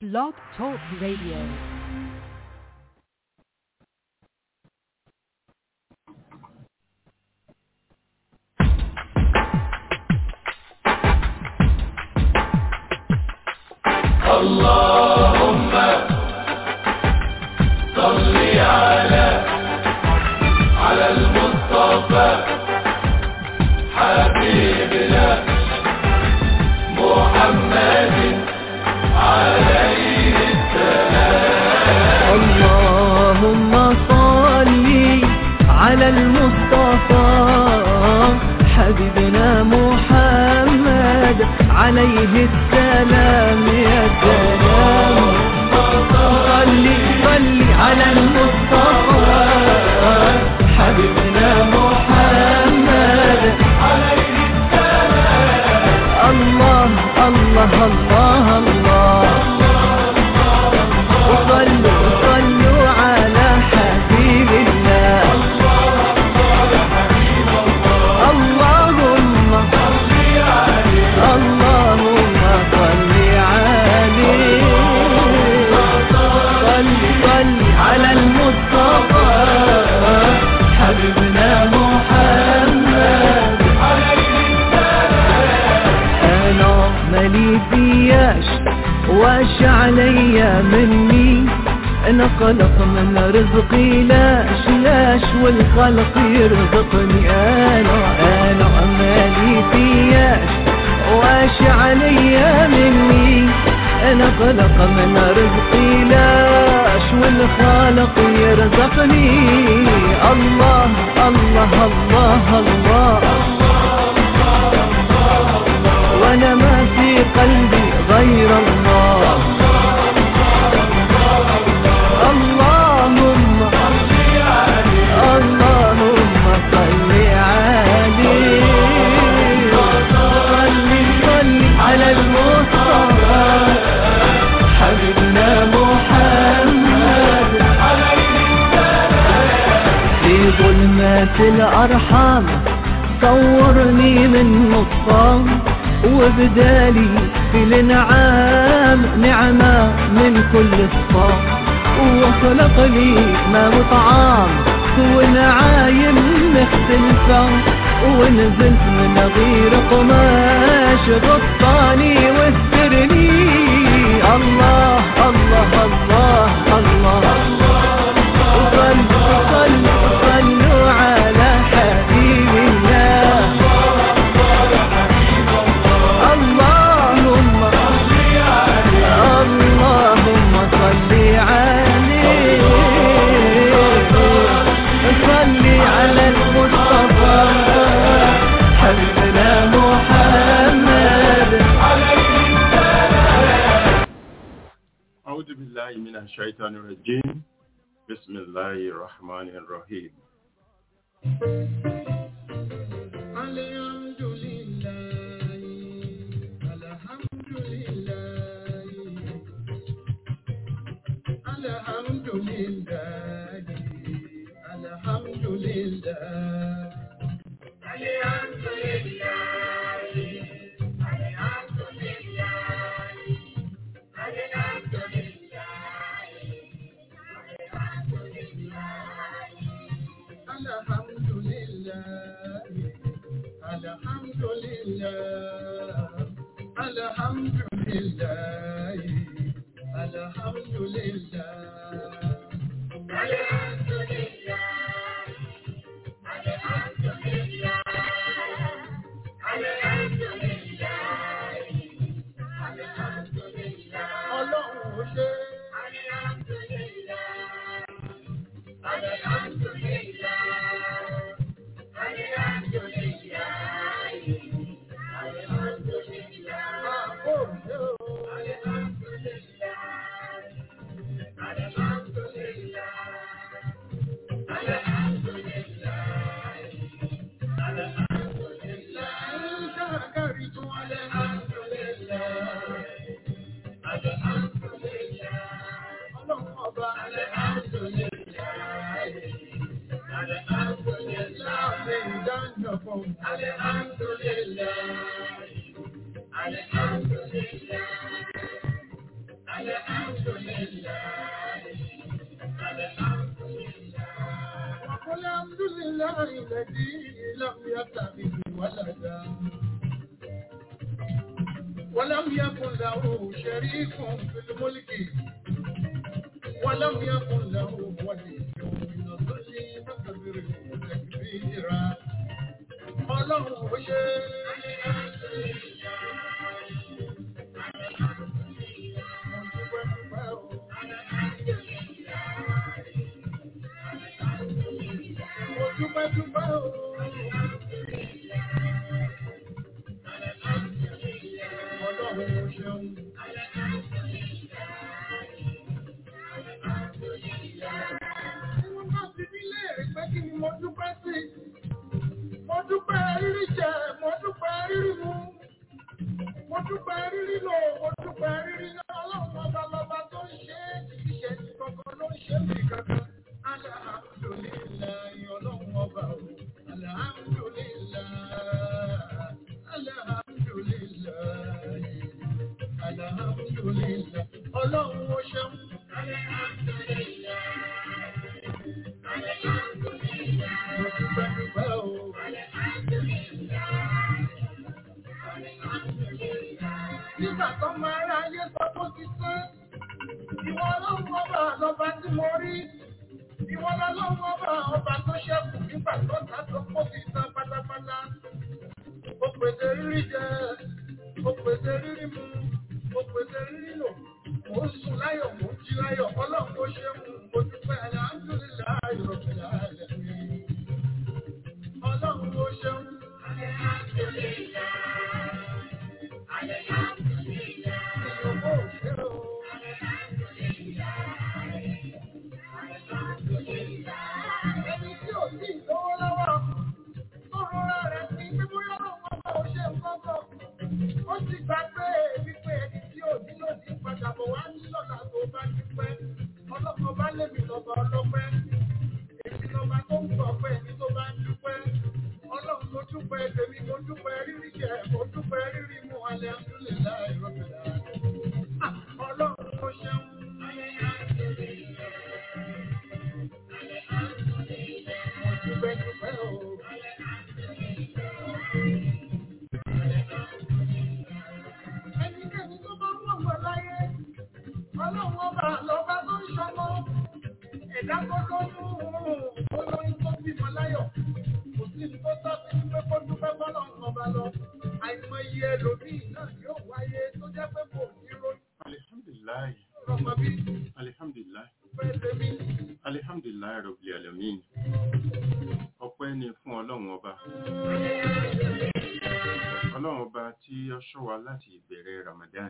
Blog Talk Radio. اللهم صل على على المصطفى حبيبنا محمد عليه اللهم صل على المصطفى حبيبنا محمد عليه السلام يا سلام صل صل على المصطفى حبيبنا محمد عليه السلام الله الله الله الله وصلوا وصلوا على حبيب الله اللهم اللهم صل عليه صل صل على المصطفى حبيبنا محمد انا مالي فياش واش عليا مني انا خلق من رزقي لاش لاش والخلق يرزقني انا انا مالي فياش واش عليا مني انا خلق من رزقي لاش والخالق يرزقني الله الله الله, الله وانا ما في قلبي غير الله اللهم اللهم صل عليه صل صل على المصطفى حبيبنا محمد في ظلمات الأرحام صورني من نصام وبدالي في الانعام نعمة من كل الصام وخلق لي ما وطعام ونعايم مختلفة ونزلت من غير قماش غطاني واسترني الله الله الله الله, صلوا صلوا صلوا على حبيب الله اللهم اللهم صل عليه صل على المصطفى حبيبنا محمد أعوذ بالله من الشيطان الرجيم بسم الله الرحمن الرحيم الحمد لله الحمد لله الحمد لله الحمد لله الحمد لله الحمد لله الحمد الحمد لله الحمد لله الحمد لله الحمد لله الحمد لله الحمد لله الحمد لله الحمد لله ọlọ́run ṣe الحمد لله الحمد لله الحمد لله الحمد Alhamdulillah. وقل الحمد لله الذي لم يتخذ ولدا ولم يكن له شريك في الملك ولم يكن له ولي من الظل فكبره تكبيرا ọlọ́run ó ṣe mo dúpẹ́ dúpẹ́ o. ọlọ́run ó ṣeun. Wọ́n bá ti ní léèrè pé kí ni mo dúpẹ́ sí. Mo dúpẹ́ rírí jẹ, mo dúpẹ́ rírí mu. Mo dúpẹ́ rírí lò, mo dúpẹ́ rírí lọ. Ọlọ́run ọba lọba tó ń ṣe é, ìṣe ti kankan ló ń ṣe mí kankan. Alhamdulilayi ọlọ́run ọba o. Alhamdulilayi. Alhamdulilayi. Alhamdulilayi. Ọlọ́run ó ṣeun. Mo dúpẹ́ dúpẹ́ o. Nígbà tó máa rá ayé sọ tó ti tán, ìwọ ọlọ́run ọba lọba tí mo rí. Ìwọ ọlọ́run ọba ọba tó ṣẹ́kù nígbà tó ta tó kó ti tán pátápátá. Ó pèsè rírí jẹ, ó pèsè rírí mu, ó pèsè rírí lò. Mo ń sùn láyọ̀, mo ń jí láyọ̀, ọlọ́run ó ṣe mú. Mo dúpẹ́ alhamdulilayi rabbil alamin. Ọlọ́run ó ṣeun. Ìyókò òṣè o. Ẹni tí ò sí ìlówó lọ́wọ́, tó rọra rẹ̀ sí pé bóyá ọlọ́run ọba ò ṣe nǹkan kan. Ó ti gbà pé wípé ẹni tí ò nílò ní padà bọ̀ wá ní lọ́la tó bá dúpẹ́. Ọlọ́run ọba lèmi lọ́ba ọlọ́pẹ́. Èmi lọ́ba tó ń gbọ̀ pé ẹni tó bá ń dúpẹ́. Ọlọ́run mo dúpẹ́ tèmi, mo dúpẹ́ rírí jẹ, mo dúpẹ́ rírí mu alẹ́ àdúlẹ̀ láì rọ́bìlà. Ọlọ́run mo ṣeun. Mo dúpẹ́ dúpẹ́ o. Ẹnikẹ́ni tó bá wọ̀ wọ̀ láyé, ọlọ́run ọba lọ́ba tó ń ṣọmọ. Ẹ̀dá tó lóyún olóyún tó bímọ láyọ̀. Kò sí ní tó tọ́ sí pé kó dúpẹ́ fọ́lọ́run ọba lọ. Àìmọye ẹlòmíì náà yóò wáyé tó jẹ́ pé kò ní ronú alihamdulilayi ọmọ bí alihamdulilayi pẹ́ tèmi. alihamdulilayi rabbil alamin ọpẹ́ ni fún ọlọ́run ọba ọlọ́run ọba tí ó ṣọ́ wa láti ìbẹ̀rẹ̀ ramadan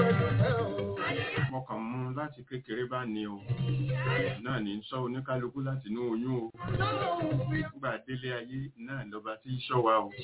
mo kàn mú láti kékeré bá ní o náà ní sọ oníkálukú láti inú oyún o nígbà délé ayé náà lọba tí í ṣọ́ wa o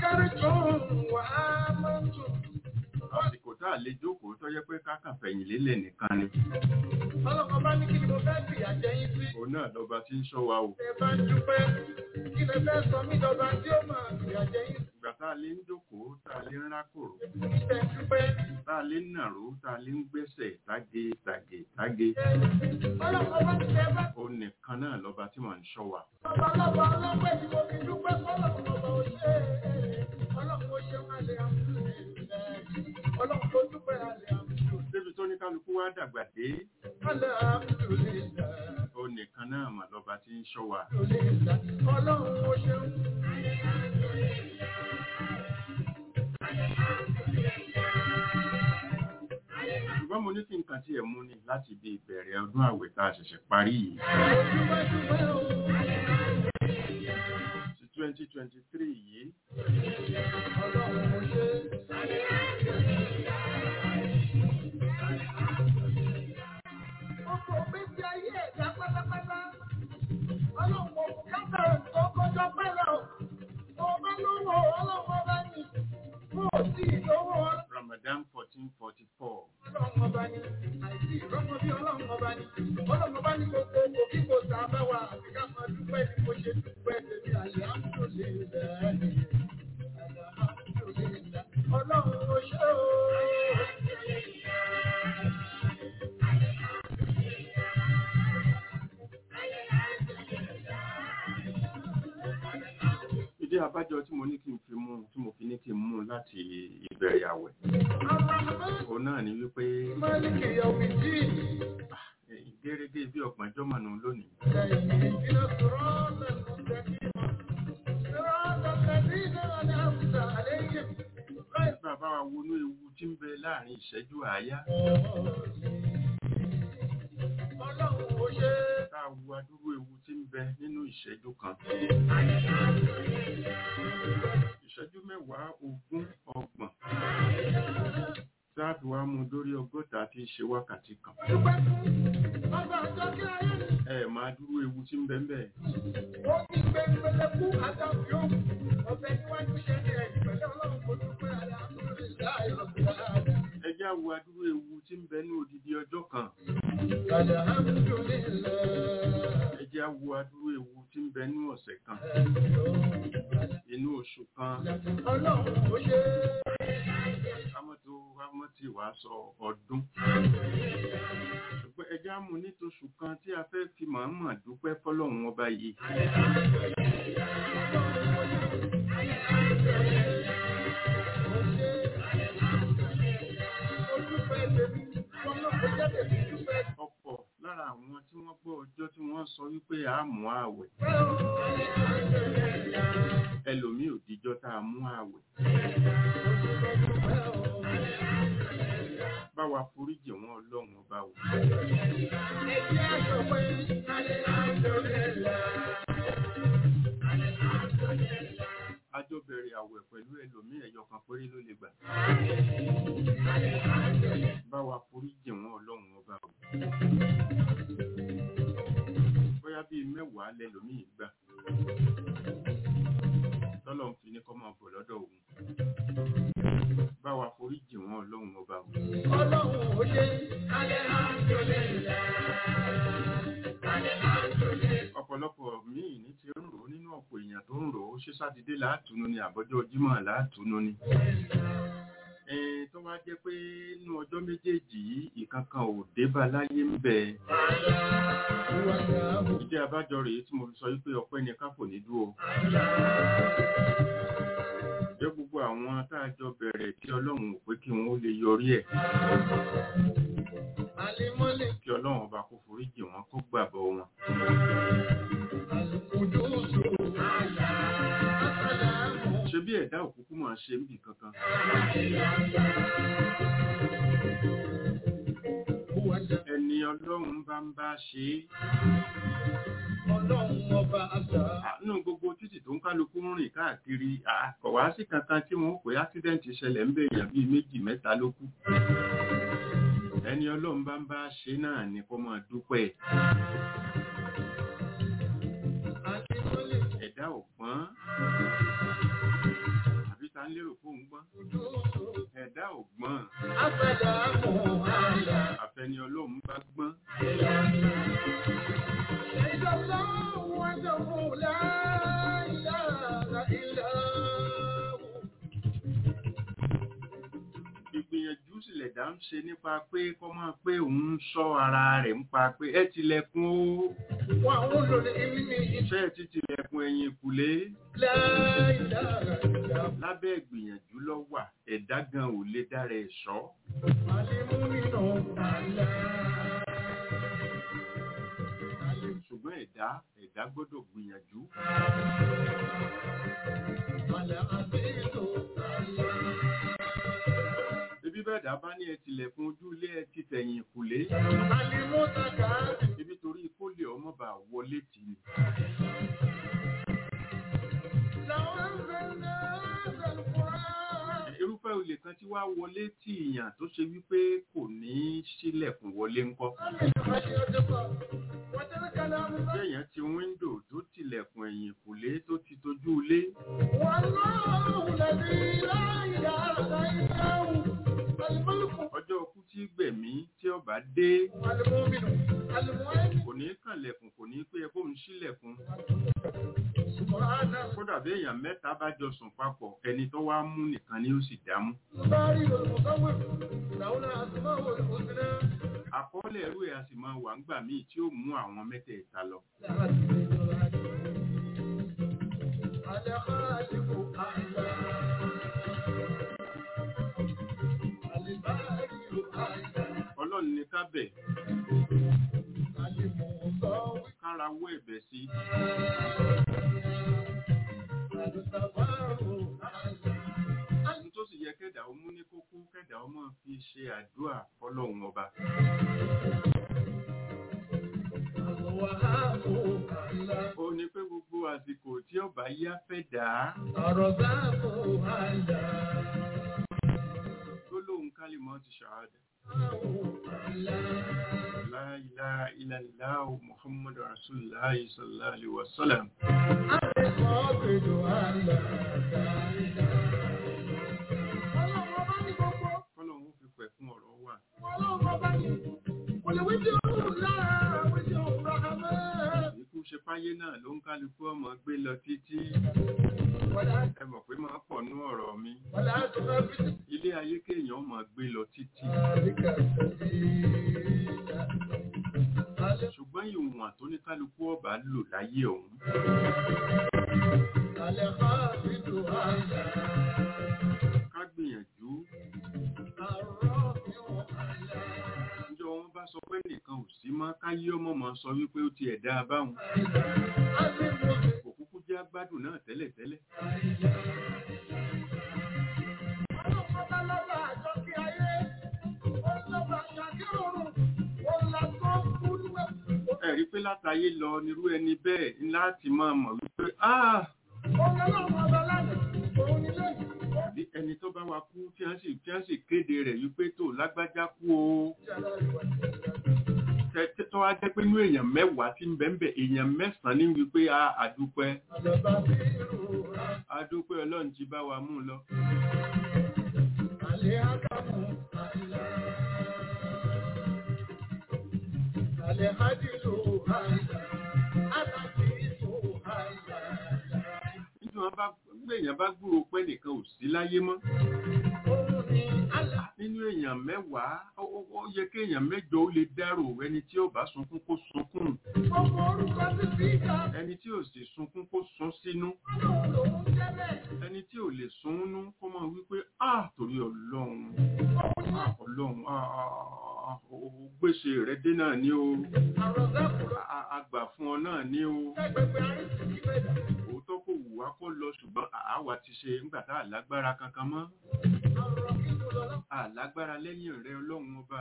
àsìkò tá a lè jókòó tó yẹ pé kákàn fẹ̀yìn lélẹ̀ nìkan ni Ọlọ́kọ̀ bá ní kí ni mo fẹ́ fi àjẹyìn sí. òun náà lọba tí ń ṣọ́ wa o Ẹ bá ń dúpẹ́, kí lẹ fẹ́ sọ mí dọba tí ó máa fi àjẹyìn sí. ìgbà tá a lè ń jókòó tá a lè ń rákòrò Ìfẹ́ dúpẹ́. tá a lè ń nàró tá a lè ń gbẹ́sẹ̀ táge tàgé táge Ọlọ́kọ̀ bá ti fẹ́ bá òun nìkan náà lọba tí mò ń ṣọ́ wa ọba lọ́ba ọlọ́pẹ́ tí mo fi dúpẹ́ fọ́lọ́kọ̀ ọba ò ṣe é. Ọlọ́kọ̀ ó ṣe máa lè àmúlò Ọlọ́kọ̀ ó dúpẹ́ àlè àmúlò. débi tó ní kálukú wá dàgbà dé Àlè àmúlò lè dà. òun nìkan náà mà lọba tí ń ṣọ́ wa Ọlọ́run ó ṣeun. ṣùgbọ́n mo ní kí n kàn tí ẹ̀ mú ni láti bí ìbẹ̀rẹ̀ ọdún àwẹ̀ tá a ṣẹ̀ṣẹ̀ parí yìí Dúpẹ́ dúpẹ́ o. sí twenty twenty three yìí Ọlọ́run ó ṣe. Ọkọ̀ ògbésí ayé ẹ̀dá pátápátá. Ọlọ́run kò kápá tó kọjọ pẹ́lẹ̀ o. Tó bá lówó ọlọ́run ọba ní. Mo ò sí ìlówó Ramadan fourteen forty four ọlọ́run ọba ní. Àìsí ìrọ́mọ bí ọlọ́run ọba ní. Ọlọ́run ọba ní gbogbo òkò kí kò sá bá wa. Àti ká máa dúpẹ́ ní mo ṣe dúpẹ́ tèmi àlè àmúlò lè rẹ̀. Ọlọ́run ó ṣe o. ìdí abájọ tí mo ní kí n fi mú tí mo fi ní kí n mú láti ìbẹ̀rẹ̀ àwẹ̀ òun náà ni wípé gẹ́gẹ́ bí ọgbọ̀njọ́ mọ̀nà lónìí bàbá wa wọnú ewu tí ń bẹ láàrin ìṣẹ́jú àáyá tá a wo adúrú ewu tí ń bẹ nínú ìṣẹ́jú kan ìṣẹ́jú mẹ́wàá ogún ọgbọ̀n tí a fi wá mú dórí ọgọ́ta tí í ṣe wákàtí kan ẹ máa dúró ewu tí ń bẹ ń bẹ ẹ já wo adúrú ewu tí ń bẹ ní odidi ọjọ́ kan ẹ já wo adúrú ewu tí ń bẹ ní ọ̀sẹ̀ kan inú oṣù kan kámọ́tò kámọ́tì wàá sọ ọdún ṣùgbọ́n ẹ já mú nítòṣù kan tí a fẹ́ fi mọ̀ọ́mọ̀ dúpẹ́ fọlọ́run ọba yìí ọ̀pọ̀ lára àwọn tí wọ́n gbọ́ ọjọ́ tí wọ́n sọ wípé a mú ààwẹ̀ ẹlòmíì ò díjọ́ tá a mú ààwẹ̀ bá wa foríjì wọn ọlọ́run ọba wò àjọ bẹ̀rẹ̀ àwẹ̀ pẹ̀lú ẹlòmíì ẹ̀yọ kan péré ló lè gbà bá wa foríjì wọn ọlọ́run ọba wò bóyá bíi mẹ́wàá lẹ́lòmíì gbà tọ́lọ̀ ń fi ní kọ́ máa bọ̀ lọ́dọ̀ òun bá wa foríjì wọn ọlọ́run ọba wò ọ̀pọ̀lọpọ̀ míì ní ti ń rò ó nínú ọ̀pọ̀ èèyàn tó ń rò ó ṣé sátidé láàtúnú ni àbọ́jọ́ jímọ̀ láàtúnú ni ẹ̀ẹ́n tó wá jẹ́ pé nínú ọjọ́ méjèèjì yìí ìkankan ò débá láyé ń bẹ ìdí abájọ rèé tí mo fi sọ wípé ọpẹ́ ni ká kò ní dúró jẹ́ gbogbo àwọn tá a jọ bẹ̀rẹ̀ tí ọlọ́run ò pé kí wọ́n ó lè yọrí ẹ̀ kí ọlọ́run ọba kó foríjì wọn kó gbàbọ̀ wọn ṣe bí ẹ̀dá òkúkú máa ṣe níbi kankan ẹni ọlọ́run bá ń bá ṣe é nínú gbogbo títì tó ń kálukú ń rìn káàkiri kò wá sí kankan tí wọ́n pè ásídẹ́ǹtì ṣẹlẹ̀ ń bèèyàn bíi méjì mẹ́ta ló kú ẹni ọlọ́run bá ń bá ṣe náà ni kó máa dúpẹ́ ẹ̀dá ò gbọ́n àbí ta ń lérò fóun gbọ́n ẹ̀dá ò gbọ́n àfẹni ọlọ́run bá gbọ́n ìgbìyànjú sílẹ̀ dá ń ṣe nípa pé kọ́ máa pé òun ń sọ ara rẹ̀ ń pa pé ẹ tilẹ̀kùn ó ṣe ẹ ti tilẹ̀kùn ẹ̀yìn ìkùlé lábẹ́ ìgbìyànjú lọ wà ẹ̀dá gan ò lè dára ẹ̀ sọ́ ṣùgbọ́n ẹ̀dá ẹ̀dá gbọ́dọ̀ gbìyànjú Ibi bẹ́ẹ̀dá bá ní ẹ tilẹ̀kùn ojú ilé ẹ ti tẹ̀yìn ìkùlé. Ibi torí kó lè ọmọ bá wọlé tì ní. Irúfẹ́ olè kan tí wá wọlé tí ìyàn tó ṣe wípé kò ní sílẹ̀kùn wọlé ńkọ́. Bẹ́ẹ̀yàn ti wíńdò tó tilẹ̀kùn ẹ̀yìn ìkùlé tó ti tójú ilé. Ọjọ́ ọkú tí gbẹ̀mí tí ọba dé kò ní kànlẹ̀kùn kò ní pé ẹkọ́ ń sílẹ̀kùn. Kódà bí èèyàn mẹ́ta bá jọ sùn papọ̀ ẹni tó wá mú nìkan ni ó sì dámú. Àkọọ́lẹ̀ ẹrú ẹ̀ a sì máa wà ńgbà míì tí ó mú àwọn mẹ́tẹ̀ẹ̀ta lọ. ọlọ́run ní ká bẹ̀ kára wọ́ ẹ̀bẹ̀ sí ní tó sì yẹ kẹ́dà ó mú ní kókó kẹ́dà ó máa fi ṣe àdúrà fọlọ́run ọba ó ní pé gbogbo àsìkò tí ọba yá fẹ́ dà á gbólóhùn kálímọ̀ ti ṣàádà La ilaha illallah Muhammadu Rasulullah sallallahu alaihi wasallam fọlọ́run fi pẹ̀ fún ọ̀rọ̀ wà ikú ṣe páyé náà ló ń kálukú ọmọ gbé lọ títí ẹ mọ̀ pé máa pọ̀ nú ọ̀rọ̀ mi ilé ayé kéèyàn máa gbé lọ títí ṣùgbọ́n ìwọ̀n tó ní kálukú ọba lò láyé ọ̀hún ká gbìyànjú níjọ́ wọn bá sọ pé nìkan ò sí mọ́ káyé ọmọ mọ́ sọ wípé ó ti ẹ̀dá báwọn kò kúkú jẹ́ agbádùn náà tẹ́lẹ̀tẹ́lẹ̀ ẹ̀rí pé látayé lọ nírú ẹni bẹ́ẹ̀ ní láti máa mọ̀ wípé ah àbí ẹni tó bá wa kú tí wọ́n sì tí wọ́n sì kéde rẹ̀ wípé tó lágbájá kú o tẹ- tó wá jẹ́ pé inú èèyàn mẹ́wàá tí ń bẹ ń bẹ èèyàn mẹ́sàn-án ní wípé a àdúpẹ́ àdúpẹ́ ọlọ́run ti bá wa mú un lọ. nítorí wọn bá gbé èèyàn bá gbúrò pé nìkan ò sí láyé mọ́ nínú èèyàn mẹ́wàá ó ó- ó yẹ kí èèyàn mẹ́jọ ó lè dárò ẹni tí ó bá sunkún kó sunkún ẹni tí ò sì sunkún kó sun sínú ẹni tí ò lè sunnú kó máa wípé ah torí ọlọ́run ah, ọlọ́run ah, ah, ah, ó gbèsè rẹ dé náà ní o a- àgbà fún ọ náà ní o òótọ́ kò wù wá kó lọ ṣùgbọ́n àwa ti ṣe nígbà tá a lágbára kankan mọ́ a lágbára lẹ́yìn rẹ ọlọ́run ọba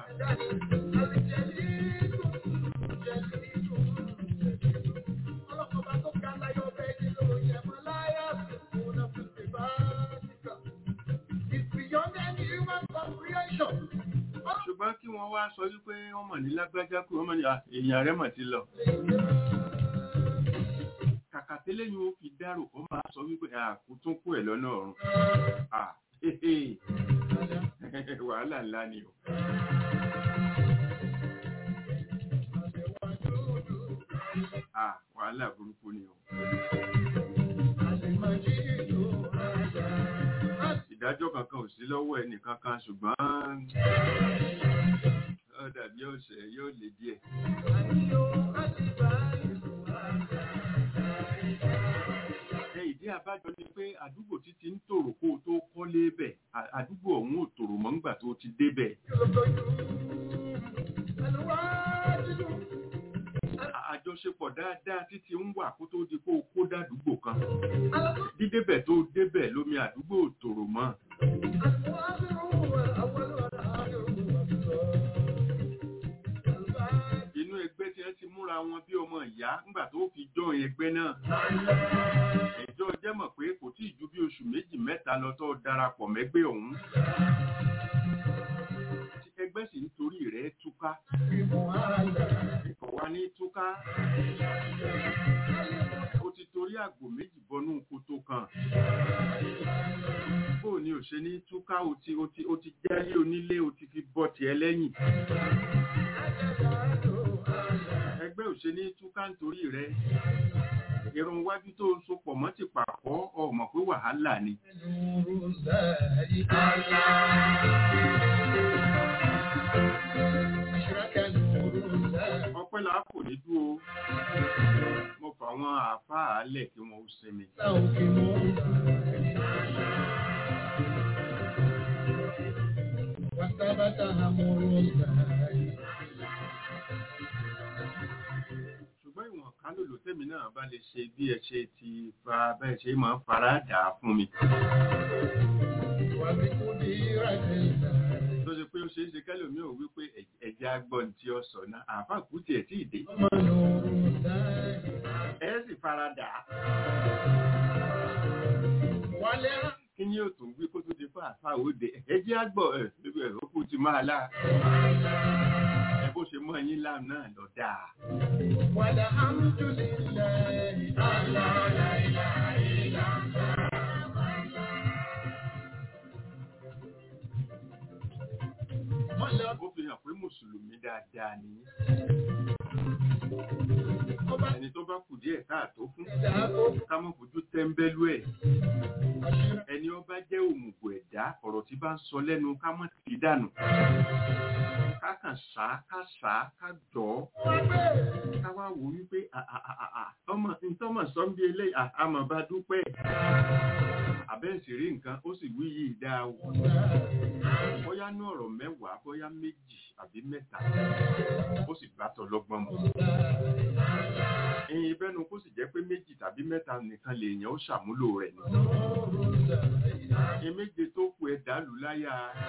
ṣùgbọ́n kí wọ́n wá sọ wípé wọ́n mọ̀ ní lágbájá kú wọ́n mọ̀ ní "Ah, èèyàn rẹ̀ mọ̀ ti lọ kàkà tẹ́lẹ̀ yóò fi dárò kó máa sọ wípé àkútún kú ẹ̀ lọ́nà ọ̀run Ah, hehe. wàhálà ńlá ni o Ah, wàhálà burúkú ni o ìdájọ́ kankan ò sí lọ́wọ́ ẹnì kankan ṣùgbọ́n ó dàbí ọ̀sẹ̀ yóò lè díẹ̀ ẹ ìdí àbájọ ni pé àdúgbò títí ń tòrò kó o tó kọ́lé bẹ̀ à- àdúgbò ọ̀hún ò tòrò mọ́ ńgbà tó ti débẹ̀ À- àjọṣepọ̀ dáadáa títí ń wà kó tó di kó o kó dàdúgbò kan dídébẹ̀ tó débẹ̀ lómi àdúgbò ò tòrò mọ́ inú ẹgbẹ́ tí wọ́n ti múra wọn bí ọmọ ìyá ńgbà tó fi jọ ẹgbẹ́ náà ẹjọ́ jẹ́ mọ̀ pé kò tí ì ju bí oṣù méjì mẹ́ta lọ tó darapọ̀ mẹ́gbẹ́ ọ̀hún tí ẹgbẹ́ sì ń torí rẹ̀ túká kò wá ní túká ó ti torí àgbò méjì bọnú koto kan bó ni ò ṣe ní túká ó ti ó ti ó ti jẹ́lé onílé ó ti fi bọ́ tiẹ̀ lẹ́yìn ẹgbẹ́ ò ṣe ní túká nítorí rẹ̀ irun wájú tó so pọ̀ mọ́ ti pàkọ́ ọmọ pé wàhálà ni ọpẹ́ là kò ní dúró mo fà àwọn àáfàá lẹ̀ kí wọ́n ó sinmi. وثبت أمر الله ṣùgbọ́n ìwọ̀n kálòlò tèmi náà bá lè ṣe bí ẹ ṣe ti fa bẹ́ẹ̀ ṣe máa ń fara dà á fún mi. وبقدرة الله tó ṣe pé ó ṣeé ṣe kẹ́lòmí ò wí pé ẹ̀- ẹ̀jẹ̀ agbọ́n tí ó sọ náà àáfàá kú tiẹ̀ tí ì dé. ونور الله ẹ sì fara dà á. ولا kí ni yóò tún wí kó tó di fún àáfàá òde ẹ̀jẹ̀ agbọ̀ ẹ̀ ẹ̀ ó kú ti máa lá. ẹ bó ṣe mọ́ yín láàmú náà lọ dáa. والحمد لله على لا إله إلا الله ó fi hàn pé mùsùlùmí dáadáa ni yín. ọba ẹni tó bá kù díẹ̀ káàtó fún ìdáàbò ká mọ̀ fojú tẹ́ńbẹ́lú ẹ̀ àṣírí ẹni ọba jẹ́ òmùgọ̀ ẹ̀dá ọ̀rọ̀ tí bá ń sọ lẹ́nu ká mọ̀ sí dànù ká kàn sá ká sá ká jọ ọ́ wọn gbé ká wá wò wípé à- à- à- à- à, ọmọ ntọ́mọ̀ sọ́nbí eléyìí à- àmọ̀ bá dúpẹ́ àbẹ́ẹ̀sì rí nǹkan ó sì wí yìí dáa o bóyá ní ọ̀rọ̀ mẹ́wàá bóyá méjì àbí mẹ́ta ó sì bá tọlọ́gbọ́n mu ẹ̀yin bẹ́nu kó sì jẹ́ pé méjì tàbí mẹ́ta nìkan lèèyàn ó ṣàmúlò rẹ̀ ni eméje tó kù ẹ dàlú láyà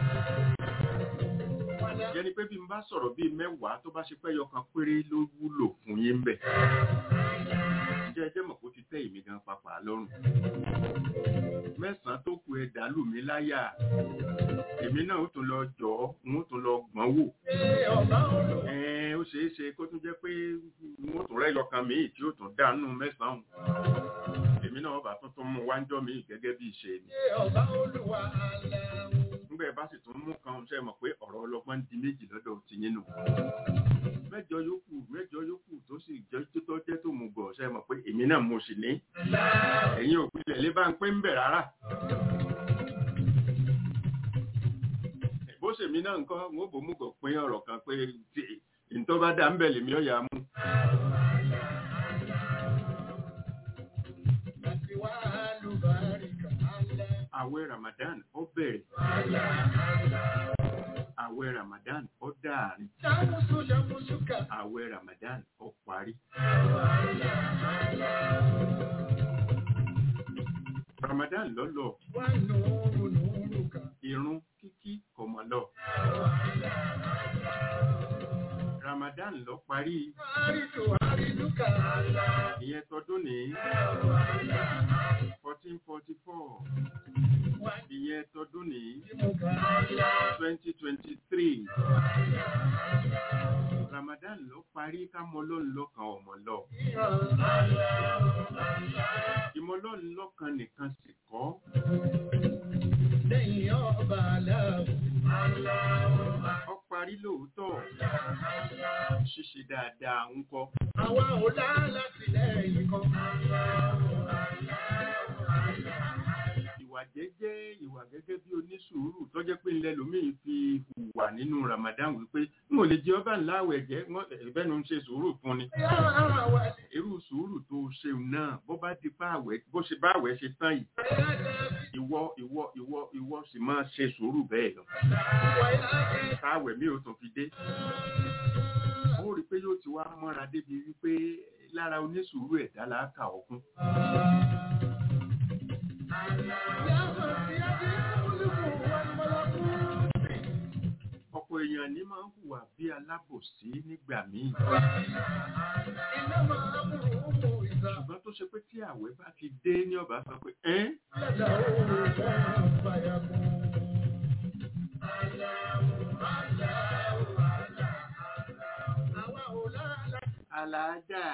yẹni pé bí n bá sọ̀rọ̀ bíi mẹ́wàá tó bá ṣe pé yọkan péré ló wúlò fún yín bẹ̀ jẹ́ ẹjẹ́ mọ̀ kó ti tẹ́ èmi gan papà lọ́rùn mẹ́sàn-án tó kù ẹ dàlú mi láyà èmi náà ó tún lọ jọ ọ́ n ó tún lọ gbọ́n wò ọba olù ẹ̀ẹ́n ó ṣeé ṣe kó tún jẹ́ pé n ó tún rẹ́ yọkan míì tí ó tún dànù mẹ́sàn-án èmi náà bá tún tún mú wájọ́ míì gẹ́gẹ́ bí ìṣe ni ọba olùwà aláwọ̀ nígbà ẹ bá sì tún mú kan ṣe mọ̀ pé ọ̀rọ̀ ọlọ́gbọ́n di méjì lọ́dọ̀ ti yín nù. mẹ́jọ yòókù mẹ́jọ yòókù tó sì jẹ́ tó jẹ́ tó mú gọ̀ ṣe mọ̀ pé èmi náà mo sì ní. ẹ̀yin òpilẹ̀ lé bá ń pín ń bẹ̀ rárá. bó ṣèmi náà nǹkan n ó bò mú gọ̀ pín ọ̀rọ̀ kan pé tí ìtọ́ bá dá ń bẹ̀ lèmi ọ̀yà mú. àti wà lùbáríkà alá àwẹ̀ Ramadan ó bẹ̀rẹ̀ àwẹ̀ Ramadan ó dáàrin ṣàmùsù ṣàmùsù kà àwẹ̀ Ramadan ó parí. Ramadan lọ́lọ́ wà nùúrù nùúrù kà irun kíkí kò mọ̀ lọ. Ramadan lọ parí àrídù àrídù kà ìyẹn tọdún ní fourteen forty four wà ìyẹn tọdún ní nìmú kà twenty twenty three. Ramadan lọ parí ká mọ lọ́nà lọ́kàn ọmọ lọ. Ìmọ̀ lọ́nà lọ́kàn nìkan sì kọ́. lẹ́yìn ọba aláwọ̀ Ó parí lóòótọ́. Ṣíṣe dáadáa ń kọ́. àwa ò láti lẹ́yìn kan Ìwà jẹ́jẹ́ ìwà gẹ́gẹ́ bí onísùúrù tó jẹ́ pé ńlẹ́ lómìn fi hùwà nínú Ramadan wípé n ò lè jẹ ọba ńlá àwẹ̀ jẹ́ ẹ̀bẹ́nu ń ṣe sùúrù fún ni. yára wà Irú sùúrù tó ṣeun náà bó bá di bá àwẹ̀ bó ṣe bá àwẹ̀ ṣe tán yìí. Ìwọ ìwọ ìwọ ìwọ sì máa ṣe sùúrù bẹ́ẹ̀ lọ. Táwẹ̀ mi ò tún fi dé. Ó rí i pé yóò ti wá mọ́ra débi wípé lára onísùúrù ẹ̀dá là á kà ọkún. Ọ̀pọ̀ èèyàn ní máa ń hùwà bí alábòsí nígbà míì. Ṣùgbọ́n tó ṣe pé tí àwẹ̀ bá ti dé ní ọba sọ pé ẹ́ aláàjà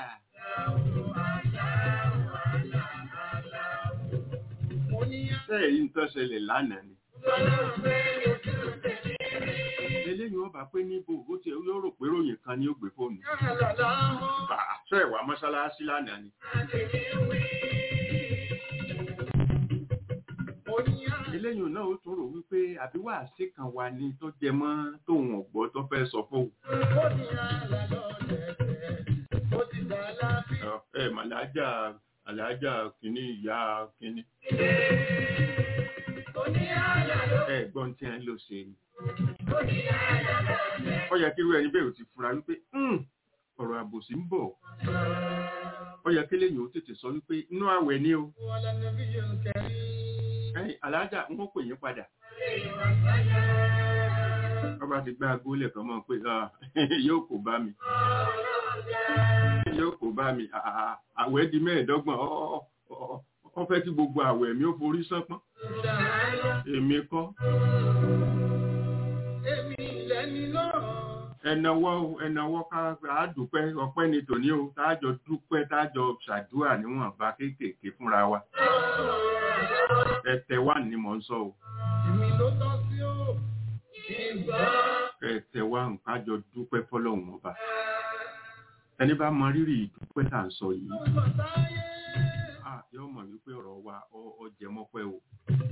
sẹ́ẹ̀ yìí ń tọ́ṣẹlẹ̀ lánàá ni. Eléyìí wọ́n bá pé níbo ó ti yóò rò pé ròyìn kan ni ó gbé fóònù. Bàá sọ ẹ̀wà mọ́ṣáláṣí lánàá ni. Eléyìí náà ó tún rò wípé àbí wàásì kan wà ní tó jẹ mọ́ tóun ọ̀gbọ́ tó fẹ́ sọ fóun. Ẹ màlájà àlàájá àlàájá kìíní ìyá kìíní ẹ̀gbọ́n tí a ń lò ṣe ni ó yẹ kí irú ẹni bẹ́ẹ̀ ò ti fura wípé "Hmm, ọ̀rọ̀ àbòsí ń bọ̀ ó yẹ kí lẹ́yìn ó tètè sọ wípé inú àwẹ̀ ni o ẹ̀yin aláàjà ń wọ́n pè yín padà ọba ti gbá agólẹ̀ kan mọ́ pé "Ah, yóò kó bá mi yóò kó bá mi À- à- àwẹ̀ di mẹ́ẹ̀ẹ́dọ́gbọ̀n Ọ- ọ- ọ- ọ fẹ́ kí gbogbo àwẹ̀ mi ó forí sánpọ́n èmi kọ́ ẹnàwọ́ o, ẹnàwọ́ ká á dúpẹ́ ọpẹ́ ni tòní o táàjọ dúpẹ́ táàjọ ṣàdúrà níwọ̀nba kéékèèké fúnra wa ẹ̀tẹ̀ wà ní mò ń sọ o ẹ̀tẹ̀ wà nǹkan jọ dúpẹ́ fọlọ́hún ọba ẹni bá mọ rírì ìdúpẹ́ tá à ń sọ yìí à yóò mọ̀ wípé ọ̀rọ̀ wa ọ- ọ jẹ mọ́pẹ́ o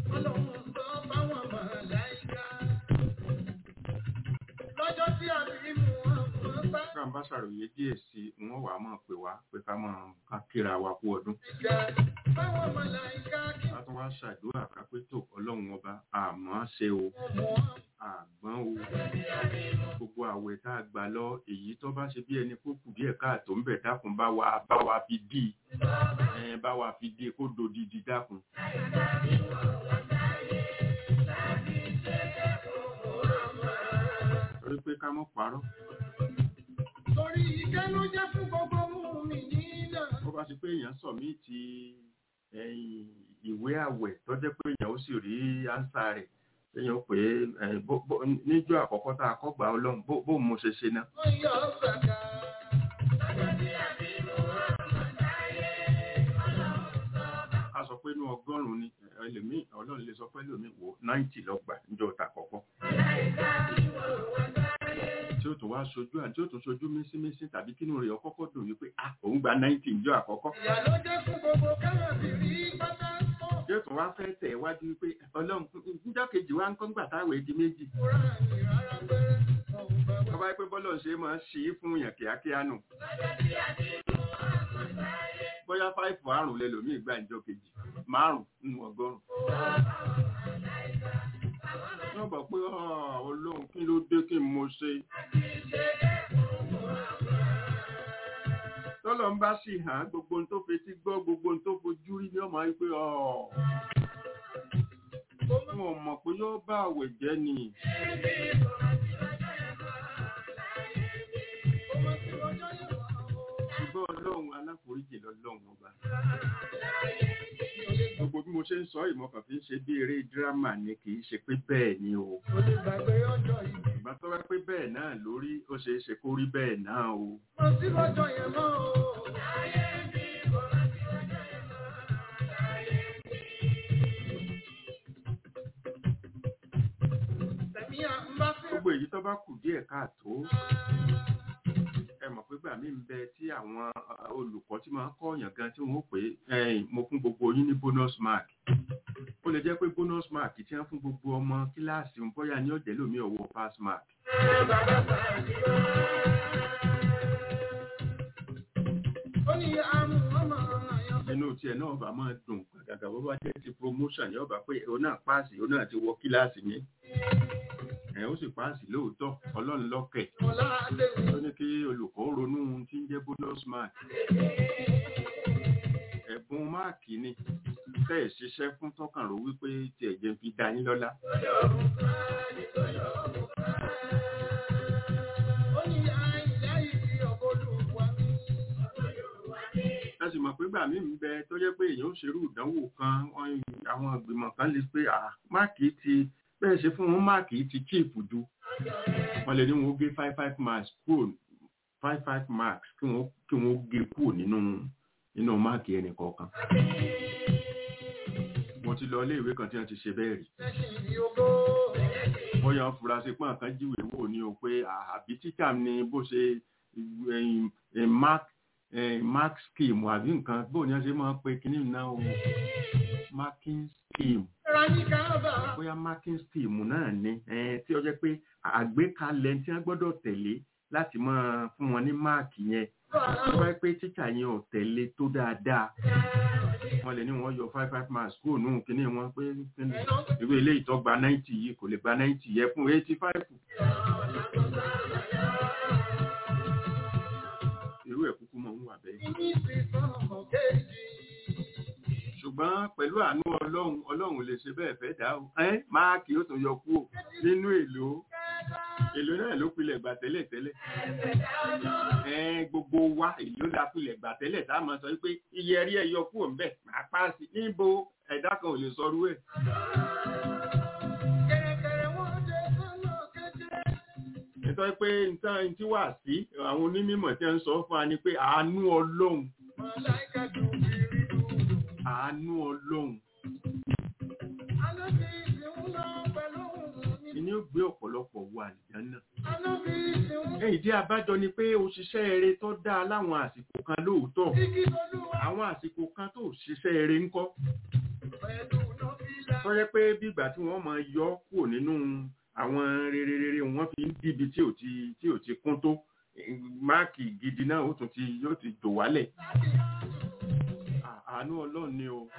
Lọ́jọ́ tí a bí mú wọn bá ká ń bá ṣàròyé díẹ̀ sí i wọ́n wàá mọ̀ pé wá pé ká mọ̀ ká kíra wa kú ọdún ìjà báwọn mọ̀láìká kí ká tún wá ṣàdúrà ká pé tó ọlọ́run ọba àmọ́ ṣe o wọ́n àgbọ́n o gbogbo àwẹ̀ tá a gbà lọ èyí tó bá ṣe bí ẹni kó kù díẹ̀ káàtó ń bẹ̀ dákun bá wa bá wa fi dì í ẹ bá wa fi dì í kó dodidi dákun. torí pé ká mọ̀ parọ́ torí ìkẹ́nu jẹ́ fún gbogbo mú mi nílẹ̀. bó bá ṣe pé èèyàn sọ mí ti ẹ̀yìn ìwé àwẹ̀ tó jẹ́ pé èèyàn ó sì rí ánsà rẹ̀ èèyàn ó pè é ẹ̀, bó- bó- níjọ́ àkọ́kọ́ tá a kọ́ gbà ọlọ́run bó bó mo ṣe ṣe náà. Wọ́n yọ ṣàkà. a sọ pé inú ọgọ́rùn-ún ni ẹlòmíì ọlọ́run lè sọ pé ẹlòmíì wò náìtì lọ́gbà níjọ́ ta kọ̀ọ̀kan. tí ó tún wá sojú àti tí ó tún sojú mísímísí tàbí kínú rẹ̀ ọkọ́kọ́ dùn wípé ah òun gba náìtì níjọ́ àkọ́kọ́. Ìyá ló jẹ́ fún gbogbo káyọ̀bìrì pátá pọ̀. tí ó tún wá fẹ́ tẹ̀ wájú wípé ọlọ́run níjọ́ kejì wá ń kọ́ ńgbà táwọn èdè méjì. Kúrò ní rárá pẹ́rẹ́. Ọ̀hún bàbá. ọba pé bọ́lọ̀ ṣe máa ń ṣí fún yàn kíákíá nù. bóyá fáìfù àrùn lẹlòmíì gbà níjọ́ kejì márùn nínú ọgọ́rùn. wọ́n bọ̀ pé "Ah, ọlọ́run kí ló dé kí n mo ṣe. tọ́lọ̀ ń bá sì hàn gbogbo ohun tó fetí gbọ́ gbogbo ohun tó fojú rí ní ọmọ yìí pé ọ̀ wọn ò mọ̀ pé yóò bá àwẹ̀ jẹ́ ni. ṣùgbọ́n ọlọ́run aláforíjì lọ́lọ́run ọba. gbogbo bí mo ṣe ń sọ ìmọ̀kàn fi ń ṣe bí eré dírámà ni kì í ṣe pé bẹ́ẹ̀ ni o. Mo lè gbàgbé ọjọ́ ìbí. ìgbà tó wá pé bẹ́ẹ̀ náà lórí ó ṣeé ṣe kó rí bẹ́ẹ̀ náà o. Mo sí lọ́jọ́ yẹn mọ́ o. Tẹ̀mí à ń bá fẹ́. gbogbo èyí tó bá kù díẹ̀ káàtó ẹ mọ̀ pé gbà mí ń bẹ tí àwọn uh, olùkọ́ tí máa ń kọ́ọ̀yàn gan tí wọ́n ó pè é "Ẹ̀yin, mo fún gbogbo yín ní bonus mark ó lè jẹ́ pé bonus mark tí wọ́n fún gbogbo ọmọ kíláàsì ń bóyá ní ọ̀jẹ̀ lómi ọ̀wọ́ pass mark Ó ní àmú ọmọ àyàn. inú tiẹ̀ náà bá máa dùn gàgà bó bá jẹ́ ti promotion yóò bá pé òun náà páàsì òun náà ti wọ kíláàsì mi ẹ̀ ó sì páàsì lóòótọ́ ọlọ́run lọ́kẹ̀ Ọlá Adé. ó ní kí olùkọ́ ronú ohun tí ń jẹ́ bonus mark ẹ̀bùn máàkì ni tẹ́ ẹ̀ ṣiṣẹ́ fún tọkàn rò wípé tí ẹ̀jẹ̀ fi dá yín lọ́lá Ó ní àìlá ìdí ọgọ́lùwà mi. a sì mọ̀ pé gbà mí ń bẹ tó jẹ́ pé èèyàn ó ṣerú ìdánwò kan wọ́n- àwọn ìgbìmọ̀ kan lè pé "Ah, máàkì ti bẹ́ẹ̀ ṣe fún wọn máàkì ti chief ju wọ́n lè ní wọn ó gé five five marks kúrò five five marks kí wọ́n kí wọ́n gé kúrò nínú nínú máàkì ẹnì kọ̀ọ̀kan. mo ti lọ ilé ìwé kan tí wọ́n ti ṣe bẹ́ẹ̀ rí Lẹ́sìn ìdí ogó. wọ́n yan furasí pọ́n kan jíwèé wò ní o pé àbí tíṣà ni bó ṣe ẹ̀yìn, ẹ̀, mark ẹ̀, mark scheme àbí nǹkan bó ni wọ́n ṣe máa ń pe kíní náà o marking scheme Rani Káàbà. bóyá marking scheme náà ni ẹ̀, tí ó jẹ́ pé àgbékalẹ̀ tí wọ́n gbọ́dọ̀ tẹ̀lé láti máa fún wọn ní máàkì yẹn tó bá pé tíṣà yẹn ò tẹ̀lé tó dáadáa wọ́n lè ní wọ́n yọ five five marks kúrò nù kíní wọn pé kíní irú ilé ìtọ́ gba ninety yìí kò lè gba ninety yẹ fún eighty five. irú ẹ̀ kúkú mọ̀ ń wà bẹ́ẹ̀. ṣùgbọ́n pẹ̀lú àánú ọlọ́run ọlọ́run lè ṣe bẹ́ẹ̀ fẹ́ dá o ẹ́ máàkì ó tún yọ kúrò nínú èlò èlò náà ló pilẹ̀ gbà tẹ́lẹ̀ tẹ́lẹ̀ ẹ́ gbogbo wa èlò la pilẹ̀ gbà tẹ́lẹ̀ tá a máa sọ pé iye ẹ̀rí ẹ̀ yọ kúrò ńbẹ̀ máa páàsì níbo ẹ̀dá kan ò lè sọ rú ẹ̀. nítorí pé nǹkan tí wà sí àwọn onímọ̀ tí wọ́n ń sọ fún wa ni pé àánú ọlọ́run àánú ọlọ́run ni ó gbé ọ̀pọ̀lọpọ̀ wọ àlìjánà. èyí tí abájọ ni pé òṣìṣẹ́ eré tó dáa láwọn àsìkò kan lóòótọ́ àwọn àsìkò kan tó ṣiṣẹ́ eré ń kọ́ tó yẹ pé bígbà tí wọ́n máa yọ kúrò nínú àwọn rere rere wọ́n fi ń dìbì tí ò ti tí ò ti kún tó máàkì gidi náà ó tún ti yóò ti dò wálẹ̀ àánú ọlọ́run ni o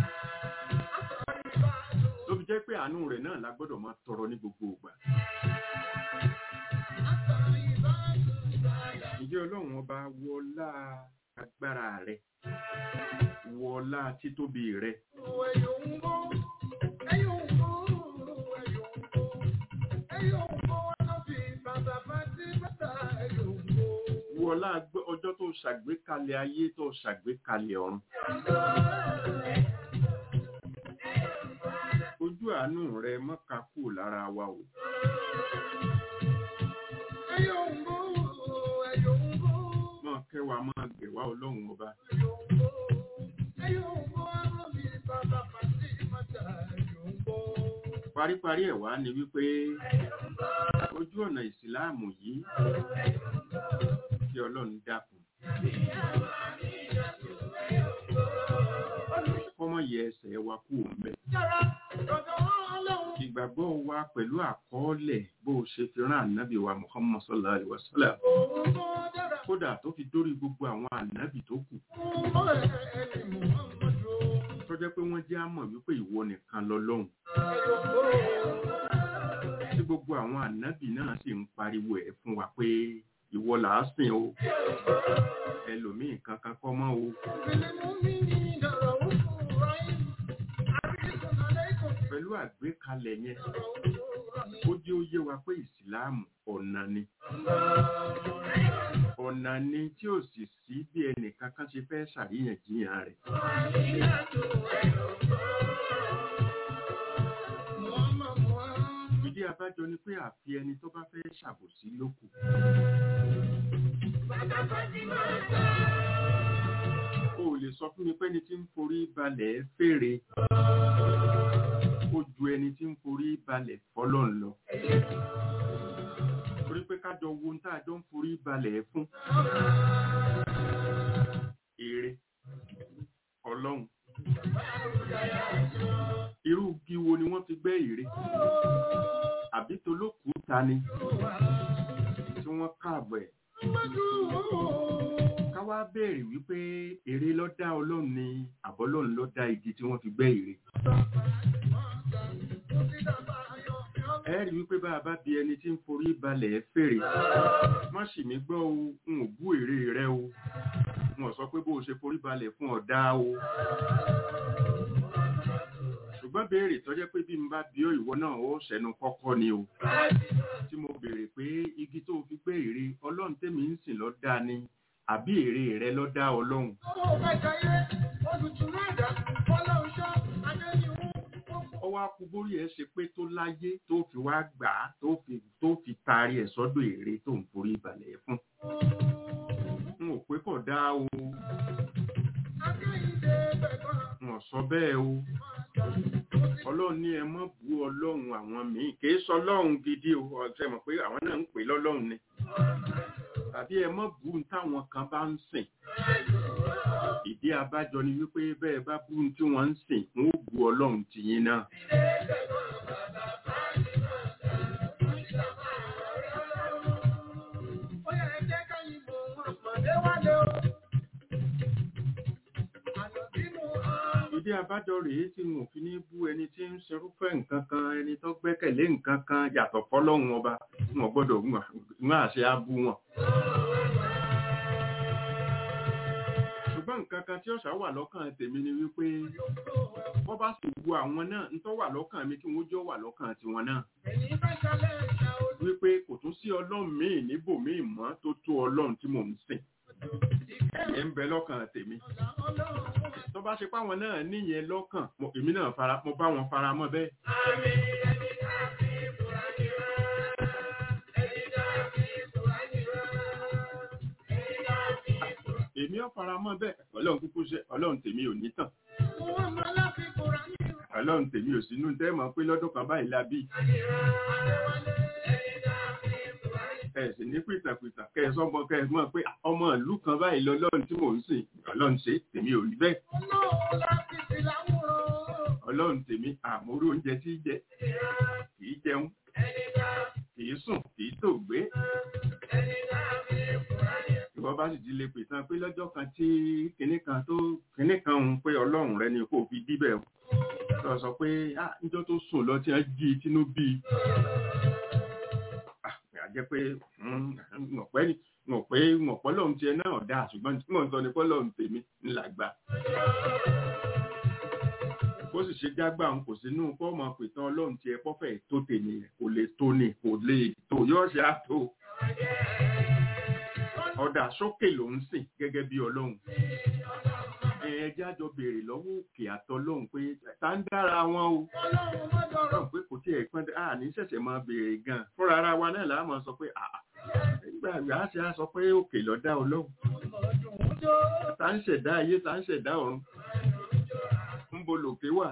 ló fi jẹ́ pé àánú rẹ̀ náà la gbọ́dọ̀ máa tọrọ ní gbogbo ìgbà. Ǹjẹ́ ọlọ́run ọba wọlá agbára rẹ̀ wọlá títóbi rẹ̀. Wọlá ọjọ́ tó ṣàgbékalẹ̀ ayé tó ṣàgbékalẹ̀ ọ̀run ojú àánú rẹ mọ́ka kú lára wa o. Mọ́ kẹwàá máa gbẹ̀wá ọlọ́run ọba. Paríparí ẹ̀ wá ni wípé ojú ọ̀nà ìsìláàmù yìí kí ọlọ́run dákun. Kọ́mọ yẹ ẹsẹ̀ wa kú òun bẹ́ẹ̀ ìgbàgbọ́ wa pẹ̀lú àkọọ́lẹ̀ bó o ṣe fi rán ànábì wa Muhammad sallallahu alaihi wasallam kódà tó fi dórí gbogbo àwọn ànábì tó kù tó jẹ́ pé wọ́n jẹ́ àmọ̀ wípé ìwọ nìkan lọ́lọ́hun tí gbogbo àwọn ànábì náà sì ń pariwo ẹ̀ fún wa pé ìwọ là á sìn o ẹlòmíì kankan kọ́ mọ́ o. pẹ̀lú àgbékalẹ̀ yẹn ó jẹ́ ó yé wa pé ìsìláàmù ọ̀nà ni ọ̀nà ni tí ò sì sí bí ẹnì kankan ṣe fẹ́ ṣàríyànjiyàn rẹ̀. ìdí abájọ ni pé àfi ẹni tó bá fẹ́ ṣàbòsí lókù. o ò lè sọ fún mi pé ẹni tí ń forí balẹ̀ fèrè ó ju ẹni tí ń forí balẹ̀ fọlọ́n lọ. torí pé kájọ wo ń tàjọ ń forí balẹ̀ fún. èrè ọlọ́run. irú igi wo ni wọ́n fi gbẹ́ ère? àbí tolókùúta ni tí wọ́n káàbọ̀ ẹ̀. ká wá béèrè wípé ère ló dá ọlọ́run ni àbọ́lọ́run ló dá igi tí wọ́n fi gbẹ́ ère. ẹ̀rí wípé bá a bá bi ẹni tí ń forí balẹ̀ fèrè má sì mí gbọ́ o n ò bú èrè rẹ o n ò sọ pé bó o ṣe forí balẹ̀ fún ọ̀dá o ṣùgbọ́n béèrè tọ́jẹ́ pé bí n bá bí ó ìwọ náà ó ṣẹnu kọ́kọ́ ni o tí mo béèrè pé igi tó fi gbé ère ọlọ́run tèmi ń sìn ló dá ni àbí ère rẹ ló dá ọlọ́run. ọwọ́ akúbórí ẹ̀ ṣe pé tó láyé tó fi wá gbà á tó fi tó fi taari ẹ̀ sọ́dọ̀ ère tó ń forí balẹ̀ fún. n ò pé kò dáa o n ò sọ bẹ́ẹ̀ o ọlọ́run ní ẹ mọ́ bú ọlọ́run àwọn míì kì í sọ ọlọ́run gidi o ọ̀sẹ̀ mọ̀ pé àwọn náà ń pè lọ́lọ́run ni tàbí ẹ mọ́ bú táwọn kan bá ń sìn ìdí abájọ ni wípé bẹ́ẹ̀ bá bú tí wọ́n ń sìn wọ́n ó bú ọlọ́run tìyín náà. Ó yẹ ẹ jẹ́ ká yìnbọn wọn pàdé wálé. ìdí abájọ rèé tí wọn ò fi ní bú ẹni tí ń ṣerúfẹ́ nǹkan kan ẹni tó gbẹ́kẹ̀lé nǹkan kan yàtọ̀ fọ́lọ́hun ọba wọn gbọ́dọ̀ wọn àṣẹ abú wọn. ṣùgbọ́n nǹkan kan tí ọ̀sà wà lọ́kàn tèmi ni wípé wọ́n bá sì bu àwọn náà ń tọ́ wà lọ́kàn mi kí wọ́n jọ wà lọ́kàn tiwọn náà Ẹ̀yin bá ṣalẹ̀ ìṣà ojú. wípé kò tún sí ọlọ́run míì níbòmíì mọ́ tó tó ọlọ́run tí mò ń sìn ẹ̀ ń bẹ lọ́kàn tèmi tó bá ṣe páwọn náà níyẹn lọ́kàn mo- èmi náà fara mo bá wọn fara mọ́ bẹ́ẹ̀ èmi ò fara mọ́ bẹ́ẹ̀ ọlọ́run kúkú ṣe ọlọ́run tèmi ò ní tàn Wọ́n máa láfi kóra ní ìrọ̀. ọlọ́run tèmi ò sínú tẹ́ mọ̀ pé lọ́dún kan báyìí la bí ẹ sì ní pìtàpìtà kẹ ẹ sọmọ kẹ ẹ mọ̀ pé ọmọ ìlú kan báyìí lọ́lọ́run tí mò ń sìn ọlọ́run ṣe tèmi ò rí bẹ́ẹ̀ Ọlọ́run láti fi láwùrán. ọlọ́run tèmi àmúrò oúnjẹ tí í jẹ kì í jẹun kì í sùn kì í tò gbé ìwọ bá sì ti lè pè tán pé lọ́jọ́ kan tí kinní kan tó kinní kan ń pé ọlọ́run rẹ ni kò fi díbẹ̀ o tó sọ pé ah níjọ́ tó sùn lọ tí wọ́n jí i tínú bí i ah àjẹ́ pé ọ̀pẹ́ ni ọ̀pẹ́ ọ̀pọ̀ lọ́hùn tiẹ̀ náà dáa ṣùgbọ́n tí mò ń sọ ni pé lọ́hùn tèmi ńlá gbà bó sì ṣe jágbà ń kò sínú fọ́ọ̀mù àpètàn ọlọ́run tiẹ̀ pọ́fẹ̀ tó tèmi kò lè tó ni kò lè tó yóò ṣe á tó ọ̀dà sókè ló ń sìn gẹ́gẹ́ bí ọlọ́run ẹ̀ẹ́dẹ́ àjọ béèrè lọ́wọ́ òkè àtọlọ́run pé ta ń dára wọn o Ọlọ́run má dọ̀rọ̀. ọ̀rọ̀ pé kò tí ẹ̀ pọ́n à ní ṣẹ̀ṣẹ̀ máa béèrè gan fúnra ara wa náà làá máa sọ pé àà nígbà àgbà ṣe á sọ pé òkè ló dá ọlọ́run Ọdún jó. ta ń ṣẹ̀dá ayé ta ń ṣẹ̀dá ọ̀run ń bo lòkè wà.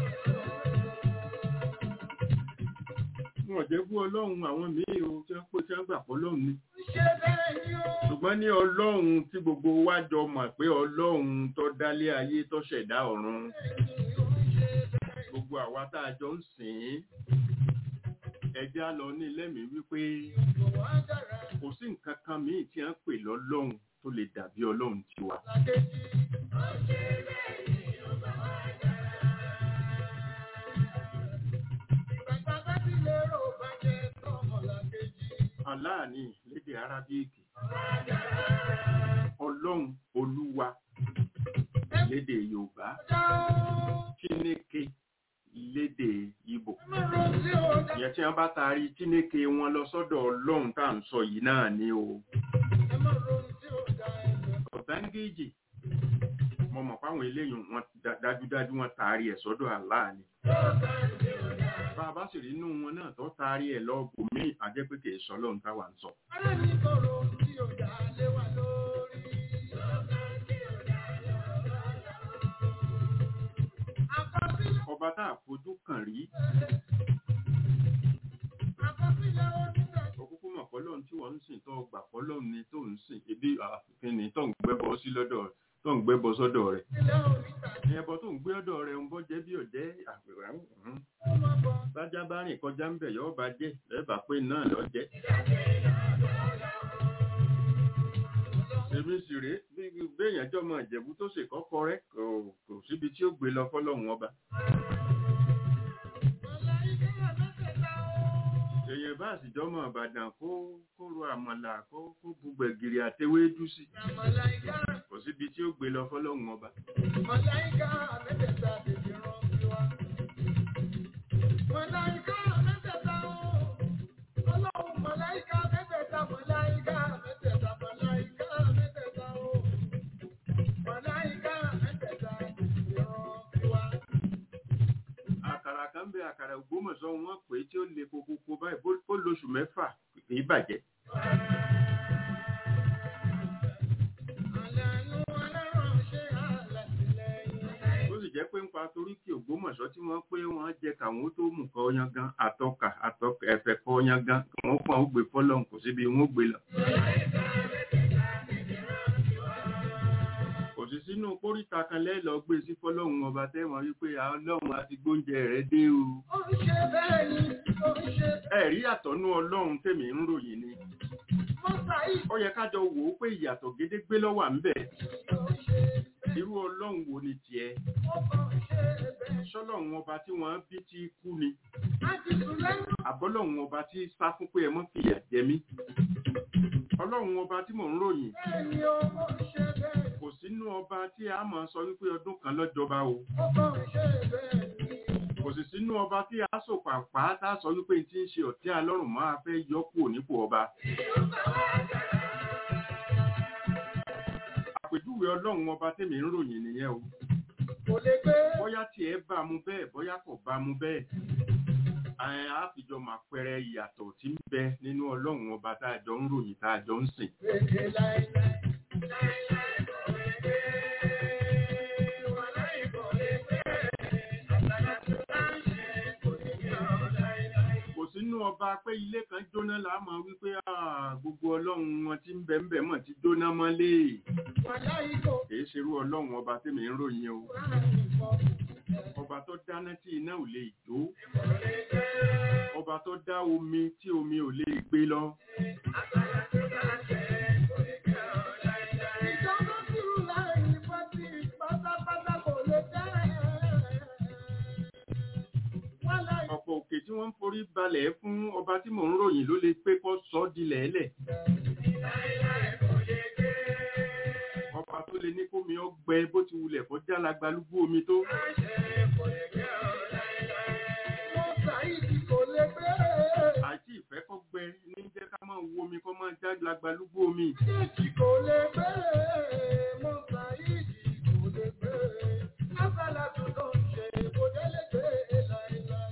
wọn ò jẹ́ bú ọlọ́run àwọn míì o tí wọ́n pé tí wọ́n gbà pọ̀ ọlọ́run ni Ṣé bẹ́ẹ̀ ni ó? ṣùgbọ́n ní ọlọ́run tí gbogbo wa jọ mọ̀ pé ọlọ́run tó dálé ayé tó ṣẹ̀dá ọ̀run gbogbo àwa tá a jọ ń sìn ín ẹjẹ́ á lọ ní lẹ́mìí wípé Wà á dára kò sí nǹkan kan míì tí wọ́n pè lọ́lọ́run tó lè dàbí ọlọ́run tiwa. lákejì. Bàbá bá ti lérò bá jẹ́ tọmọ lákejì. aláàní lédè arábíìkì ọlọ́run olúwa lédè yorùbá Já ó. chineke lédè ìbò Ẹ má ro sí ó dá. ìyẹn tí wọ́n bá taari chineke wọn lọ sọ́dọ̀ ọlọ́run tá à ń sọ yìí náà ni o Ẹ má ro sí ó dá ẹgbẹ́. ọ̀tángéèjì mo mọ̀ fáwọn eléyìí wọn dá- dájúdájú wọn taari ẹ̀ sọ́dọ̀ aláàní bá a bá sì rí inú wọn náà tó taari ẹ̀ lọ́ọ̀bù míì àjẹ́ pé kì í sọ ọlọ́run táwa ń sọ Ará mi sọ̀rọ̀ sí ó dá lé wa lórí. Àkọsílẹ̀ ọba tá a fojú kàn rí àkọsílẹ̀ onígbà òkúkú mọ̀ fọlọ́run tí wọ́n ń sìn tó gbà fọlọ́run ni tó ń sìn ebi àfikún ni tó ń gbẹ́bọ sí lọ́dọ̀ rẹ̀ tó ń gbẹ́bọ sọ́dọ̀ rẹ̀ sílẹ̀ onígbà ní ẹbọ tó ń gbé ọ̀dọ̀ rẹ̀ ń bọ́ jẹ́ bí ọ̀jẹ́ àpèrè tó máa bọ̀. bájá bá rìn kọjá ń bẹ̀ yọ́ bá jẹ́ lẹ́bà pé náà lọ jẹ́ èmi sì rèé bí béèyàn jọmọ ìjẹ̀bú tó ṣe kọ́kọ́ rẹ̀ kò kò síbi tí ó gbé lọ fọlọ́run ọba Màláíkà mẹ́tẹ̀ẹ̀ta ó. èèyàn bá sì jọmọ ìbàdàn kó kó ro àmàlà kó kó bu gbẹ̀gìrì àtewédú sí Màláíkà kò síbi tí ó gbé lọ fọlọ́run ọba Màláíkà mẹ́tẹ̀ẹ̀ta tètè rán sí wa. Màláíkà mẹ́tẹ̀ẹ̀ta ó. Ọlọ́run màláíkà mẹ́tẹ̀ẹ̀ta, màláíkà mẹ́tẹ̀ẹ̀ta, màláíkà mẹ́tẹ̀ẹ̀ta ó. Màláíkà mẹ́tẹ̀ẹ̀ta tètè rán sí wa. àkàrà kan bẹ àkàrà ògbómọ̀ṣọ́ wọn pé tí ó le kokoko báyìí bó- ó lóṣù mẹ́fà kì í bàjẹ́ Àlànà aláránṣẹ́ alátìlẹ́yìn. ó sì jẹ́ pé ń pa torí kí ògbómọ̀ṣọ́ tí wọ́n pé wọ́n jẹ káwọn tó mú kọ́ yangan àtọ́kà àtọ́kà ẹ̀fẹ̀ kọ́ yangan wọ́n fún àwọn gbé fọ́lọ́hún kò síbi wọ́n gbé lọ. kò sí sínú póríta kan lẹ́lọ gbé sí fọ́lọ́hún ọba tẹ́wọ̀n wípé ọlọ́run àti gbóúnjẹ rẹ̀ dé o. Ó ń ṣe bẹ́ẹ̀ ni, ó ń ṣe. ẹ̀rí àtọ́nú ọlọ́run tèmi ń ròyìn ni Mọ́sá yìí ó yẹ kájọ wò ó pé ìyàtọ̀ gédégbé lọ́wọ́ à ń bẹ̀. ó ń ṣe bẹ́ẹ̀. irú ọlọ́run wo ni tiẹ̀ ó kàn ṣe bẹ́ẹ̀. ṣọlọ́run ọba tí wọ́n bí tí kú ni láti sùn lẹ́nu àbọ́lọ́run ọba tí sá fún pé ẹ mọ́ fìyà jẹ mí ọlọ́run ọba tí mò ń ròyìn bẹ́ẹ̀ ni ó kàn ṣe bẹ́ẹ̀. kò sínú ọba tí a máa sọ wípé ọdún kan lọ́jọba o ó kàn ṣe bẹ́ẹ̀ ni. kò sì sínú ọba tí a sọ pàpà tá a sọ wípé tí ń ṣe ọ̀tí alọ́run máa fẹ́ yọ kúrò nípò ọba àpèjúwe ọlọ́run ọba tèmi ń ròyìn nìyẹn o kò lè gbé. bóyá tiẹ̀ bá mu bẹ́ẹ̀ bóyá kò bá mu bẹ́ẹ̀ ẹ̀ á fi jọ máa pẹrẹ ìyàtọ̀ tí ń bẹ nínú ọlọ́run ọba tá a jọ ń ròyìn tá a jọ ń sìn Èdè láìláì. kò sínú ọba pé ilé kan jóná là á mọ̀ wípé "Ah, gbogbo ọlọ́run wọn tí ń bẹ ń bẹ mọ̀ ti jóná mọ́lé Wàláì kò kìí ṣerú ọlọ́run ọba tèmi ń ròyìn o ráàyè kọ́. ọba tó dáná tí iná ò lè jó ọba tó dá omi tí omi ò lè gbé lọ Ìjọba sùúrù láì pàtí pátápátá kò lè dá ẹ̀. Wàláì ọ̀pọ̀ òkè tí wọ́n ń forí balẹ̀ fún ọba tí mò ń ròyìn ló lè pé kó sọ ọ́ dilẹ̀ ẹlẹ̀ ọba tó lè ní kómi ọgbẹ bó ti wulẹ̀ kó jálagbalúgbú omi tó mo ṣàìdí kò lè gbé. àti ìfẹ́ kó gbẹ ní jẹ́ ká máa wo omi kó máa jálagbalúgbú omi Méjì kò lè gbé. Mo ṣàìdí kò lè gbé. Lásàlá tó lọ ṣe kò dé lè gbé láìláì.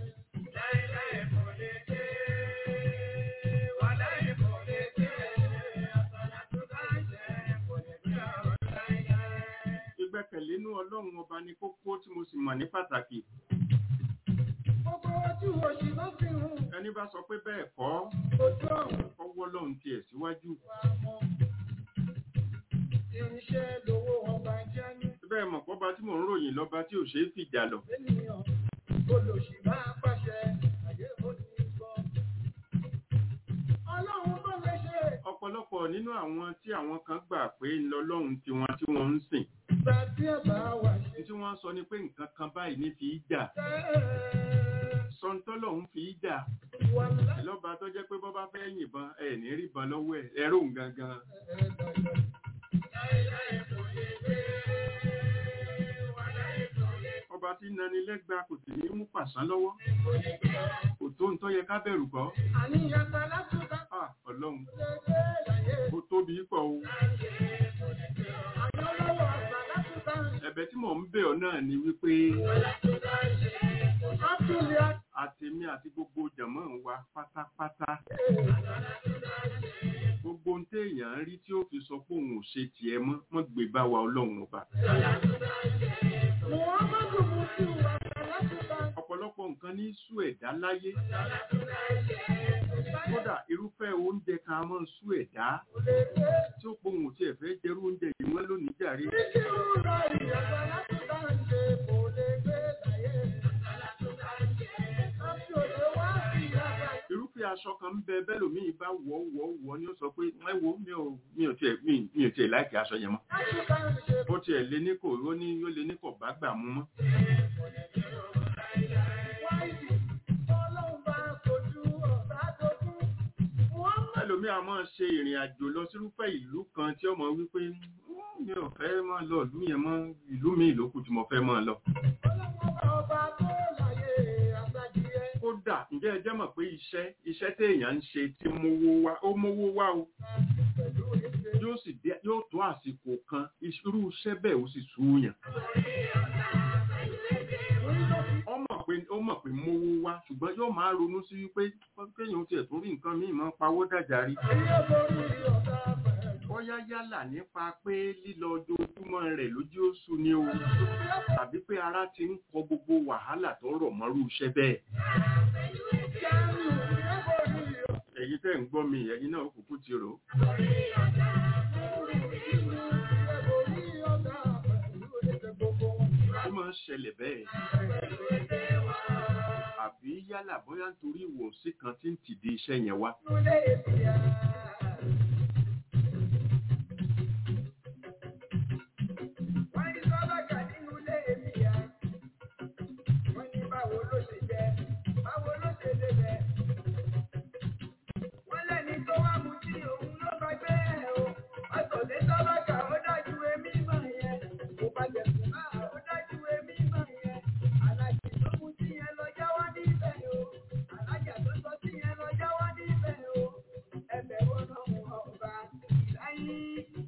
ìgbẹ́kẹ̀lé inú ọlọ́run ọba ní kókó tí mo sì mọ̀ ní pàtàkì Gbogbo ojú òṣì ló fi hùn. ẹni bá sọ pé bẹ́ẹ̀ kọ́ Ojú ọ̀hún kọ́wọ́ lọ́hùn tiẹ̀ síwájú wa mọ́. Irinṣẹ́ lówó ọba jẹ́ ní bẹ́ẹ̀ mọ̀ pọ́ba tí mò ń ròyìn lọ́ba tí ò ṣeé fìjà lọ ènìyàn. Olòṣì máa pàṣẹ àyè òní gbọ́. Ọlọ́run tó lè ṣe ọ̀pọ̀lọpọ̀ nínú àwọn tí àwọn kan gbà pé ńlọlọ́run tiwọn tí wọ́n ń sìn ìgbà tí ẹ bá wà ṣe. ní tí wọ́n sọ ni pé nǹkan kan báyìí ní fi í jà sọ́ńtọ́lọ́hún fi í jà Wà láì lọ́ba tó jẹ́ pé bọ́bá fẹ́ yìnbọn ẹ̀ ní rí bọn lọ́wọ́ ẹ̀ ẹ̀rọ òun gangan ọba tí nani lẹ́gba kò sì ní mú pàṣán lọ́wọ́ kò tó ń tọ́ yẹ ká bẹ̀rù kọ́ Àníyàn ta látúntà Ah, ọlọ́run lè dé láyé. ó tóbi pọ̀ o Àyọ́ lọ́wọ́ àgbà látúntà ń ṣe. ẹ̀bẹ̀ tí mò ń bẹ̀ ọ́ náà ni wípé Átúlẹ̀ àtèmi àti gbogbo jàmọ́ wa pátápátá gbogbo ohun téèyàn ń rí tí ó fi sọ pé òun ò ṣe tiẹ̀ mọ́ mọ́ gbé bá wa ọlọ́run ọba Muhammadu Mutu àgbà látúntà ń ọ̀pọ̀lọpọ̀ nǹkan ní sú ẹ̀dá láyé kódà irúfẹ́ oúnjẹ kan a máa ń sú ẹ̀dá lè dé. tí ó pohùn tí ẹ̀ fẹ́ jẹrú oúnjẹ yìí wọ́n lónìí jàre Títí rúra ìyàgbà látúntà ń ṣe kò lè gbé láyé. Àti òde wá sí ìyàgbà irúfẹ́ aṣọ kan ń bẹ bẹ́lòmíì bá wọ̀ wọ̀ wọ̀ ni ó sọ pé ẹ wo mi ò mi ò tiẹ̀ mi mi ò tiẹ̀ láìkí aṣọ yẹn mọ́ látúntà ń ṣe ó tiẹ̀ lé ní kò ó ní ó lé ní kò bá gbà mú mọ́ wáìdì. Ọlọ́run bá kojú ọ̀tá dojú. Muhammadu ẹlòmíì a máa ṣe ìrìn àjò lọ sírúfẹ́ ìlú kan tí ọmọ wípé "Mm, mi ò fẹ́ máa lọ ìlú yẹn mọ́ ìlú mi ìlókù tí mo fẹ́ máa lọ ọlọ́run ọba tó láyé àgbàjìyẹ. kódà ǹjẹ́ ẹ jẹ́ mọ̀ pé iṣẹ́ iṣẹ́ téèyàn ń ṣe tí mówó wá ó mówó wá o Pẹ̀lú ìṣe. yóò sì dé yóò tó àsìkò kan irú iṣẹ́ bẹ́ẹ̀ ó sì súyàn ó mọ̀ pé ó mọ̀ pé mówó wá ṣùgbọ́n yóò máa ronú sí wípé kéèyàn tiẹ̀ tó rí nǹkan míì máa ń pawó dàjà rí Ayé borí ọ̀tá pẹ̀lú. bóyá yálà nípa pé lílọ ojoojúmọ́ rẹ̀ lójú oṣù ni o tàbí pé ara ti ń kọ gbogbo wàhálà tó rọ̀ mọ́rú iṣẹ́ bẹ́ẹ̀ Jáàmù ẹ borí ọ̀tá. ẹ̀yin tẹ́ ń gbọ́ mi ẹ̀yin náà kúkú ti rò ó ó máa ń ṣẹlẹ̀ bẹ́ẹ̀ àbí yálà bóyá nítorí ìwòsí kan tí ń tìdí iṣẹ́ yẹn wá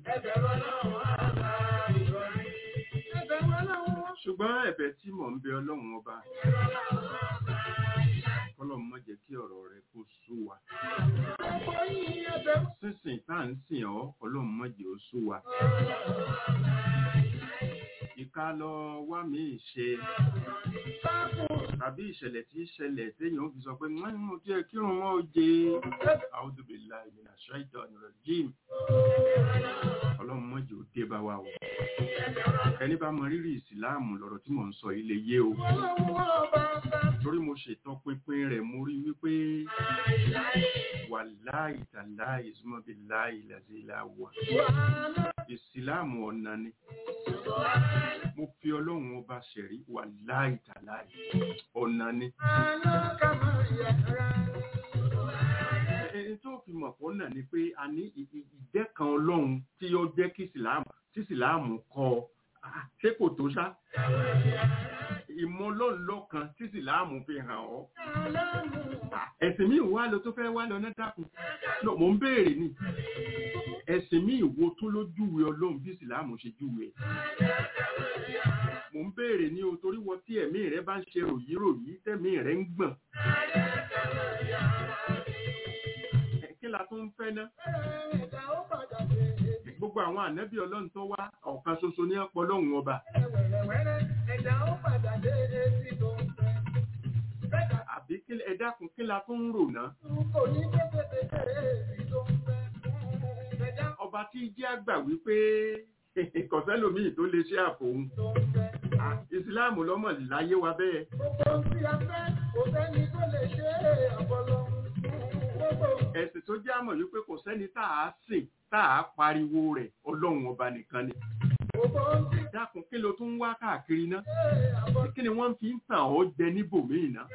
ṣùgbọ́n ẹ̀bẹ̀ tí mò ń bẹ ọlọ́run ọba kọ́lọ́run má jẹ́ kí ọ̀rọ̀ rẹ kó sú wa sísìn tá à ń sìn ọ́ ọlọ́run má jẹ́ ó sú wa ìka lọ wá mi ṣe tàbí ìṣẹ̀lẹ̀ tí ìṣẹ̀lẹ̀ téèyàn ó fi sọ pé wọ́n mú tí ẹ kírun wọn ó jẹ a'udhu billahi minash shaitanir rajim ọlọ́run má jẹ́ ó dé bá wa o ẹni bá mọ rírì ìsìláàmù lọ́rọ̀ tí mò ń sọ ilé yé o torí mo ṣètò pinpin rẹ̀ mo rí wípé wàláì tàláì ìsúmọ́bí láì làzílà wà ìsìláàmù ọ̀nà ni mo fi ọlọ́run ọba ṣẹ̀rí wàláì tàláì ọ̀nà ni ẹni tó fi mọ̀ pọ̀ náà ni pé a ní ìjẹ́ kan ọlọ́run tí ó jẹ́ kí ìsìláàmù tí ìsìláàmù kọ́ ọ ṣé kò tó ṣá ìmọ̀lọ́lọ́kan tí ìsìláàmù fi hàn ọ́ ẹ̀sìn mi wá lọ tó fẹ́ wá lọ náà dákun no mò ń béèrè ni ẹ̀sìn mi ìwo tó ló júwe ọlọ́run bí ìsìláàmù ṣe júwe ẹ̀ mò ń béèrè ní o torí wọ tí ẹ̀mí rẹ bá ń ṣe ròyíròyí tẹ̀mí rẹ ń gbọ̀n kí la tún ń fẹ́ ná gbogbo àwọn ànábì ọlọ́run tó wá ọ̀kan ṣoṣo ní ọ̀pọ̀ ọlọ́run ọba àbí ẹ dákun kí la tún ń rò ná ọba tí jẹ́ àgbà wípé kọ̀sẹ́lòmíì tó lè ṣe àfòun ìsìláàmù lọ́mọ láyé wa bẹ́ẹ̀ ẹ̀sìn tó jẹ́ àmọ̀ wípé kò sẹ́ni tá a sìn tá a pariwo rẹ̀ ọlọ́run ọba nìkan ni dákun kí ló tún wá káàkiri ná kí ni wọ́n fi ń tàn ọ́ jẹ níbòmíì ná.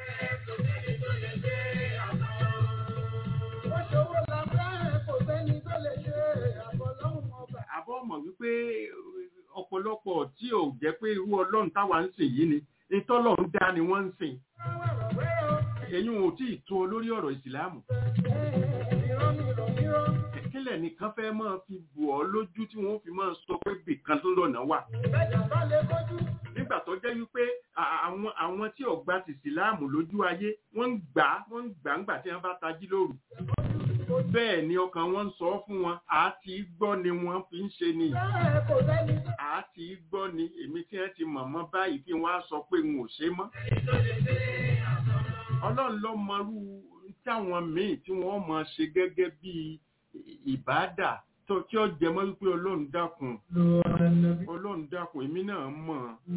àbọ̀ mọ̀ wípé ọ̀pọ̀lọpọ̀ tí ò jẹ́ pé irú ọlọ́run táwa ń sìn yìí ni ìtọ́lọ́run dá ni wọ́n ń sìn ẹ̀yin ò tí ì tó lórí ọ̀rọ̀ ìsìláàmù kílẹ̀ nìkan fẹ́ máa fi bù ọ́ lójú tí wọ́n fi máa sọ pé bìkan tó lọ́nà wà nígbà tó jẹ́ wípé àwọn àwọn tí ò gba tìsìláàmù lójú ayé wọ́n ń gbà wọ́n ń gbà ńgbà tí wọ́n bá tají lóru bẹ́ẹ̀ ni ọkàn wọn ń sọ fún wọn àti gbọ́ ni wọ́n fi ń ṣe ni àti gbọ́ ni èmi tí wọ́n ti mọ̀ mọ́ báyìí kí wọ́n á sọ pé n ò ṣe mọ́ ọlọ́run ló mọrú táwọn míì tí wọ́n mọ̀ ṣe gẹ́gẹ́ bí ìbádà tó tí ó jẹ mọ́ wípé ọlọ́run dákun ọlọ́run dákun èmi náà mọ̀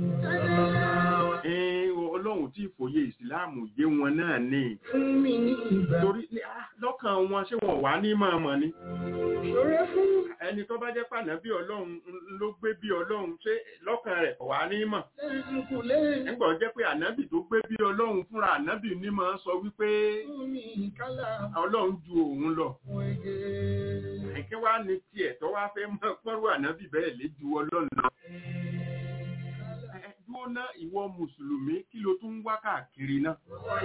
ọlọ́run tí ìfòye ìsìláàmù yé wọn náà ní torí lọ́kàn wọn ṣé wọn wà ní máa mọ̀ ni ẹni tó bá jẹ́ pàná bí ọlọ́run ló gbé bí ọlọ́run ṣé lọ́kàn rẹ̀ wà ní mọ̀ nígbà jẹ́ pé ànábì tó gbé bí ọlọ́run fúnra ànábì ní máa sọ wípé ọlọ́run ju òun lọ kí wá ní tiẹ̀ tó wá fẹ́ mọ́ pọ́rú ànábì bẹ́ẹ̀ lé ju ọlọ́run lọ. dúró ná ìwọ mùsùlùmí kí ló tún wá káàkiri náà.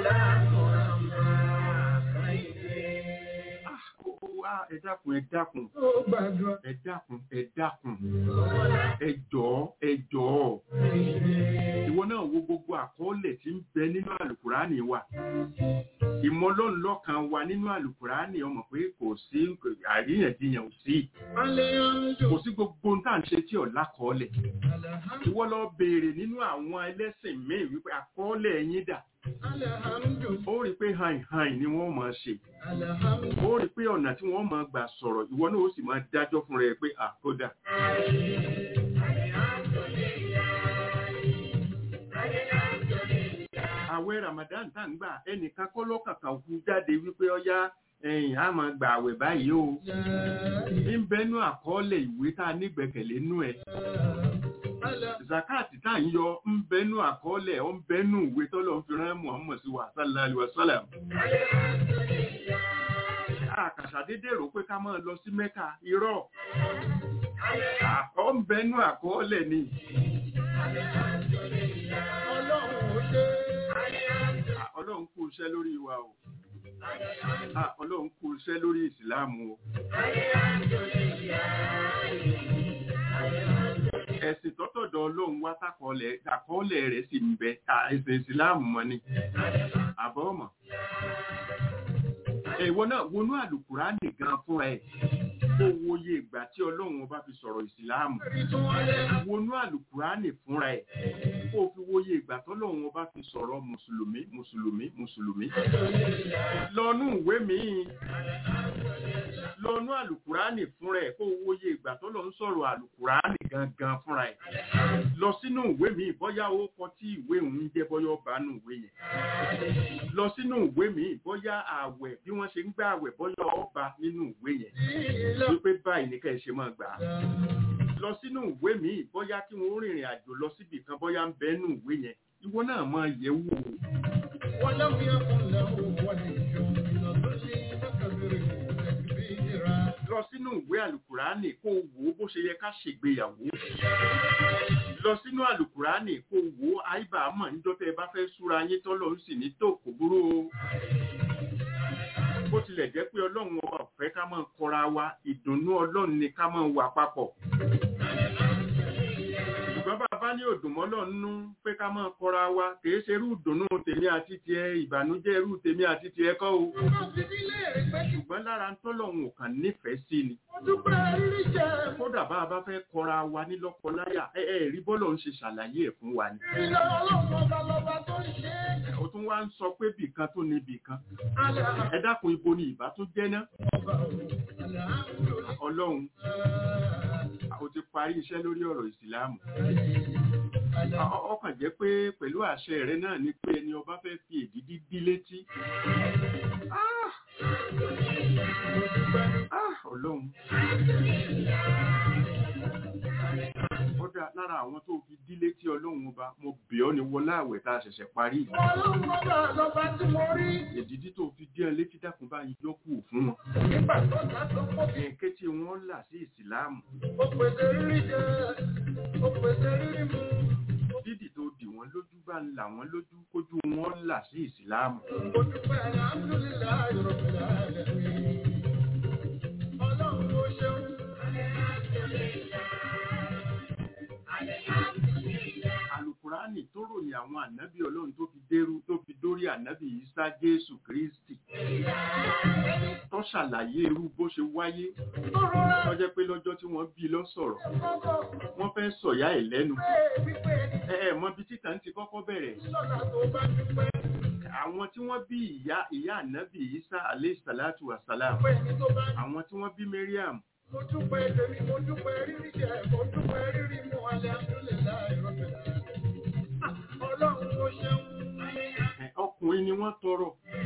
ẹ dákun ẹ dákun ẹ dákun ẹ dákun ẹ jọ̀ọ́ ẹ jọ̀ọ́ ìwọ náà wo gbogbo àkọọ́lẹ̀ tí ń bẹ nínú àlùkùránì wa ìmọ̀lọ́nlọ́kan wa nínú àlùkùránì ọmọ pé kò sí àríyànjiyàn sí kò sí gbogbo tá à ń ṣe tí ọ̀la kọ́ọ̀lẹ̀ ìwọ lọ béèrè nínú àwọn ẹlẹ́sìn míì wípé àkọọ́lẹ̀ yín dà ó rí pé hàn hàn ni wọ́n máa ṣe ó rí pé ọ̀nà tí wọ́n máa gbà sọ̀rọ̀ ìwọ náà ó sì máa dájọ́ fún rẹ pé àkódà. àwẹ̀ Ramadan tá ń gbà ẹnìkan kọ́ lọ́kàkàn kú jáde wípé ọyá ẹ̀yìn á máa gbà àwẹ̀ báyìí o ń bẹnu àkọọ́lẹ̀ ìwé tá a nígbẹ̀kẹ̀lé nú ẹ̀ zakati tá ń yọ ń bẹnu àkọọ́lẹ̀ ó ń bẹnu ìwé tọ́lọ̀ ń fi rán Muhammad sí wa sallallahu alaihi wasallam àkàṣà dédé rò pé ká máa lọ sí Mẹ́kà irọ́ ó ń bẹnu àkọọ́lẹ̀ ni ọlọ́run kú iṣẹ́ lórí wa o Ah, ọlọ́run kú iṣẹ́ lórí ìsìláàmù o ẹ̀sìn tọ́tọ̀dọ̀ ọlọ́run wá tákọọ́lẹ̀ àkọọ́lẹ̀ rẹ̀ sì ń bẹ ta ẹ̀sìn ìsìláàmù mọ́ ni àbọ̀ ọmọ ìwọ náà wọnú àlùkùránì gan fúnra ẹ̀ kó wòye ìgbà tí ọlọ́run ọba fi sọ̀rọ̀ ìsìláàmù wọnú àlùkùránì fúnra ẹ̀ kó o fi wòye ìgbà tọ́lọ́run ọba fi sọ̀rọ̀ mùsùlùmí mùsùlùmí mùsùlùmí lọ́nú ìwé míì lọ́nú àlùkùránì fúnra ẹ̀ kó o wòye ìgbà tọ́lọ́run sọ̀rọ̀ àlùkùránì gangan fúnra ẹ̀ lọ sínú ìwé míì bóyá ó kọ tí ìwé òun jẹ́ bóyá ọba nù ìwé yẹn lọ sínú ìwé míì bóyá ààwẹ̀ bí wọ́n ṣe ń gbà ààwẹ̀ bóyá ọba nínú ìwé yẹn wípé báyìí ní ká ẹ ṣe máa gbà á lọ sínú ìwé míì bóyá kí wọn ó rìnrìn àjò lọ síbì kan bóyá ń bẹ nínú ìwé yẹn ìwọ náà máa yẹ̀ wò ó ولم يكن له ولي من الظل فكبره تكبيرا lọ sínú ìwé àlùkùránì kó o wò ó bó ṣe yẹ ká ṣègbéyàwó lọ sínú àlùkùránì kó o wò ó àìbá mọ̀ níjọ́ tẹ́ ẹ bá fẹ́ súra yín tọ́lọ́ ń sì ní tó kò burú o bó tilẹ̀ jẹ́ pé ọlọ́run ọba ò fẹ́ ká máa kọra wa ìdùnnú ọlọ́run ni ká máa wà papọ̀ ṣùgbọ́n bàbá ní òdùnmọ́ lọ́nú pé ká máa kọra wa kìí ṣe irú ìdùnnú tèmi àti tiẹ̀ ìbànújẹ́ irú tèmi àti tiẹ̀ kọ́ o Ọmọ ti nílé rẹ̀ pé kí ṣùgbọ́n lára ń tọ́lọ́run ò kàn nífẹ̀ẹ́ sí ni mo dúpẹ́ rírí jẹ. kódà bá a bá fẹ́ kọra wa ní lọ́kọláya ẹ ẹ rí bọ́lọ̀ ń ṣe ṣàlàyé ẹ̀ fún wa ni Ilé ọlọ́run ọba lọba tó ń ṣe é. ó tún wá ń sọ pé bìkan tó ní bìkan Alẹ́ ẹ dákun ibo ni ìbá tó jẹ́ náà ọba o, alhamdulillah. ọlọ́run ó ti parí iṣẹ́ lórí ọ̀rọ̀ ìsìláàmù Ọ- ọ- ọkàn jẹ́ pé pẹ̀lú àṣẹ rẹ náà ni pé ẹni ọba fẹ́ fi èdìdí dí létí Ah! Ah, ọlọ́run ó dá lára àwọn tó fi dí létí ọlọ́run ọba mo bẹ̀ ọ́ ní wọlá àwẹ̀ tá a ṣẹ̀ṣẹ̀ parí yìí. Ọlọ́run ọba lọba tí mo rí. èdìdí tó fi dí ẹ létí dákun bá yín yọkù fún wọn Nígbà tó ta tó pọ̀ bí ẹ̀ǹkẹ́ tí wọ́n là sí ìsìláàmù ó pèsè rírí jẹ, ó pèsè rírí mu. dídì tó dì wọ́n lójú bá ń là wọ́n lójú kójú wọn là sí ìsìláàmù Mo dúpẹ́ alhamdulillahi rabbil alamin. Ọlọ́run ó ṣeun. alukurani tó ròyìn àwọn ànábì ọlọ́run tó fi dérú tó fi dórí ànábì isa jésù kristi tó ṣàlàyé irú bó ṣe wáyé Tó rọra tó jẹ́ pé lọ́jọ́ tí wọ́n bí lọ sọ̀rọ̀ kọ́kọ́ wọ́n fẹ́ sọ̀yá ẹ̀ lẹ́nu pé wípé ẹ ẹ mọ bí títà ń ti kọ́kọ́ bẹ̀rẹ̀ lọ́la tó bá dúpẹ́. àwọn tí wọ́n bí ìyá ìyá ànábì isa alayhi salatu wa salam Pé ẹni tó bá àwọn tí wọ́n bí mariam mo dúpẹ́ tèmi, mo dúpẹ́ rírí jẹ, mo dúpẹ́ rírí mu, alhamdulillahi rabbil alamin. Ọlọ́run ó ṣeun. ẹ, ọkùnrin ni wọ́n tọrọ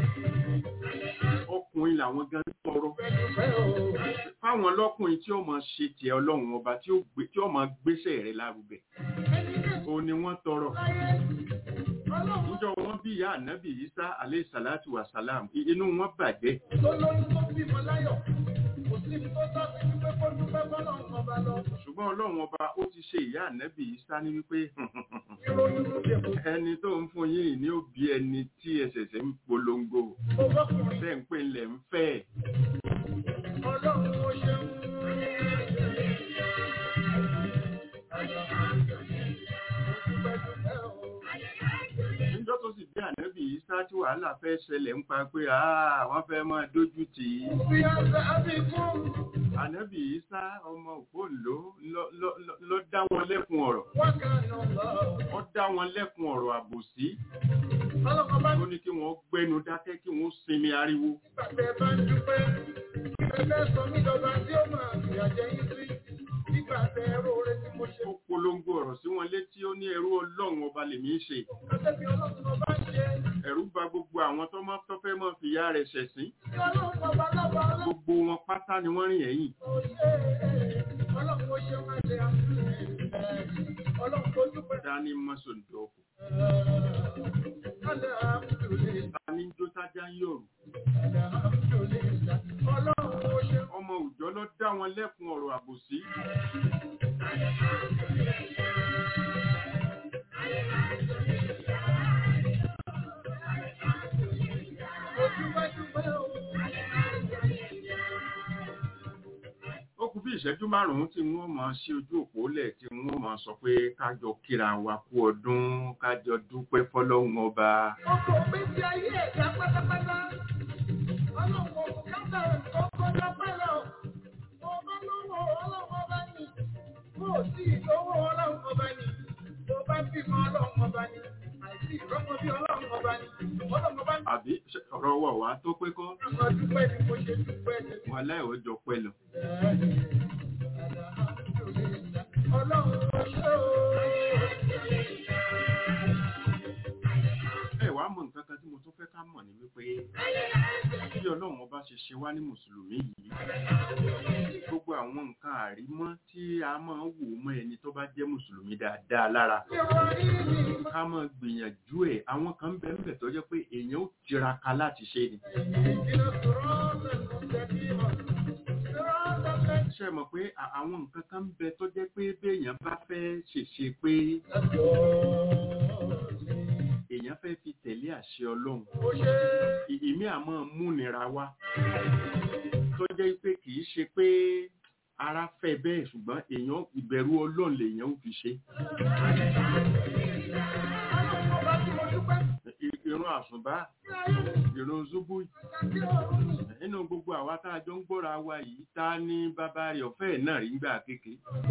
ọkùnrin làwọn gan tọrọ Dúpẹ́ o. fáwọn lọ́kùnrin tí ó máa ṣe tiẹ̀ ọlọ́run ọba tí ó gbé tí ó máa gbéṣẹ́ rẹ̀ lárugẹ Ẹni kẹ́kọ̀ọ́ òun ni wọ́n tọrọ láyé. Ọlọ́run níjọ́ wọ́n bí ìyá ànábì isa alayhi salatu wa salam i- inú wọn bàjẹ́ tó lóyún tó bímọ láyọ̀. Kò sí ibi tó sábì wípé kó dúpẹ́ bọ́lọ́run ọba lọ. ṣùgbọ́n ọlọ́run ọba ó ti ṣe ìyá ànábì isa ní wípé Ìròyìn ló dé kò ẹni tó ń fún yín ní òbí ẹni tí ẹsẹ̀sẹ̀ ń polongo tó bọ́kùnrin. tẹ́ ń pè ń lẹ̀ ń fẹ́ Ọlọ́run ó ṣeun. Dúpẹ́ dúpẹ́ o. níjọ́ tó sì bí ànábì isa tí wàhálà fẹ́ ṣẹlẹ̀ ń pa pé "Ah, wọ́n fẹ́ máa dójú tì í Bí a ṣe àbíkún. ànábì isa ọmọ òpóǹló ló- ló- ló- ló dá wọn lẹ́kun ọ̀rọ̀ Wákàtí ọ̀la o. ó dá wọn lẹ́kun ọ̀rọ̀ àbòsí Ọlọ́run bá ó ní kí wọ́n gbẹ́nu dákẹ́ kí wọ́n sinmi ariwo nígbàtẹ́ bá ń dúpẹ́. Ẹgbẹ́ sọ mí dọ̀gba tí ó máa fìyà jẹ yín sí. Nígbàtẹ́ ẹrú oore tí mo ṣe. ó polongo ọ̀rọ̀ sí wọn létí ó ní ẹrú ọlọ́run ọba lèmi ń ṣe Kọ́tẹ́ bí ọlọ́run ọba ń ṣe. ẹ̀rù bà gbogbo àwọn tó máa tó fẹ́ mọ́ fi ìyá rẹ̀ ṣẹ̀sín Bí ọlọ́run ọba lọ́ba ọlọ́run gbogbo wọn pátá ni wọ́n rìn ẹ̀yìn ó ṣe. Ọlọ́run ó ṣe máa ṣe àtúnṣe. Ọlọ́run tó dúpẹ́. dání mọ́sọ̀dọ̀kù Alhamdulillah. dání jó sájà ń yòrù Alhamdulillah. Ọlọ́run ó ṣe. ọmọ òòjọ́ ló dá wọn lẹ́kun ọ̀rọ̀ àbòsí Mo dúpẹ́ dúpẹ́ o. ìṣẹ́jú márùn-ún tí wọ́n máa ṣí ojú òpó lẹ̀ tí wọ́n máa sọ pé kájọ kíra wa kú ọdún kájọ dúpẹ́ fọlọ́run ọba. Ọkọ̀ ògbésí ayé ẹ̀dá pátápátá. Ọlọ́run kò kábà tó kọjá pẹ́lẹ̀ o. Mo bá lówó ọlọ́run ọba ni. Mo ò sí ìlówó ọlọ́run ọba ni. Mo bá bímọ ọlọ́run ọba ni. Àìsí ìrọ́mọ bí ọlọ́run ọba ni. Ọlọ́run ọba ni. àbí ṣe ọ̀rọ̀ wọ̀ wá tó pé kọ́ Ọmọ dúpẹ́ ni mo ṣe dúpẹ́ ni. wọn aláìwọ́ jọ pẹ́ lọ. Ọlọ́run ó ṣe o. ẹ wàá mọ nǹkan kan tí mo tún fẹ́ ká mọ̀ ní wípé bí ọlọ́run ọba ṣe ṣe wá ní mùsùlùmí yìí gbogbo àwọn nǹkan àrímọ́ tí a máa ń wò mọ́ ẹni tó bá jẹ́ mùsùlùmí dáadáa lára Ìrọ̀rí mi. ká máa gbìyànjú ẹ̀ àwọn kan ń bẹ ń bẹ tó jẹ́ pé èèyàn ó tiraka láti ṣe ni. Ìjìnà sọ̀rọ̀ ọ̀sẹ̀ ṣe mọ̀ pé à- àwọn nǹkan kan ń bẹ tó jẹ́ pé béèyàn bá fẹ́ ṣèṣe pé èèyàn fẹ́ fi tẹ̀lé àṣẹ ọlọ́run ì- ìmí àmọ́ múnira wá tó jẹ́ pé kì í ṣe pé ara fẹ́ bẹ́ẹ̀ ṣùgbọ́n èèyàn ìbẹ̀rù ọlọ́run lèèyàn ó fi ṣe I- irun àsùnbá irun zubu nínú gbogbo àwa tá a jọ ń gbọ́ra wa yìí ta ni bàbá rẹ̀ ọ̀fẹ́ náà rí gbà kéke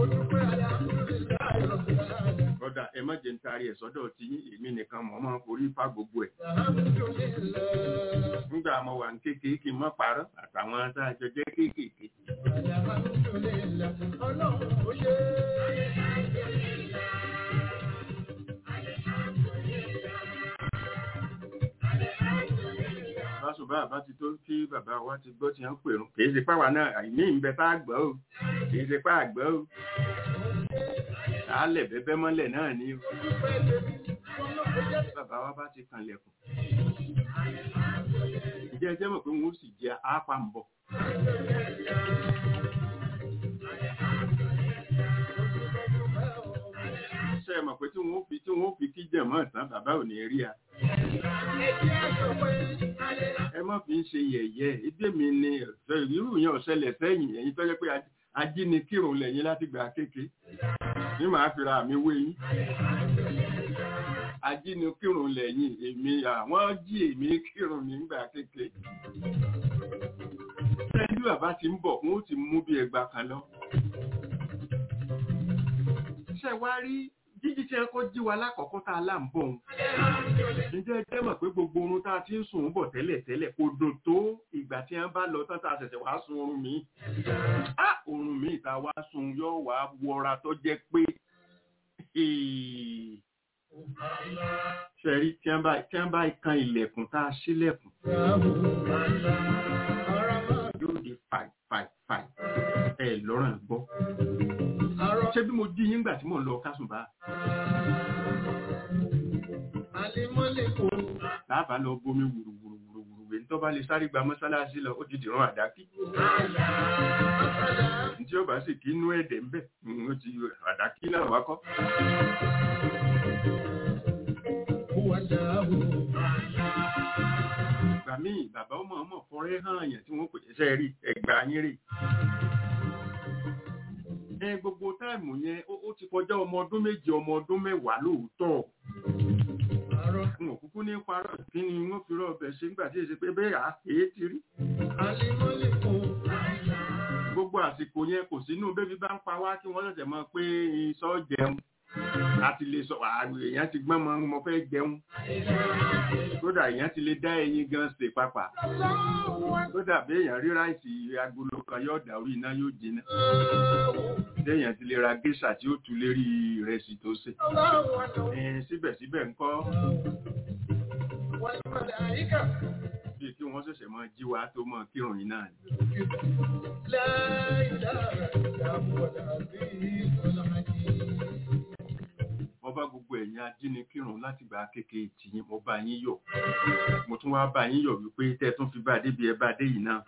kódà ẹ má jẹ́ ń taari ẹ̀ sọ́dọ̀ tí èmi nìkan mọ̀ máa forí fa gbogbo ẹ̀ nígbà mo wà ní kékeré kí n má parọ́ àtàwọn tá a jọ jẹ́ kéékèèké báṣubá àbá ti tó kí bàbá wa ti gbọ́ tí wọ́n pèrún kì í ṣe páwa náà àìní ìbẹ tá a gbọ́ o kì í ṣe pá àgbọ́ o àálẹ̀ bẹ́bẹ́ mọ́lẹ̀ náà ni o bàbá wa bá ti kanlẹ̀kùn ìjẹ́ ẹjẹ́ mọ̀ pé wọ́n ó sì jẹ àápa ń bọ̀ ṣe é mọ̀ pé tí wọ́n fi tí wọ́n fi kíjẹ̀ mọ́ ìtàn bàbá ò ní rí a ẹ má fi ń ṣe yẹ̀yẹ́ ibi mi ni ẹ̀fẹ́ irú yẹn ò ṣẹlẹ̀ sẹ́yìn ẹ̀yin tó jẹ́ pé aj- ajínikírun lẹ́yìn láti gbà kéke ní màá fi ra mi wé yín ajínikírun lẹ́yìn èmi àwọn jí èmi kírun nígbà kéke ṣẹ́jú bàbá ti ń bọ̀ wọ́n ó ti mú bí ẹgbà kan lọ ṣe wá rí jíjí tí ẹ kọ́ jí wa lákọ̀ọ́kọ́ tá a là ń bọ̀ òun ǹjẹ́ ẹ jẹ́ mọ̀ pé gbogbo oorun tá a ti ń sùn bọ̀ tẹ́lẹ̀ tẹ́lẹ̀ kò dùn tó ìgbà tí wọ́n bá lọ tán tá a ṣẹ̀ṣẹ̀ wá sun oorun mi. á oorun mi ìta wá sun yóò wá wọra tó jẹ́ pé ṣẹ̀rí tí wọ́n bá tí wọ́n bá kan ilẹ̀kùn tá a ṣílẹ̀kùn yóò di fàì fàì fàì ẹ lọ́rùn gbọ́. ṣé bí mo jí yín gbà tí mò ń lọ kásùnbà láàbà lọ bomi wùrùwùrùwùrù èyí tó bá lè sáré gba mọ́sálásí lọ ó ti dìran àdákí tí ó bá sì kí inú ẹ̀dẹ̀ ń bẹ̀ ó ti àdákí náà wá kọ́ ìgbà míì bàbá ọmọ ọmọ fọrẹ́ hàn àyàn tí wọ́n pè ṣe rí ẹgbà yín rè ẹ gbogbo táìmù yẹn ó ó ti kọjá ọmọ ọdún méje ọmọ ọdún mẹ́wàá lóòótọ́ n ò kúkú ní parọ́ kí ni wọ́n fi rọ́ ọbẹ̀ ṣe nígbà tí èsì pé bẹ́ẹ̀ á èé ti rí gbogbo àsìkò yẹn kò sínú bébí bá ń pa wá kí wọ́n ṣẹ̀ṣẹ̀ mọ̀ pé iṣọ́ jẹun àti lè sọ ààrùn èèyàn ti gbọ́n mọ́ mo fẹ́ jẹun kódà èèyàn ti lè dá ẹyin gan ṣe papà kódà bí èèyàn rí ráìsì agolo kan yóò dà orí iná yóò jiná téèyàn ti lè ra géṣà tí ó tu lérí ìrẹsì tó ṣe Ẹn, síbẹ̀síbẹ̀ ńkọ́ bí kí wọ́n ṣẹ̀ṣẹ̀ mọ jí wa tó mọ kírun yìí náà ni. mo bá gbogbo ẹ̀yin ajínikírun láti gba kékeré tìyín mo bá yín yọ̀ mo tún wá bá yín yọ̀ wípé tẹ́ ẹ tún fi bá a débi ẹ bá a dé yìí náà.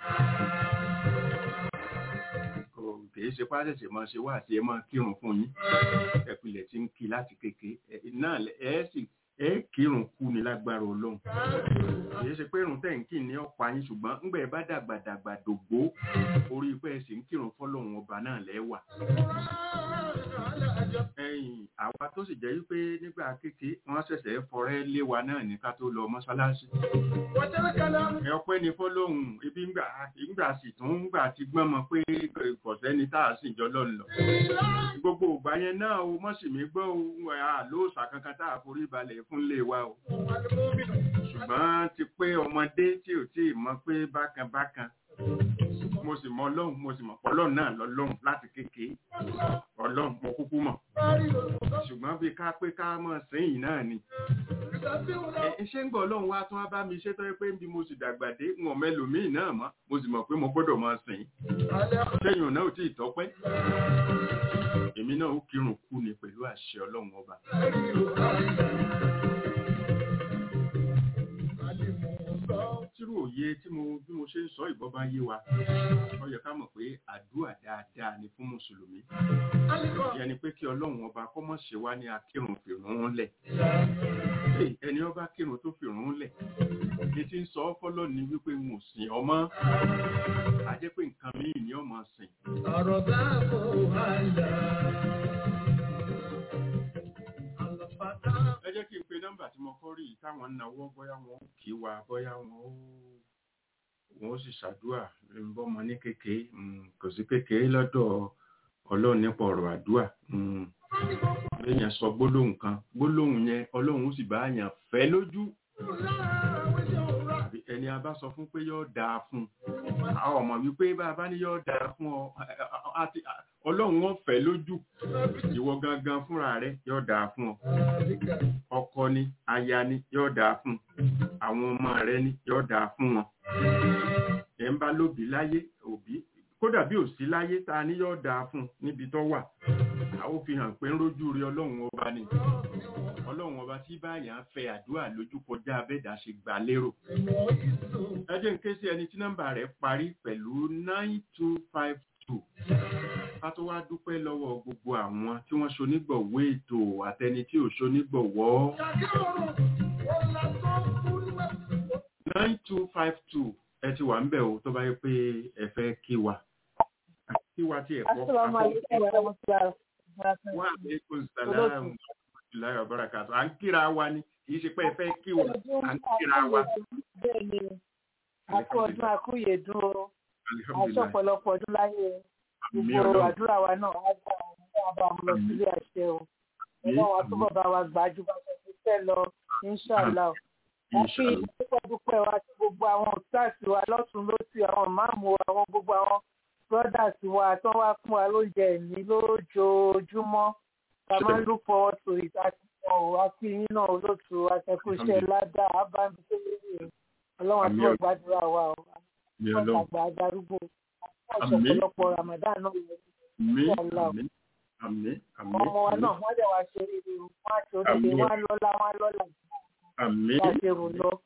kò kìí ṣe pàṣẹṣẹ máa ṣe wá àti ẹ máa kírun fún yín ẹpìlẹ̀ tí ń kí láti kékeré ẹ náà lẹ- ẹ sì ẹ kírun kú ni lágbára ọlọ́run kì í ṣe pé irun tẹ̀ǹkì ní ọ̀pá yín ṣùgbọ́n ńgbà ẹ bá dàgbà dàgbà dògbó orí pé ẹ sì ń kírun fọlọ́run ọba náà lẹ́wà ẹ̀yìn àwa tó sì jẹ́ wípé nígbà kéke wọ́n ṣẹ̀ṣẹ̀ fọrẹ́ lé wa náà ní ká tó lọ mọ́ṣáláṣí ẹ ọpẹ́ ní fọlọ́hún ibi ńgbà ìgbà sì tún ńgbà ti gbọ́n mọ pé kọ̀sẹ́ni tá a sì jọ lọ́nà gbogbo ìgbà yẹn náà o mọ̀ sì mí gbọ́ o àlóòsà kankan tá a forí balẹ̀ fún lé wa o ṣùgbọ́n ti pé ọmọdé tí ò tí ì mọ̀ pé bákan bákan mo sì mọ ọlọ́run mo sì mọ̀ ọlọ́run náà lọ́lọ́run láti kékeré ọlọ́run mo kúkú mọ̀ ṣùgbọ́n bí ká pé ká mọ̀ sẹ́yìn náà ni ṣé ń gbọ́ ọlọ́run wá tún wá bá mi ṣe tọ́ pé bí mo sì dàgbà dé wọn mẹ́lòmíì náà mọ́ mo sì mọ̀ pé mo gbọ́dọ̀ máa sìn sẹ́yìn náà ò tí ì tọ́pẹ́ èmi náà ó kírun kú ni pẹ̀lú àṣẹ ọlọ́run ọba tírú òye tí mo bí mo ṣe ń sọ ìbọn bá yé wa ó yẹ ká mọ̀ pé àdúrà dáadáa ni fún mùsùlùmí ìyẹn ni pé kí ọlọ́run ọba kó mọ̀ ṣe wá ní akírun fìrún lẹ̀ ẹni ọba kírun tó fìrún lẹ̀ ní ti ń sọ ọ́ fọ́lọ́ ni wípé n ò sìn ọmọ a jẹ́ pé nǹkan míì ni ọmọ sìn. ọ̀rọ̀ bá kò hàlà. ẹ jẹ́ kí n pe nọ́mbà tí mo kọ́ rí yìí táwọn ń nawọ́ bóyá wọn ó kí wa bóyá wọn ó wọn ó sì ṣàdúà bọ́mọ ní kékeré kò sí kékeré lọ́dọ̀ ọlọ́run nípa ọ̀rọ̀ àdúà lẹ́yìn sọ gbólóhùn kan gbólóhùn yẹn ọlọ́run ó sì bá yàn fẹ́ lójú àbí ẹni a bá sọ fún pé yóò dáa fún àwọn ọmọ wípé bá a bá ní yóò dáa fún ọ ọlọ́run wọn fẹ́ lójú ìwọ gangan fúnra rẹ yóò dáa fún ọ ọkọ ni aya ni yóò dáa fún àwọn ọmọ rẹ ni yóò dáa fún wọn ẹ̀ ń bá lóbi láyé òbí kódà bí ò sí láyé ta ni yóò dáa fún níbi tó wà àwọn fi hàn pé ń rójú rí ọlọ́run ọba ni ọlọ́run ọba tí báyà ń fẹ́ àdúrà lójú kọjá abẹ́dà ṣe gbà lérò ẹ jẹ́ ń ké sí ẹni tí nọ́mbà rẹ̀ parí pẹ̀lú nine two five two ká tó wá dúpẹ́ lọ́wọ́ gbogbo àwọn tí wọ́n ṣonígbọ̀wọ́ ètò àtẹni tí ò ṣonígbọ̀wọ́ nine two five two ẹ ti wà ń bẹ̀ o tó bá yẹ pé ẹ fẹ́ kí wa kí wa tí ẹ kọ́ wà lẹ́kùn sàlámù láyọ̀ bárakàtà à ń kíra wa ni kì í ṣe pé ẹ fẹ́ kí wa à ń kíra wa. bẹ́ẹ̀ni àkó ọdún àkúyè dún o aṣọ ọ̀pọ̀lọpọ̀ ọdún láyé gbogbo àdúrà wa náà wá gbà wọn bá wọn lọ sílé àṣẹ o ọlọ́run àtúbọ̀ bá wa gbà ju bá ṣe fẹ́ lọ inṣàlá o wọ́n fi dúpẹ́ dúpẹ́ wa sí gbogbo àwọn òtáàsì wa lọ́tún lósì àwọn máàmù wa àwọn gbogbo àwọn brothers wa tó wá fún wa lóúnjẹ ẹ̀mí lójoojúmọ́ ká máa ń look forward to it àti ọ̀ àti yín náà olóòtú àtẹ̀kù iṣẹ́ ládàá ábámi tó lórí ọlọ́run àtúbọ̀ gbàdúrà wa o àtúbọ̀ àgbà adarúgbó ọ̀pọ̀lọpọ̀ ramadan náà Àmín, àmín, àmín. ọmọ wa náà wọ́n dẹ̀ wá ṣe rere o wọ́n á ṣe oríire wọ́n á lọ́lá wọ́n á lọ́lá Àmín. bá ṣe rò lọ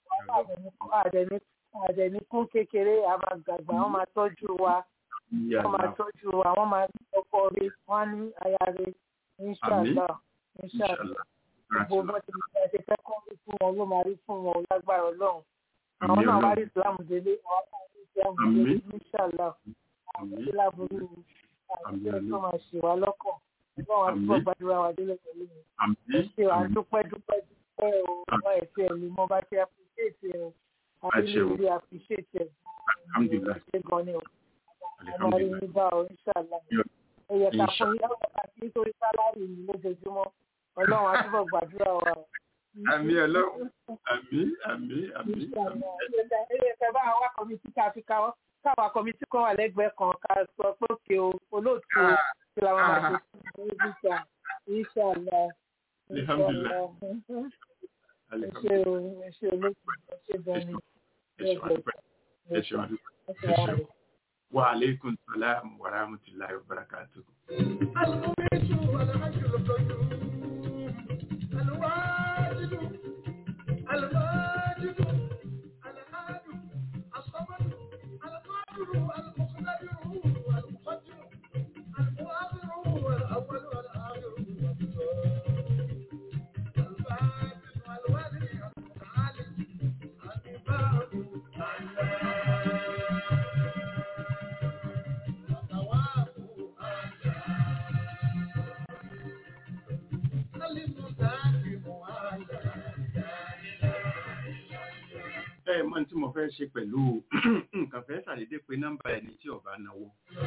àdẹ̀ní kún kékeré a máa gbàgbà wọ́n máa tọ́jú wa wọ́n máa tọ́jú wa wọ́n máa ní ọkọ rẹ wọ́n á ní aya rẹ inṣàlá inṣàlá gbogbo bó ti ṣe ṣe fẹ́ kọ́ rí fún wọn ló máa rí fún wọn lágbára ọlọ́run àwọn náà wá rí islam délé àwọn náà rí islam délé inṣàlá àwọn ìlàbùrú àti ẹ̀sọ́ máa ṣe wá lọ́kàn ọlọ́run àti bọ́ gbàdúrà wa délé pẹ̀lú mi ẹ ṣe à ń dúpẹ́ dúpẹ́ dúpẹ́ o wọ́n ẹ̀ tí ẹ̀ lè mọ bá ṣe appreciate ẹ̀ àti lè appreciate ẹ̀ ṣe gan ni o ọmọ rí mi bá o inṣàlá ẹ yẹ ká fún yín ọ̀rọ̀ àti nítorí sálárì mi lójoojúmọ́ ọlọ́run àti bọ́ gbàdúrà wa o. Àmín ọlọ́run àmín àmín àmín. ẹ yẹ ká bá wa kọ́mítì ká fi ká káwa kọ́mítì kan wà lẹ́gbẹ̀ẹ́ kan ká sọ pé òkè o olóòtú o kí la máa ṣe fún ìṣà ìṣàlá Alhamdulillah. ẹ ṣe o ẹ ṣe olóòtú ẹ ṣe bẹ́ẹ̀ni Ẹ ṣe wá dúpẹ́. Ẹ ṣe wa aleykum salaam wa rahmatulahi wa barakatuh. ẹ mọ tí mo fẹ́ ṣe pẹ̀lú nǹkan fẹ́ ṣàdédé pé nọ́mbà ẹni tí ọba náwó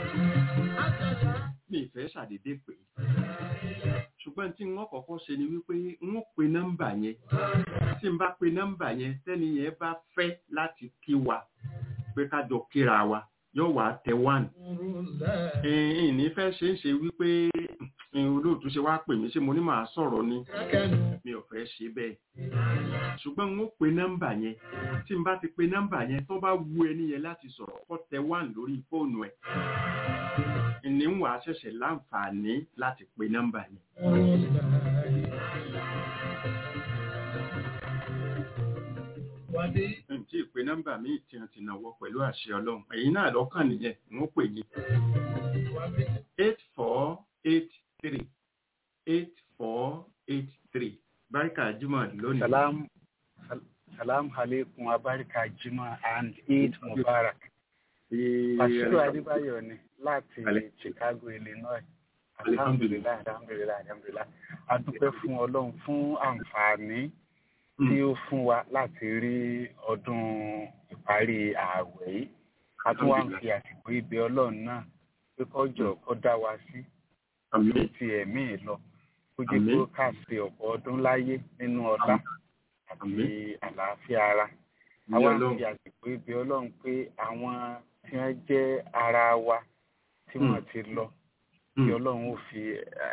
mi fẹ́ ṣàdédé pé ṣùgbọ́n tí wọ́n kọ́kọ́ ṣe ni wípé wọ́n pe nọ́mbà yẹn tí n bá pe nọ́mbà yẹn tẹ́ni yẹn bá fẹ́ láti kí wa pé ká jọ kíra wa yóò wá tẹ one ìní fẹ́ ṣe ń ṣe wípé olóòtú ṣe wá pè mí ṣé mo ní màá sọ̀rọ̀ ni mi ò fẹ́ ṣe bẹ́ẹ̀ ṣùgbọ́n n ó pe nọ́mbà yẹn tí n bá ti pe nọ́mbà yẹn tó bá wu ẹni yẹn láti sọ̀rọ̀ kó tẹ one lórí fóònù ẹ̀ ní wà á ṣẹ̀ṣẹ̀ láǹfààní láti pe nọ́mbà yẹn. ǹtí ìpè nọ́mbà míì tí wọ́n ti náwó pẹ̀lú àṣẹ ọlọ́run èyí náà lọ́kàn nìyẹn n ó pè yín. eight four eight three eight four eight three barika jimoh lónìí. salam salam aleikum abarika jimoh and eid mubarak. Bàṣírò Adébáyọ̀ ni láti Chicago, Illinois. Alhamdulilayi, alhamdulilayi, alhamdulilayi. A dúpẹ́ fún Ọlọ́run fún àǹfààní tí ó fún wa láti rí ọdún ìparí ààwẹ̀ yìí. A tún wá ń fi àsìkò ibẹ̀ Ọlọ́run náà pé kọjọ kó dá wa sí. Ló ti ẹ̀mí lọ. Ó jẹ́ kó ká ṣe ọ̀pọ̀ ọdún láyé nínú ọlá àti àlàáfíà ara. Àwa ń fi àsìkò ibẹ̀ Ọlọ́run pé àwọn tí wọ́n jẹ́ ara wa tí wọ́n ti lọ kí ọlọ́run ó fi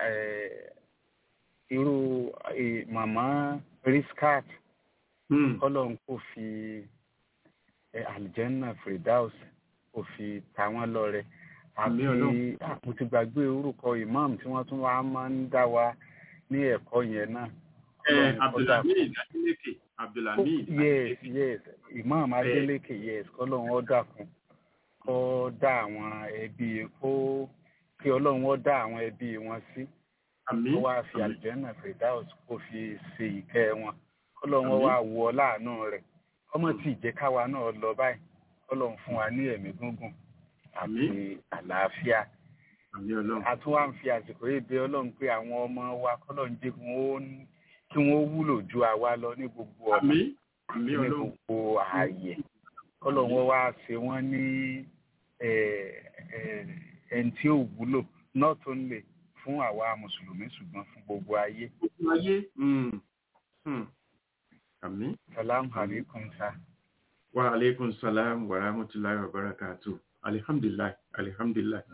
irú màmá riskat ọlọ́run kò fi aljanna firdaus kò fi ta wọ́n lọ́rẹ àti mo ti gbàgbé orúkọ imam tí wọ́n tún wá máa ń dá wa ní ẹ̀kọ́ yẹn náà. abdulhamid adeleke abdulhamid. yes yes imam adeleke yes kọ́lọ́run ó dákun kó dá àwọn ẹbí kó kí ọlọ́run ó dá àwọn ẹbí wọn sí kó wá fi àlùjẹ́nà fredaus kó fi ṣe ìkẹ́ wọn kọ́lọ́run ó wá wọ láàánú rẹ̀ ọmọ tí ìjẹ́ káwa náà lọ báyìí kọ́lọ́run fún wa ní ẹ̀mí gúngùn àti àlàáfíà àti wá ń fi àsìkò yìí bẹ̀ ọlọ́run pé àwọn ọmọ wa kọ́lọ́run jẹ́ kí wọ́n wúlò ju àwa lọ ní gbogbo ọ̀nà ní gbogbo ààyè kọ́lọ́run wá ṣe wọ́n ní ẹni tí ó wúlò not only fún àwa mùsùlùmí ṣùgbọ́n fún gbogbo ayé. gbogbo ayé àmín. salam aleikum sa. wa aleykum salam wa rahmatulahi wa barakatu alihamdulilayi alihamdulilayi.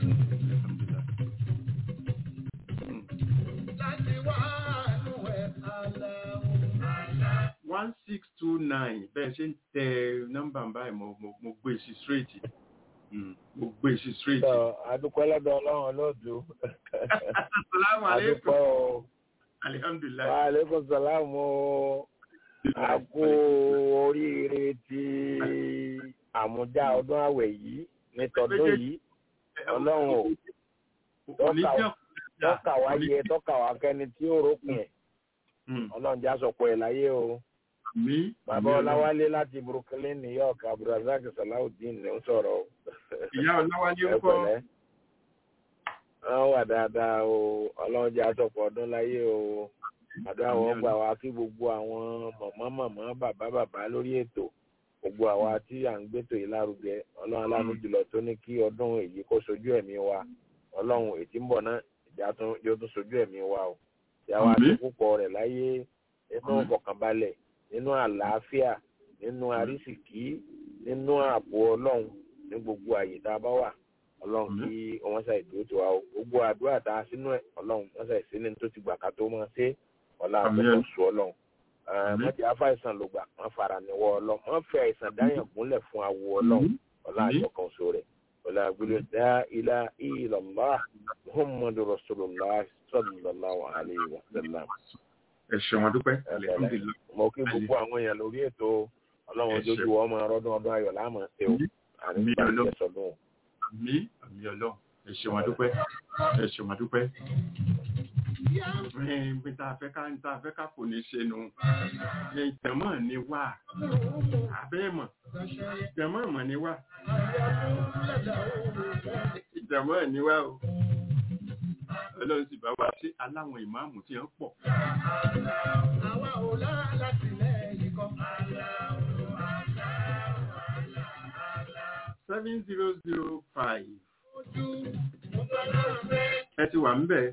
one six two nine bẹ́ẹ̀ ṣe ń tẹ nọ́mbà báyìí mo mo gbé sí straight mo gbé sí straight. adúpẹ́ lọ́dọ̀ ọlọ́run olóòdù. salaamu aleykum. adúpẹ́ o. alihamdulilayi. wa aleykum salaam o. a kú oríire ti àmújá ọdún àwẹ̀ yìí ní tọdún yìí ọlọ́run o tọ́ka wá yẹ tọ́ka wá kẹ́ni tí ó rókun ẹ̀ ọlọ́run já sọ̀pọ̀ ẹ̀ láyé o. Bàbá Ọláwálé láti Brooklyn, New York, Abdulrasaq Salawudeen ló ń sọ̀rọ̀ o. Ìyá Ọláwálé ń kọ́. Wọ́n wà dáadáa o, ọlọ́run jẹ́ àsọ̀pọ̀ ọdún láyé o. Àdúrà wọn gbà wá kí gbogbo àwọn mọ̀mọ́ mọ̀mọ́ bàbá bàbá lórí ètò. Gbogbo àwa tí à ń gbétò yìí lárugẹ, ọlọ́run aláàánú jùlọ tó ní kí ọdún èyí kó sojú ẹ̀mí wa. Ọlọ́run ètí ń bọ̀ náà, ìjà yóò tún sojú ẹ̀mí wa o. Ìyá wa ti púpọ̀ rẹ̀ láyé nínú ìfọ̀kànbalẹ̀ nínú àlàáfíà nínú àrísìkí nínú ààbò ọlọ́run ní gbogbo àyè tá a bá wà ọlọ́run kí wọ́n ṣàì dúró tiwa o gbogbo àdúrà tá a sínú ẹ̀ ọlọ́run wọ́n ṣàì sí ní tó ti gbà ká tó máa ṣe ọ̀la àtọ́kọ̀ sùn ọlọ́run mọ́tì afáìsàn ló gbà wọ́n fara níwọ̀ ọlọ́run wọ́n fẹ́ àìsàn dáyàn gúnlẹ̀ fún awo ọlọ́run ọ̀la àjọkàn so rẹ̀ ọ̀la àgbélé dá ilá illallah muhammadu rasulullah sallallahu alayhi wa sallam ẹ ṣeun adúpẹ́ alihamdulilayi. mo kí gbogbo àwọn èèyàn lórí ètò ọlọ́run ojú ọmọ ọdún ọdún ayọ̀ láàmú ṣe o àní ìgbà ìjẹsọdún. àmì àmì ọlọ́run ẹ ṣeun adúpẹ́ ẹ ṣeun adúpẹ́. bí tá a fẹ́ ká tá a fẹ́ ká kò ní ṣe nu ìtẹ̀mọ́ ni wà abẹ́ mọ̀ ìtẹ̀mọ́ mọ̀ ni wà ìtẹ̀mọ́ ni wà o ọlọ́run sì bá wa sí aláwọn ìmáàmù tí wọ́n pọ̀. àwa ò lá láti lẹ́yìn kan. seven zero zero five. ẹ ti wà ń bẹ̀.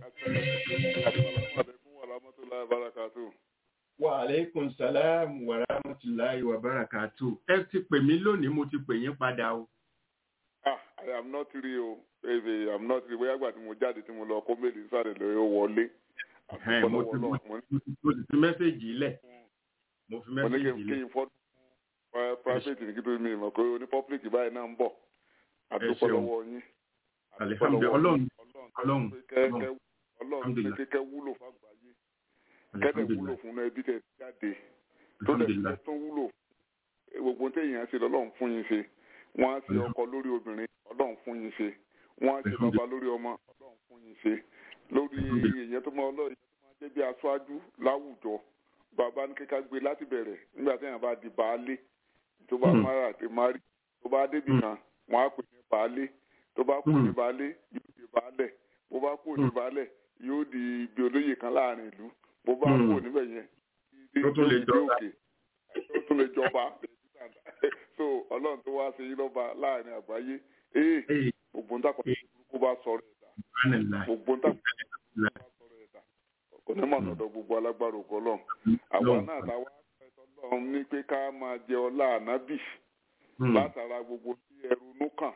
wa aleykum salaam wa rahmatulahi wa barakatu. ẹ ti pè mí lónìí mo ti pè yín padà o. ah i am not real o baby i am not real bóyá gbà tí mo jáde tí mo lọ kó méèlì sáré lórí ó wọlé. Ẹ̀hẹ́n, mo ti mo ti mo ti fi mẹ́sẹ̀gì lẹ̀. mo fi mo ní kí mẹ́sẹ̀gì n kí lẹ̀. n fọ́dún private ní kí tó mi mọ̀ pé oní public báyìí náà ń bọ̀ àdúpọ̀ ṣeun. lọ́wọ́ yín. alihamdulilayi ọlọ́run ọlọ́run kẹ́kẹ́ ọlọ́run pé kẹ́kẹ́ wúlò fàgbáyé kẹ́kẹ́ wúlò alihamdulilayi fún ẹbí tẹ̀ jáde tó dẹ̀ fi alihamdulilayi tó wúlò gbogbo téèyàn ṣe lọ́lọ́run fún yín ṣe wọ́n á ṣe ọkọ lórí obìnrin ọlọ́run fún yín ṣe wọ́n á ṣe bàbá lórí ọmọ ọlọ́run fún yín ṣe lórí èèyàn tó máa ọlọ́run tó máa jẹ́ bí aṣáájú láwùjọ bàbá ní kíkà gbé láti bẹ̀rẹ̀ nígbà téèyàn bá di baálé tó bá Mm. mara àti mari tó bá débì Mm. kan wọ́n á pè ní baálé tó bá kú ní Mm. baálé yóò di baálẹ̀ bó bá kú ní Mm. baálẹ̀ yóò di ibi olóyè kan láàrin ìlú bó bá Mm. kú níbẹ̀ yẹn Tó tún lè yóò di jọba. òkè tó tún lè jọba so ọlọ́run tó wá ṣe yín lọ́ba láàrin àgbáyé ee ee gbogbo ń tàkọ̀ burúkú bá sọ̀rọ̀ ẹ̀dá subhanallah gbogbo ń tàkọ̀ burúkú bá sọ̀rọ̀ ẹ̀dá onímọ̀ lọ́dọ̀ gbogbo alágbára ògo ọlọ́run àwa Ọlọ́run. náà táwa ẹ̀tọ́ ọlọ́run ní pé ká máa jẹ ọlá ànábì Hmm. látara gbogbo tí ẹrù nú kàn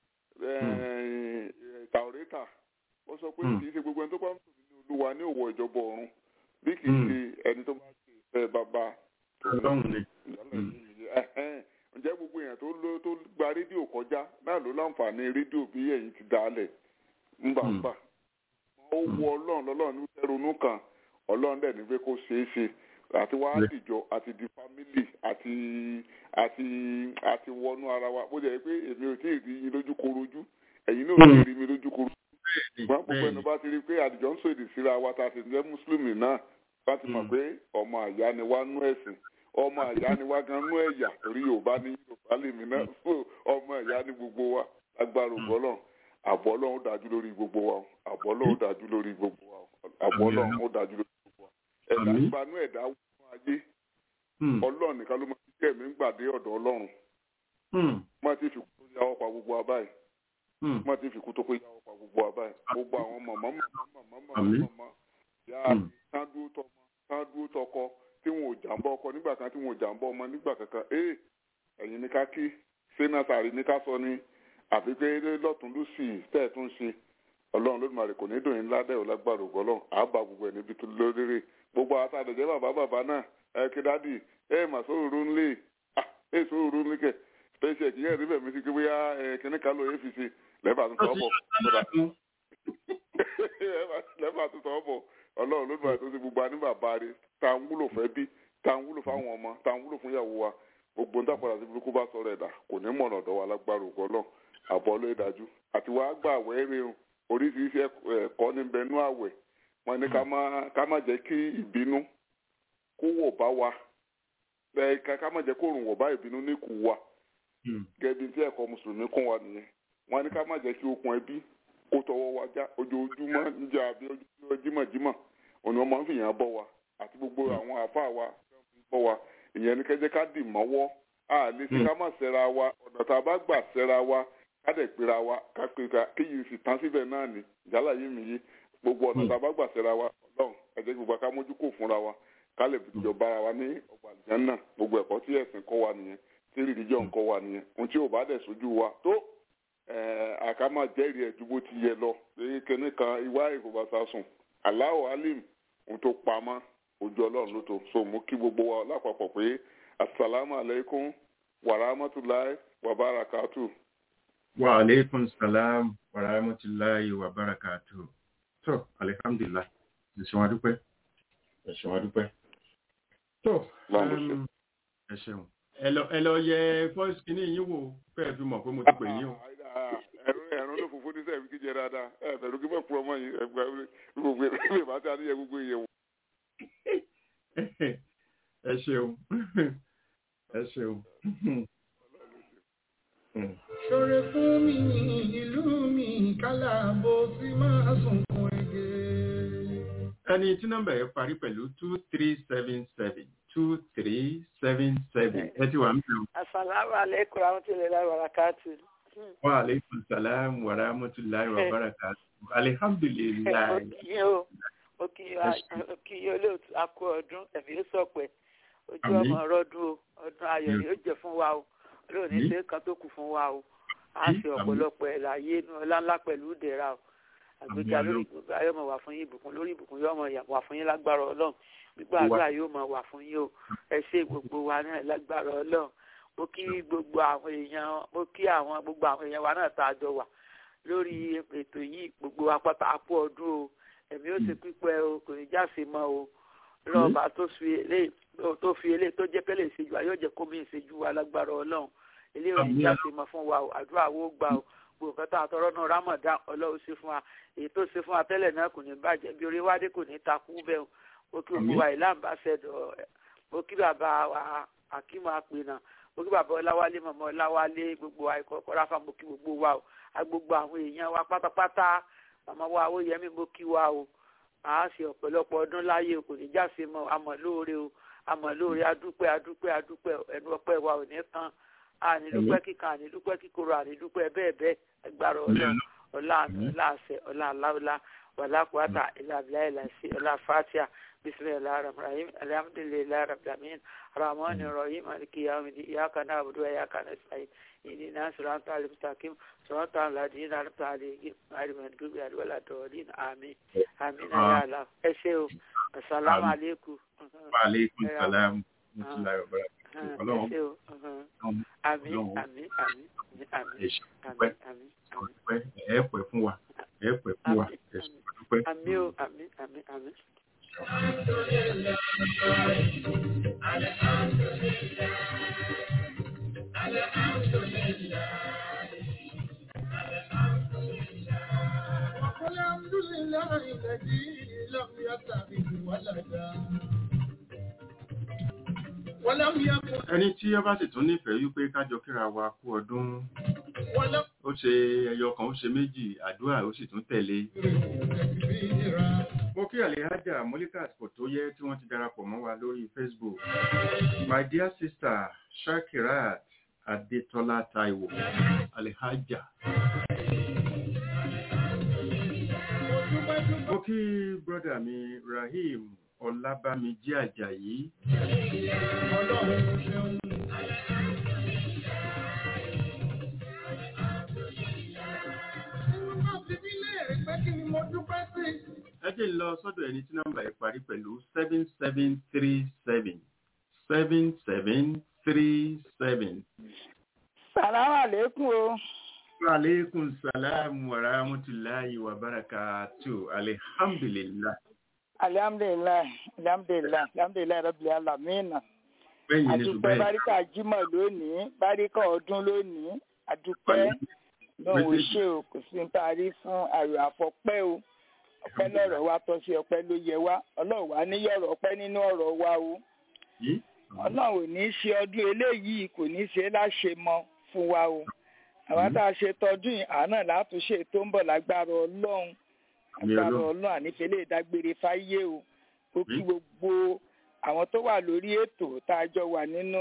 tàwórẹ́tà ó sọ pé Hmm. kì í ṣe gbogbo ẹni tó bá ń tò nínú olúwa ní òwò ìjọba ọ̀run bí kì í Hmm. ṣe ẹni tó bá ṣe ìfẹ́ bàbá ọlọ́run ni ìyálẹ̀ yìí nìyẹn. Ẹ̀hẹ́n. ǹjẹ́ gbogbo èèyàn tó ló tó gba rédíò kọjá náà ló láǹfààní rédíò bí ẹ̀yin ti dálẹ̀ ńgbàǹgbà ó wọ ọlọ́run lọ́lọ́run ní ronú kan ọlọ́run dẹ̀ ní pé kó ṣeé ṣe àti wá Bẹ́ẹ̀. dìjọ àti di fámílì àti àti àti wọnú ara wa bó jẹ́ pé èmi ò tí ì rí yín lójú korojú ẹ̀yin náà ò tí ì rí mi lójú korojú bẹ́ẹ̀ni ṣùgbọ́n gbogbo ẹni bẹ́ẹ̀ni bá ti rí i pé àdìjọ ń sọ èdè síra wa tá a sì ń jẹ́ mùsùlùmí náà bá ti mọ̀ Mm. pé ọmọ àyá ni wá nú ẹ̀sìn ọmọ àyá ni wá gan nú ẹ̀yà torí yorùbá ní yorùbá lèmi náà so ọmọ àyá ni gbogbo wa agbára ògbọ́lọ̀ àbọ̀ ọlọ́run dájú lórí gbogbo wa o. àbọ̀ ọlọ́run dájú lórí gbogbo wa o. àbọ̀ Àmín. ọlọ́run ó dájú lórí gbogbo wa ẹ̀dá Àmín. gbanú ẹ̀dá wọnú ayé Hmm. ọlọ́run nìkan ló máa ń kẹ́ mi ń gbàdé ọ̀dọ̀ ọlọ́run Hmm. má ti fi kú tó yáwọ́ pa gbogbo wa báyìí Hmm. má ti fi kú tó kó yáwọ́ pa gbogbo wa báyìí gbogbo àwọn mọ̀mọ́ mọ̀mọ́ mọ̀mọ́ Àmín. mọ̀mọ́ mọ̀mọ́ yá Hmm. tán dúró tọmọ tán dúró tọkọ tí wọn ò jàǹbá ọkọ nígbà kan tí wọn ò jàǹbá ọmọ nígbà kankan ee ẹ̀yin ní ká kí sẹ́nàtàrí ní ká sọ ní àfi pé lọ́tún lùsì tẹ́ ẹ̀ tún ṣe ọlọ́run lódìmarè kò ní dùn yín ládẹ́ ò lágbára ògbọ́ ọlọ́run àbá gbogbo ẹ̀ níbi tó lóríire gbogbo àtàdéjẹ́ bàbá bàbá náà ẹ kí dádì ẹ mà sóòrò ńlẹ̀ ah ẹ sóòrò ńlẹ̀ kẹ̀ special kì í yẹn níbẹ̀ mi sí pé bóyá ẹ kíní kan ló yẹ fi ṣe lẹ́bàá tó sọ bọ̀ lẹ́bàá tó sọ bọ̀ ọlọ́run ló bàa tó ṣe gbogbo àní bàbá rẹ̀ tá à ń wúlò fẹ́ bí tá à ń wúlò fáwọn ọmọ tá à ń wúlò fún ìyàwó wa gbogbo ń dàpọ̀ àti burúkú bá sọ̀rọ̀ ẹ̀dá kò ní mọ̀nà ọ̀dọ̀ wa lágbára ògbọ́ náà àbọ̀ ló dájú àti wàá gbà wẹ́rẹ́ o oríṣiríṣi ẹ̀kọ́ ní bẹnú àwẹ̀ wọn ní ká má ká má jẹ́ kí ìbínú kó wọ̀ bá wa ẹ̀ ká ká má jẹ́ kó rùn wọ̀ bá ìbínú ní kù wa gẹ́gẹ́ tí ẹ̀kọ́ mùsùlùmí kún wa nìyẹn wọn ní ká má jẹ́ kí okùn ẹbí kó tọwọ́ wa já ojoojúmọ́ níjà àbí ojoojúmọ́ jímọ̀jímọ̀ òní wọn máa ń fìyàn bọ́ wa àti gbogbo àwọn àáfàá wa bọ́ wa ìyẹn ní kẹ́jẹ́ ká dì mọ́wọ́ a lè ṣe ká má ṣẹra wa ọ̀nà tá a bá gbà ṣẹra wa ká dẹ̀ pera wa ká pé ká kéyìí sì tán síbẹ̀ náà ni ìjálá yìí mi yé gbogbo ọ̀nà tá a bá gbà ṣẹra wa ọlọ́run ẹ jẹ́ gbogbo ká mójú kò fúnra wa ká lè jọba ara wa ní ọgbà àlùjánnà náà gbogbo ẹ̀kọ́ tí ẹ̀sìn kọ́ wa nìyẹn tí rìdíjọ́ ń kọ́ wa nìyẹn ohun tí ò bá dẹ̀ sójú wa tó àkàmà jẹ́rìí ẹ̀ ju bó ti yẹ lọ kíní kan ìwà ìfowópamọ́ sùn aláwọ̀ alim ohun tó pamọ́ ojú ọlọ́run ló tó so mú kí gbogbo wa lápapọ̀ pé asalaamu aleykum wa rahmatulahi wa barakatu. wa aleykum salaam wa rahmatulahi wa barakatu. tó alihamdulilah ẹ̀sìn wa dúpẹ́ ẹ̀sìn wa dúpẹ́. tó ẹ ṣeun ẹ lọ ẹ lọ yẹ fọ́ọ̀sì kìíní yín wò fẹ́ẹ́ fi mọ̀ pé mo ti pè yín o. ẹ̀rọ ló fòfó ní sẹ́ẹ̀fì kíjẹ dáadáa ẹ̀ bẹ̀rù kí bẹ́ẹ̀ kúrọ̀ mọ́ yìí ẹgbẹ́ gbogbo ẹ̀ bá tí a níyẹ gbogbo ìyẹn wò. ẹ ṣeun ẹ ṣeun. ṣoore fún mi ìlú mi kálá bó ti máa sunkún ege. ẹni tí nọ́mbà yẹn parí pẹ̀lú two three seven seven two three seven seven ẹ ti wà ń bẹ̀rù. asalaamu aleykum rahmatulahi wa barakatu. Wa alaikum salam wa rahmatullahi wa barakatuh. Alhamdulillah. Ó kí yóò lóòtú akó ọdún ẹ̀mí ó sọ̀pẹ̀. Ojú Àmín. ọmọ ọrọ́dún o, ọdún ayọ̀ ni ó jẹ́ fún wa o. Olóòní Àmín. ṣe kan tó kù fún wa o. A Àmín. ṣe ọ̀pọ̀lọpọ̀ ẹ̀ láyé inú ọlá ńlá pẹ̀lú ìdẹ̀ra o. Àgbéga Àmín lórí Ọlọ́run. gbogbo ayé ọmọ wà fún yín ìbùkún lórí ìbùkún yóò mọ̀ wà fún yín lágbára Ọlọ́run. Gbígbà Wa. àdúrà yóò mọ̀ wà fún yín o. Ẹ ṣe gbogbo wa náà lágbára Ọlọ́run. Mo kí gbogbo àwọn èèyàn mo kí àwọn gbogbo àwọn èèyàn wa náà tá a jọ wà lórí ètò yìí gbogbo apáta àpò ọdún o ẹ̀mí ó ṣe pípẹ́ o kò ní jáse mọ́ o lọ́ọ̀bà tó fi eléyìí tó fi eléyìí tó jẹ́ pẹ́lẹ́ ìṣèjú wa yóò jẹ́ kó mi ìṣèjú wa lágbára ọlọ́run eléyìí ò ní Àmín. jáse mọ́ fún wa o àdúrà wo gbà o gbogbo nǹkan tá a tọrọ náà Ramadan ọlọ́run ṣe fún wa èyí tó ṣe fún wa tẹ́lẹ̀ náà kò ní bàjẹ́ bí orí wádé kò ní takú bẹ́ẹ̀ o mo kí gbogbo Àmín. wa ìlànà bá ṣẹ̀dọ̀ mo kí bàbá wa Akímọ̀ Àpènà mo kí bàbá Ọláwálé mọ̀mọ́ Ọláwálé gbogbo àìkọ́kọ́ ráfà mo kí gbogbo wa o agbogbo àwọn èèyàn wa pátápátá màmá wa ó yẹmí mo kí wa o àá ṣe ọ̀pọ̀lọpọ̀ ọdún láyé o kò ní jáse mọ́ àmọ́ lóore o àmọ́ lóore adúpẹ́ adúpẹ́ adúpẹ́ ẹnu ọpẹ́ wa ò ní kan ànídúpẹ́ kíkan ànídúpẹ́ kíkorò ànídúpẹ́ bẹ́ẹ̀ bẹ́ẹ̀ ẹgbàrá ọlọ́run ọlá àánú ọlá àṣẹ ọlá aláwọlá wàlá kùwàtà ilà abilà ilà sí ọlá fatia bisimilahi rahmanirahim alhamdulilayi rabbil rahman rahim maliki yawmidi iyaka na'budu wa iyaka nasta'in ihdina siratal mustaqim siratal ladina an'amta alayhim ghayril maghdubi alayhim waladdallin àmín àmín ya Allah ẹ ṣé o assalamu alaikum Wa alaikum salam wa rahmatullahi wa barakatuh. ẹ Ọlọ́run. ṣé o àmín àmín àmín àmín àmín Ẹ ṣe dúpẹ́. àmín àmín Dúpẹ́. Ẹ pẹ́ fún wa. Ẹ pẹ́ fún wa. Ẹ ṣe dúpẹ́. àmín o àmín àmín àmín. وقل الحمد لله الذي لم يتخذ ولدا ولم يكن Ẹni tí ó bá sì tún nífẹ̀ẹ́ wípé kájọ kíra wa kú ọdún ولم ó ṣe ẹyọ kan ó ṣe méjì àdúrà ó sì tún tẹ̀lé. كبيرا Mo kí Àlèhájà Molikat kò tó yẹ tí wọ́n ti darapọ̀ mọ́ wa lórí Facebook. My dear sister Shakirat Adetola Taiwo Àlèhájà. Mo kí brọ́dà mi Rahim Ọlábámijí Àjàyí. Ọlọ́run ṣeun. Nínú náà fi mí léèrè pé kí ni mo dúpẹ́ sí. Ẹ jẹ́ n lọ sọ́dọ̀ ẹni tí nọ́mbà ẹ̀ parí pẹ̀lú seven seven three seven seven seven three seven. Sàlámù àlékún o. Aleykum salaam wa rahmatulahi wa barakatu. Alhamdulillah. Alihamdulilayi, alihamdulilayi, alihamdulilayi rabbil alamina. Bẹ́ẹ̀ni ni Àdúpẹ́ ṣùgbọ́n báríkà jímọ̀ lónìí, báríkà ọdún lónìí, àdúpẹ́ lóhùn Méjèèjì. ṣe o, kò sí ní taari fún ayọ̀ àfọpẹ́ o. Ọpẹ́ lọ́rọ̀ wa tọ́ sí ọpẹ́ ló yẹ wá. Ọlọ́run wá níyọ̀rọ̀ ọpẹ́ nínú ọ̀rọ̀ wa o. yìí. Ọlọ́run ò ní í ṣe ọdún eléyìí kò ní í ṣe láṣẹ mọ́ fún wa o. Àwa tá a ṣe tọdún yìí, àná látúnṣe tó ń bọ̀ lágbára Ọlọ́run Àmì agbára Ọlọ́run. ọlọ́run ànífẹ́lẹ́ ìdágbére fáyé o ó kí Àmín. gbogbo àwọn tó wà lórí ètò tá a jọ wà nínú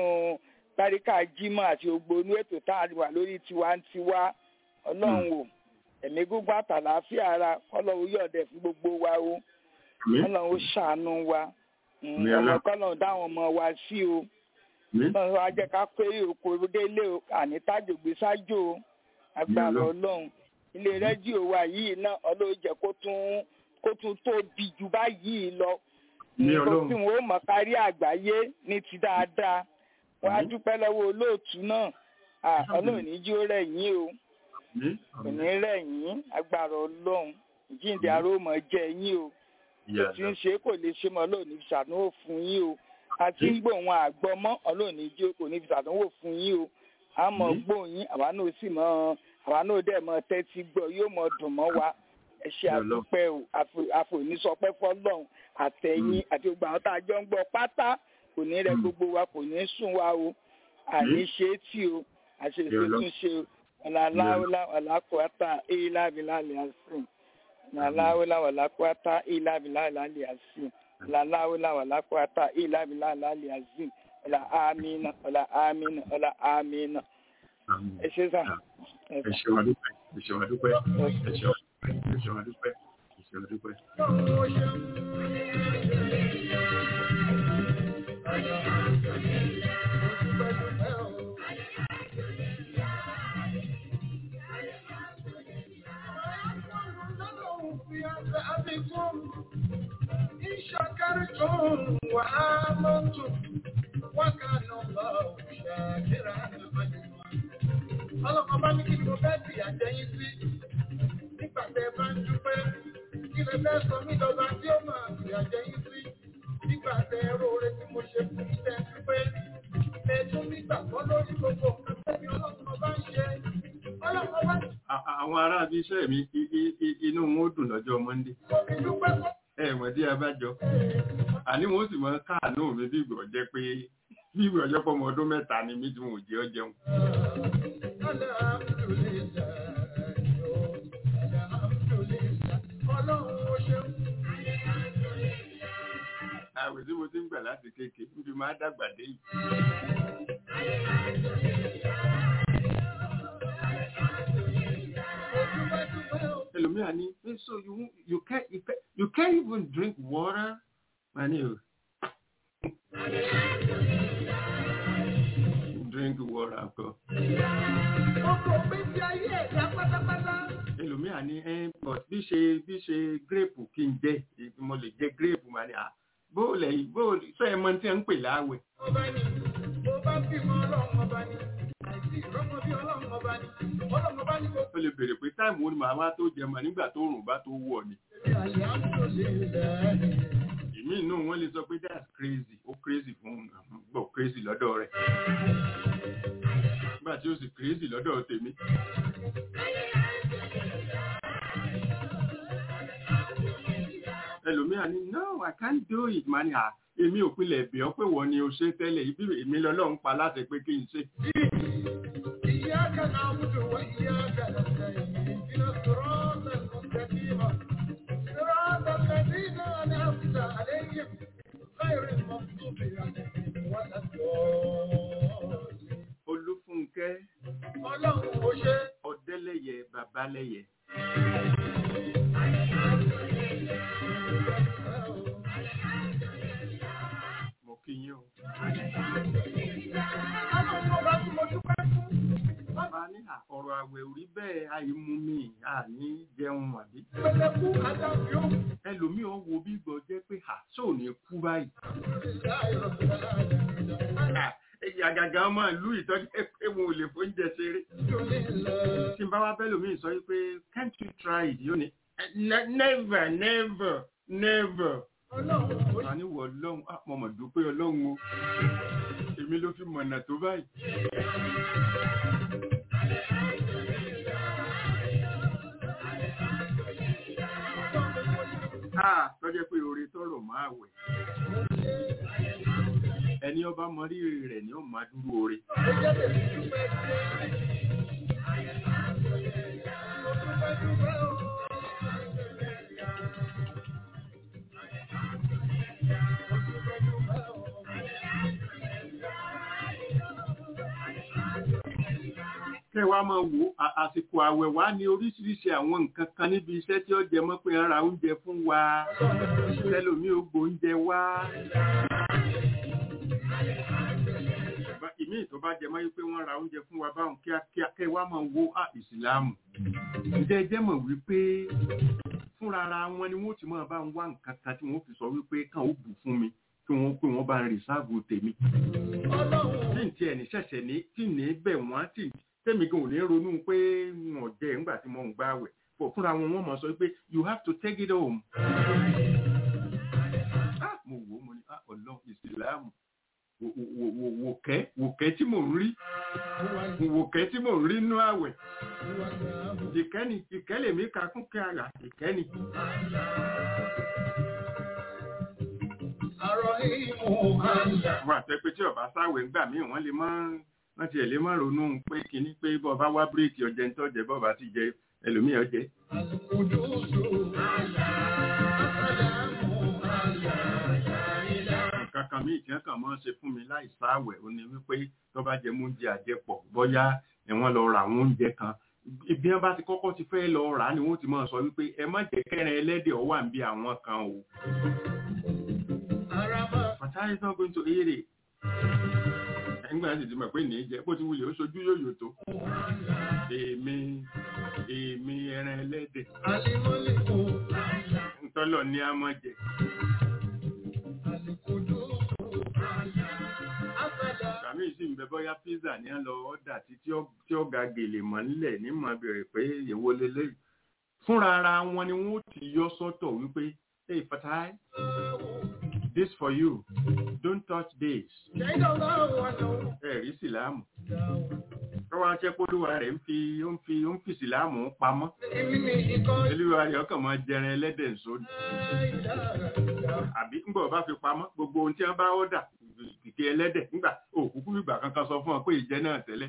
báríkà jímọ̀ àti gbogbo inú ètò tá a wà lórí tiwantiwa ọlọ́run o ẹ̀mí gígùn àtàlàáfíà ara ọlọ́run yọ̀ọ̀dẹ̀ fún gbogbo wa o Àmín. ọlọ́run ó ṣàánú wa Mm, Àmín ọmọ Ọlọ́run. kọ́lọ́run dáwọn ọmọ wa sí o Àmín. ọlọ́run wa jẹ́ ká péré oko délé o àní tájògbé sájò o agbára Ọlọ́run. ọlọ́run ilé rédíò wa yìí náà ọlọ́run jẹ́ kó tún kó tún tóbi jù báyìí lọ Ní nǹkan Ọlọ́run. tí wọn ó mọ̀ kárí àgbáyé ní ti dáadáa wọn á Àmín. dúpẹ́ lọ́wọ́ olóòtú náà Ah, ọlọ́run ní jí ó rẹ̀ yín o Àmín. kò ní rẹ̀ yín agbára ọlọ́run ìjíǹde aró mọ̀ jẹ́ yín o Ìyá tí ń ṣe kò lè ṣe mọ́ ọlọ́run ní ṣàdánwò fún yín o àti ń gbóhùn àgbọmọ́ ọlọ́run ní jí kò ní ṣàdánwò fún yín o a mọ̀ Àmín. gbóhùn yín àwa náà sì mọ̀ àwa náà dẹ̀ mọ̀ tẹ́tí gbọ́ yóò mọ̀ dùn mọ́ wa ẹ ṣe Ọlọ́run. àdúpẹ́ o àfò- àfòníṣọpẹ́ fọlọ́run àtẹ̀yìn àti gbogbo àwọn tá a jọ ń gbọ́ pátá kò ní rẹ Mm. gbogbo wa kò ní sùn wa o àní ṣe é tì o àṣeṣe Ọlọ́run. tún ṣe o ọ̀làláwọ́lá ọ̀làkùnrin ìlàbílàlẹ̀ àṣìn ọ̀làláwọ́lá ọ̀làkùnrin ìlàbílàlẹ̀ àṣìn ọ̀làláwọ́lá ọ̀làkùnrin ìlàbílàlẹ̀ àṣìn ọ̀là àmínà ọ̀là àmínà ọ̀là àmínà Àmín. ẹ ṣe sà ẹ ṣe wà dúpẹ́ ẹ ṣe wà dúpẹ́ ẹ ṣe wà dúpẹ́ ẹ ṣe wà dúpẹ́ ẹ ṣe wà dúpẹ́. إن شكرتم وآمنتم وكان الله شاكرا عليما ọlọ́kan bá ní kí ni mo fẹ́ fi àjẹyìn sí nígbà tẹ ẹ bá ń dúpẹ́ kí lè fẹ́ sọ mí dọ́gba tí ó máa fi àjẹyìn sí nígbà tẹ ẹ róore tí mo ṣe fún mi tẹ dúpẹ́ ẹ tún nígbà gbọ́ lórí gbogbo nǹkan tẹ́mi ọlọ́kan bá ń ṣe ọlọ́kan bá àwọn ará ibi iṣẹ́ mi inú wọn ó dùn lọ́jọ́ mọ́ndé mi dúpẹ́ fún ẹ mọ̀ dí abájọ àní wọn ó sì mọ káàánú mi bí ìgbọ̀ jẹ́ pé bí ìgbọ̀ jẹ́ pọ́mọ ọdún mẹ́ta ni mí tí wọn ò jẹ́ ọ jẹun. àwẹ̀ tí mo ti ń gbà láti kékeré níbi máa dàgbà dé yìí. ẹlòmíà ní so you you can't you can't, you can't even drink water mani o drink water kọ. Gbogbo gbèsè ayé ẹ̀dá pátápátá. ẹlòmíà ní ẹ but bí ṣe bí ṣe grape kí n jẹ mo lè jẹ grape mani à bóòlẹ̀ yìí bóòlẹ̀ sọ ẹ mọ tí ẹ ń pè láàwẹ̀. Ọba ni, mo bá bímọ ọlọ́run ọba ni, àìsí ìrọ́mọ bí ọlọ́run ọba ni, ọlọ́run ọba ni gbogbo ó lè béèrè pé táìmù ó ní màá wá tó jẹ mọ nígbà tó rùn bá tó wọ̀ ni. àyà ń lò lè lẹ́yìn. ìmí inú wọn lè sọ pé that's crazy ó crazy fún gbọ́ crazy lọ́dọ̀ rẹ̀ nígbà tí ó sì crazy lọ́dọ̀ tèmi. ẹlòmíà ní no i can't do it mani à èmi ò pilẹ̀ ẹ̀bẹ̀ ọ́ pé wọ́n ni o ṣe tẹ́lẹ̀ ibi èmi lọ́lọ́run pa láti pé kí n ṣe. إياك نعبد وإياك نستعين اهدنا الصراط المستقيم صراط الذين أنعمت عليهم غير المغضوب عليهم ولا الضالين olúfúnkẹ́ ọlọ́run ó ṣe ọ̀dẹ́lẹ̀yẹ babalẹ́yẹ mo kí yín o. ọlọ́run ọba tí mo dúpẹ́ fún bàbá ní à, ọ̀rọ̀ àwẹ̀ ò rí bẹ́ẹ̀ àìmú mi àní jẹun àbí. pẹ̀lẹ́kú adájọ́ ẹlòmíì ó wo bí gbọ́ jẹ́ pé à sóò ní kú báyìí. À, èyí àgàgà ọmọ ìlú ìtọ́jú pé wọn ò lè fóúnjẹ ṣeré. tí n bá wá bẹ́ẹ̀ lòmíì sọ pé can't you try it yóò ní "Ne- never never never. ọlọ́run ó wà ní wọ ọlọ́run ah, mo mọ̀ dúpẹ́ ọlọ́run o èmi ló fi mọ̀nà tó báyìí. Ah, tọ́jẹ́ pé oore tọrọ máa wẹ̀. Ẹni ọba mọ rírì rẹ̀ ni ó máa dúró oore. jẹ́ tèmi dúpẹ́ sí mo dúpẹ́ dúpẹ́ o. Mo dúpẹ́ dúpẹ́ o. Kẹ́ wá máa wo à- àsìkò àwẹ̀ wá ní oríṣiríṣi àwọn nǹkan kan níbi iṣẹ́ tí ó jẹ mọ́ pé ń ra oúnjẹ fún wa. Tẹ́lòmí ó gbóúnjẹ wá. Bá- Ìmí tó bá jẹ mọ́ yí pé wọ́n ra oúnjẹ fún wa báwọn kíákíá kẹ́ wá máa wo à ìsìláàmù. Ǹjẹ́ ẹ jẹ́ mọ̀ wípé fúnra ara wọn ni wọ́n ti máa bá ń wá nǹkan kan tí wọ́n fi sọ wípé kàn ó bù fún mi kí wọ́n pé wọ́n bá ń rìsáàbù tèmi tí n tiẹ̀ ní ṣẹ̀ṣẹ̀ ní tí ní bẹ̀ wọ́n tí tẹ́mi gan ò ní ronú pé wọ́n jẹ́ nígbà tí mo ń gbá wẹ̀ fọ̀ fúnra wọn wọ́n mọ̀ sọ pé you have to take it home. Ah, mo wò ó mo ní ah ọlọ́run ìsìláàmù wò- wò- wò- wòkẹ́ wòkẹ́ tí mò ń rí wòkẹ́ tí mò ń rí nú àwẹ̀ ìkẹ́ni ìkẹ́ lèmi ka kún kí ara ìkẹ́ni. Àrọ̀ ìmú àyà. wọ́n àti pé tí ọba sáwẹ̀ ń gbà mí wọ́n lè mọ́ wọ́n tiẹ̀ lè mọ́ ronú pé kínní pé bọ́ọ̀bá wá bíréèkì ọjẹ́ ń tọ́jẹ́ bọ́ọ̀bá ti jẹ ẹlòmíì ọjẹ́. Àlùkùdùsù àyà. Àsàlámù àyà. Àyà. nǹkan kan míì tí wọ́n kàn máa ń ṣe fún mi láì sáwẹ̀ ó ní wípé tó bá jẹ mú oúnjẹ àjẹpọ̀ bóyá ẹ̀wọ̀n lọ ra àwọn oúnjẹ kan ibi wọn bá ti kọ́kọ́ ti fẹ́ lọ rà á ni wọ́n ti máa sọ wípé ẹ má jẹ́ kẹrin ẹlẹ́dẹ̀ ọ wà ń bí àwọn kan o Fatai is not going to eat it ẹgbẹ́ sì ti mọ̀ pé ní jẹ́ bó ti wulẹ̀ ó ṣojú yóò tó èmi èmi ẹran ẹlẹ́dẹ̀ ntọ́lọ̀ ní a mọ̀ jẹ kàmí sì ń bẹ bọ́yá pizza ní a lọ ọ́dà tí tí ó ga gèlè mọ́ nílẹ̀ ní mọ̀ bẹ̀rẹ̀ pé èwo lélẹ̀ fúnra ara wọn ni wọ́n ti yọ sọ́tọ̀ wípé hey Fatai this for you don't touch this ẹ̀rí síláàmù tọ́wọ́ akẹ́kọ̀ọ́lùwà rẹ̀ ń fi ó ń fi ó ń fi síláàmù pamọ́ olúwa rẹ̀ ọkàn máa jẹran ẹlẹ́dẹ̀ nsóni àbí ńgbà ọba fi pamọ́ gbogbo ohun tí wọ́n bá ọ́dà kìkì ẹlẹ́dẹ̀ nígbà òkúkú ìgbà kankan sọ fún ọ pé ìjẹ náà tẹ́lẹ̀.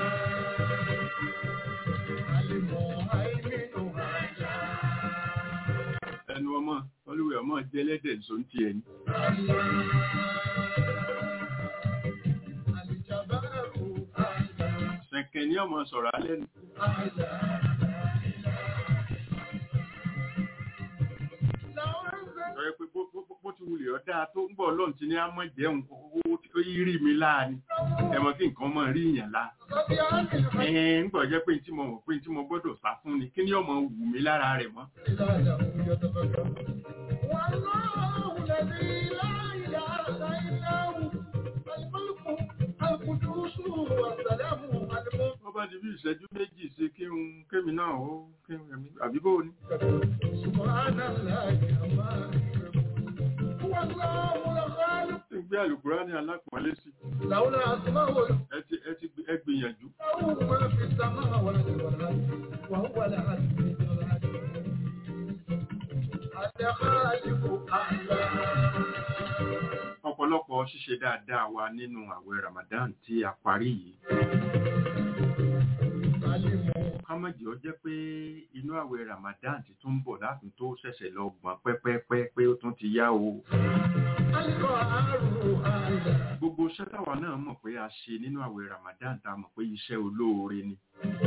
ẹnu ọmọ olúwẹ̀ ọmọ jẹ́ ẹlẹ́dẹ̀ nsóni tiẹ̀ ni. Ṣẹ̀kẹ̀ ní ọmọ sọ̀rọ̀ alẹ́ nù. Sọ̀rọ̀ pé bó ti wulẹ̀ ọ̀dá tó ń bọ̀ lọ́n ti ní àmọ́ jẹun owó tí ó rí mi láàánú. Ẹ̀mọ́ kí nǹkan mọ̀ rí ìyàn lá. Ẹ̀ẹ́n ń gbọ́ jẹ́ pé tí mo mọ̀ pé tí mo gbọ́dọ̀ sá fún ni kí ni ọmọ wù mí lára rẹ̀ mọ́. Wọ́n bá ti bí ìṣẹ́jú méjì sí kí n kémi náà ó kí n rẹ̀mí àbí bó ní. Tí ń gbé àlùkùrá ní alápọ̀nlé sí. Ẹ ti ẹ gbìyànjú. Ọ̀pọ̀lọpọ̀ ṣíṣe dáadáa wa nínú àwẹ̀ Ramadan tí a parí yìí. Kámọ̀jì ó jẹ́ pé inú àwẹ̀ Ramadan ti tún bọ̀ láti tó ṣẹ̀ṣẹ̀ lọ gbọ̀n pẹ́pẹ́pẹ́ pé ó tún ti yá o. Gbogbo iṣẹ́ táwa náà mọ̀ pé a ṣe nínú àwẹ̀ Ramadan tá a mọ̀ pé iṣẹ́ olóore ni.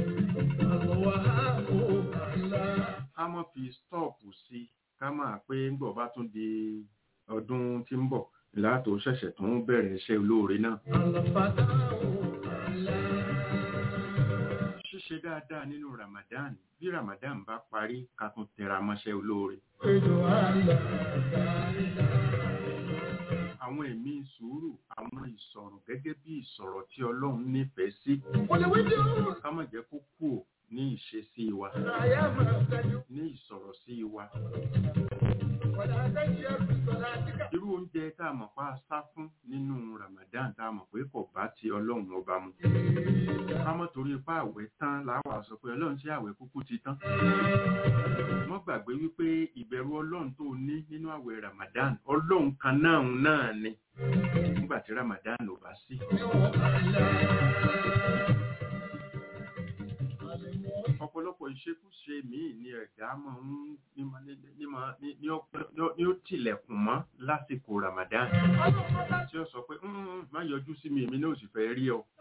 Ká mọ̀ fi stọ́ọ̀pù sí ká máa pé ńgbọ̀ bá tún di ọdún tí ń bọ̀ látò ṣẹ̀ṣẹ̀ tó ń bẹ̀rẹ̀ iṣẹ́ olóore náà. Ṣíṣe dáadáa nínú Ramadan bí Ramadan bá parí ká tún tẹra mọ́ṣẹ́ olóore. Àwọn ẹ̀mí sùúrù, àwọn ìsọ̀rọ̀ gẹ́gẹ́ bí ìsọ̀rọ̀ tí Ọlọ́run nífẹ̀ẹ́ sí. Ká má jẹ́ kó kú ní ìṣesí wa, ní ìsọ̀rọ̀ sí wa. Irú oúnjẹ tá a mọ̀ pa sá fún nínú Ramadan tá a mọ̀ pé kò bá ti Ọlọ́run ọba mu. Ká mọ̀ torí ipá àwẹ̀ tán láwà sọ pé Ọlọ́run ṣé àwẹ̀ kúkú ti tán. Wọ́n gbàgbé wípé ìbẹ̀rù Ọlọ́run tó ní nínú àwẹ̀ Ramadan Ọlọ́run kan náà náà ni nígbà tí Ramadan ò bá sí. ọ̀pọ̀lọpọ̀ ìṣekúṣe míì ni ẹ̀dá máa ń ní ó tilẹ̀kùn mọ́ lásìkò Ramadan tí ó sọ pé má yọjú sí mi èmi náà sì fẹ́ rí ọ.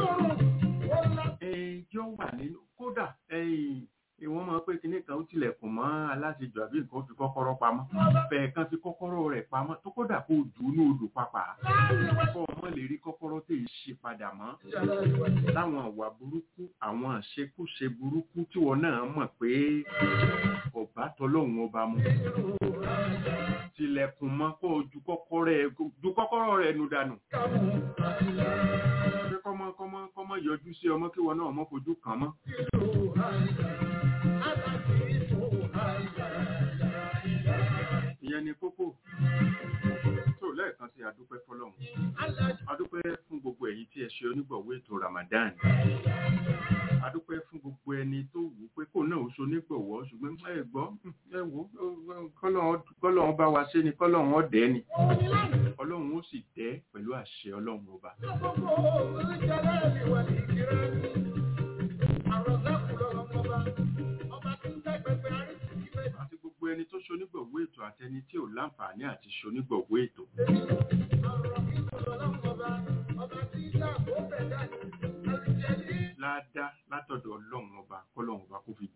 yóò wà nínú kódà wọ́n máa pé kinní kan ó tilẹ̀kùn mọ́ aláṣejù àbí nǹkan fi kọ́kọ́rọ́ pamọ́ fẹ̀ẹ́ kan fi kọ́kọ́rọ́ rẹ̀ pamọ́ tó kódà kó jù ú ní odò papà kó ọmọ lè rí kọ́kọ́rọ́ tó yìí ṣe padà mọ́ láwọn àwà burúkú àwọn àṣekúṣe burúkú tí wọn náà mọ̀ pé ọba tọlọ́hun ọba mu tilẹ̀kùn mọ́ kó ju kọ́kọ́rọ́ rẹ̀ nu dànù pé kọ́mọ kọ́mọ kọ́mọ yọjú sí ọmọ kí wọn náà mọ́ fojú kàn mọ́. ìyẹn ni kókó tó lẹ́ẹ̀kan sí adúpẹ́ fọlọ́run adúpẹ́ fún gbogbo ẹ̀yin tí ẹ ṣe onígbọ̀wọ́ ètò Ramadan adúpẹ́ fún gbogbo ẹni tó wù pé kò náà ó so onígbọ̀wọ́ ṣùgbọ́n ẹ gbọ́ ẹ wò kọ́lọ́run bá wa ṣe ni kọ́lọ́run ọ̀dẹ́ ni ọlọ́run ó sì dẹ́ pẹ̀lú àṣẹ ọlọ́run ọba. àti gbogbo ẹni tó ṣonígbọ̀wọ́ ètò àtẹni tí ò láǹfààní àti ṣonígbọ̀wọ́ ètò. ládá látọ̀dọ̀ ọlọ́run ọba kọ́lọ́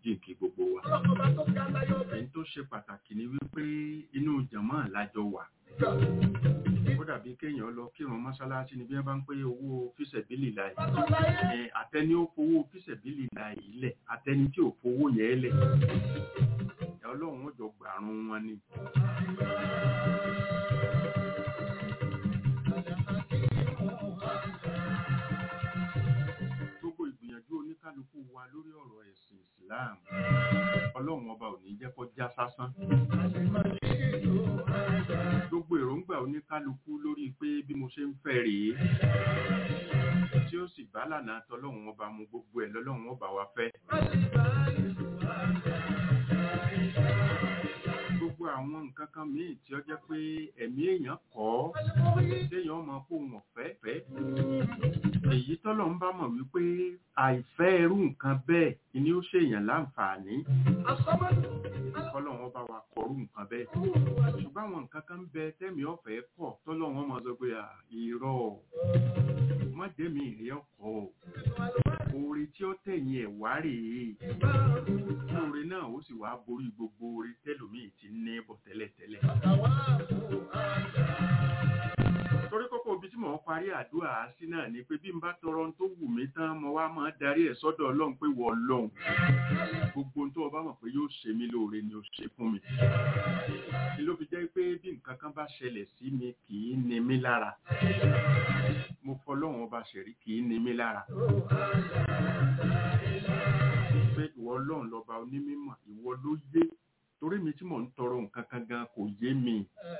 kí n kí gbogbo wa. èyí tó ṣe pàtàkì ni wípé inú jàmáà lájọ wà. ó dàbí kéèyàn lọ kírun mọ́ṣáláṣí ni bí wọ́n bá ń pé owó fíṣẹ̀bílì láì. àtẹni ó fowó fíṣẹ̀bílì láì lẹ̀ àtẹni tí ò fowó yẹn lẹ̀. ọlọ́run ó jọ gbàrún wọn ni. gbogbo ìgbìyànjú oníkálukú wa lórí ọ̀rọ̀ ẹ̀sìn Islam ọlọ́run ọba ò ní jẹ́ kó já sásán gbogbo èròǹgbà oníkálukú lórí pé bí mo ṣe ń fẹ́ rèé tí ó sì bá lànà tọlọ́run ọba mu gbogbo ẹ̀ lọ́lọ́run ọba wa fẹ́ gbogbo àwọn nǹkan kan míì tí ó jẹ́ pé ẹ̀mí èèyàn kọ́ téèyàn mọ kó wọn fẹ́ fẹ́ èyí tọ́lọ̀ ń bá mọ̀ wípé àìfẹ́ irú nǹkan bẹ́ẹ̀ ni ó ṣèyàn láǹfààní kọ́lọ́wọ́n bá wa kọrú nǹkan bẹ́ẹ̀ ṣùgbọ́n àwọn nǹkan kan bẹ tẹ́mi ọ̀fẹ́ kọ̀ tọ́lọ́wọ́n máa sọ pé irọ́ mọ́dẹ́mi ìrẹ́ ọkọ̀ oore tí ó tẹ̀yìn ẹ̀ wá rèé oore náà ó sì wá borí gbogbo oore tẹ́lòmíì ti ní bọ̀ tẹ́lẹ̀tẹ́lẹ̀ torí kókó ibi tí mò ń parí àdúrà sí náà ni pé bí n bá tọrọ tó wù mí tán mo wá máa darí ẹ̀ sọ́dọ̀ ọlọ́run pé wọ ọlọ́run gbogbo ohun tó o bá mọ̀ pé yóò ṣe mí lóore ni o ṣe fún mi ni ló fi jẹ́ pé bí nǹkan kan bá ṣẹlẹ̀ sí mi kì í ni mí lára mo fọlọ́run ọba ṣẹ̀rí kì í ni mí lára pé ìwọ ọlọ́run lọ́ba onímọ̀ ìwọ ló yé torí mi tí mò ń tọrọ nǹkan kan gan kò yé mi.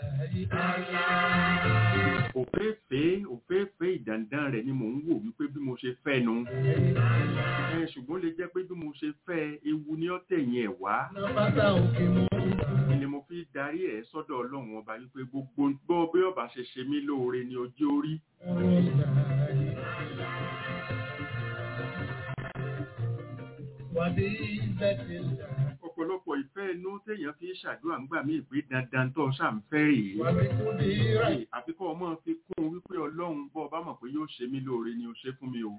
òféèfé òféèfé ìdàndàn rẹ̀ ni mò ń wò wípé bí mo ṣe fẹ́ nu. ṣùgbọ́n lè jẹ́ pé bí mo ṣe fẹ́ ewu ní ọ̀tẹ̀yìn ẹ̀ wá. ni mo fi darí ẹ̀ sọ́dọ̀ ọlọ́run ọba wípé gbogbo gbọ́ bí ọba ṣe ṣe mí lóore ni ojú orí. Wàbí bẹ́ẹ̀ ọ̀pọ̀lọpọ̀ ìfẹ́ inú téèyàn fi ṣàdúrà ń gbà mí ìpè dandan tó ṣàǹfẹ́ rèé. àfikọ́ ọmọ fi kún wípé ọlọ́run bọ́ ọba mọ̀ pé yóò ṣe mí lóore ni ó ṣe fún mi o.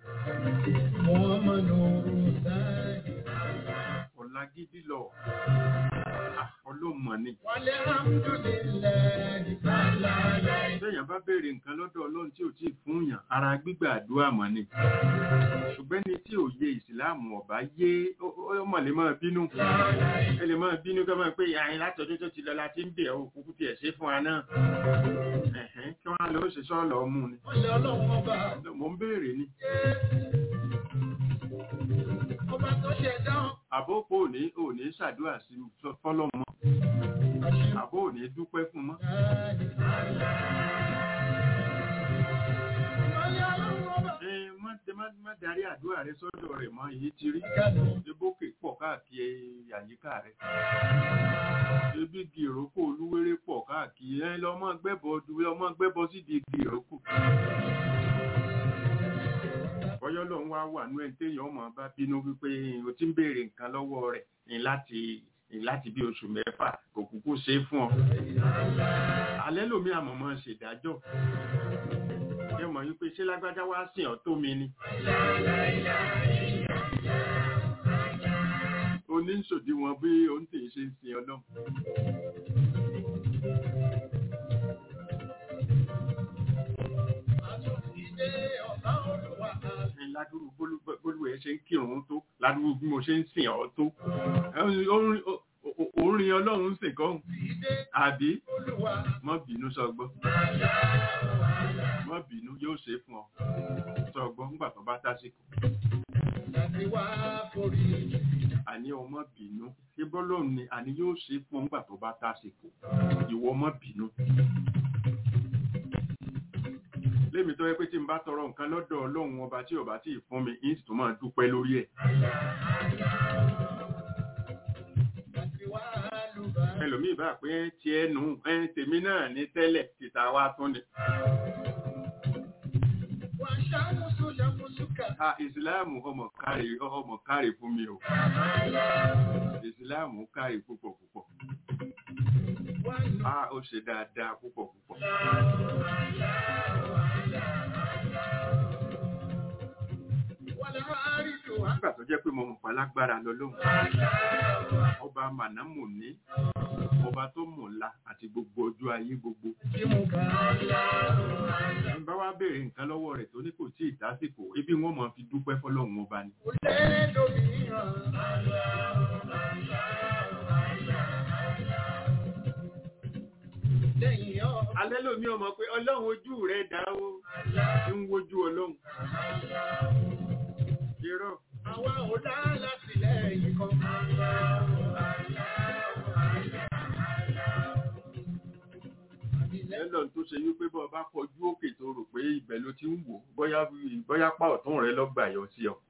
ọ̀la gidi lọ ọlọ́mọ ni. téèyàn bá béèrè nǹkan lọ́dọ̀ ọlọ́run tí ò tí ì fún yàn ara gbígbà àdúrà mọ̀ ni. ṣùgbọ́n ní tí òye ìsìláàmù ọ̀bá yé ọmọ lè máa bínú ẹ lè máa bínú ká máa pé àyìn látọdún tó ti lọ láti ń bẹ̀ ọ́ òkú tiẹ̀ ṣe fún wa náà kí wọ́n á lọ ṣe sọ́ọ̀lọ́ mú ni mo ń béèrè ni. àbókò òní òní ṣàdúrà sí fọlọ́mọ àbó òní dúpẹ́ fún mọ́. má darí àdúrà rẹ sọ́dọ̀ rẹ̀ mọ́ èyí ti rí ebókè pọ̀ káàkiri àyíká rẹ̀ ebi igi ìrókò olúwéré pọ̀ káàkiri ẹ lọ́mọ gbẹ́bọ lọ́mọ gbẹ́bọ sídi igi ìrókò bọ́yọ́ lòun wá wà nú ẹ̀ téèyàn ọmọ bá bínú wípé o ti ń béèrè nǹkan lọ́wọ́ rẹ̀ ní láti láti bí oṣù mẹ́fà kò kúkú ṣe é fún ọ alẹ́ lómi àmọ̀mọ́ ṣèdájọ́ ẹ mọ̀ wípé ṣé lágbájá wá sìn ọ́ tó mi ni. oníṣòdiwọ̀n bí ohun tí ì ṣe ń sin ọlọ́run. ládùúgbò bólú ẹ ṣe ń kírun tó ládùúgbò bí mo ṣe ń sìn ọ́ tó orin ọlọ́run sìn kọ́ àbí mọ́ bínú sọgbọ́n mọ́ bínú yóò ṣe fún ọ sọgbọ́n ńgbà tó bá tásìkò. àní ọmọ bínú ibọ́lọ́run ni àní yóò ṣe fún ọ ńgbà tó bá tásìkò ìwọ mọ́ bínú. lémi tó yẹ pé tí n bá tọrọ nǹkan lọ́dọ̀ ọlọ́run ọba tí ọba tí ì fún mi ń sì tún máa dúpẹ́ lórí ẹ̀. ẹlòmíì bá pé tí ẹnu ẹ tèmi náà ní tẹ́lẹ̀ tìta wá tún ni. Ah, ìsìláàmù ọmọ kárí ọmọ kárí fún mi o. Ìsìláàmù kárí púpọ̀ púpọ̀. Ah, ó ṣe dáadáa púpọ̀ púpọ̀. nígbà tó jẹ́ pé mo mọ̀ pa lágbára lọ lóhùn ọba mànámù ní ọba tó mọ̀ ńlá àti gbogbo ọjọ́ ayé gbogbo n bá wá béèrè nǹkan lọ́wọ́ rẹ̀ tó ní kò tí ì dásìkò ibi wọn mọ̀ fi dúpẹ́ fọlọ́run ọba ni. alẹ́ lómi ọmọ pé ọlọ́run ojú rẹ̀ dá o ń wojú ọlọ́run. irọ́. àwa ò dá látìlẹ́yìn kan. ẹlọ́n tó ṣe wípé bọ́ bá kọjú òkè tó rò pé ibẹ̀ ló ti ń wò bóyá bóyá pa ọ̀tún rẹ lọ́gbà yọ sí ọ.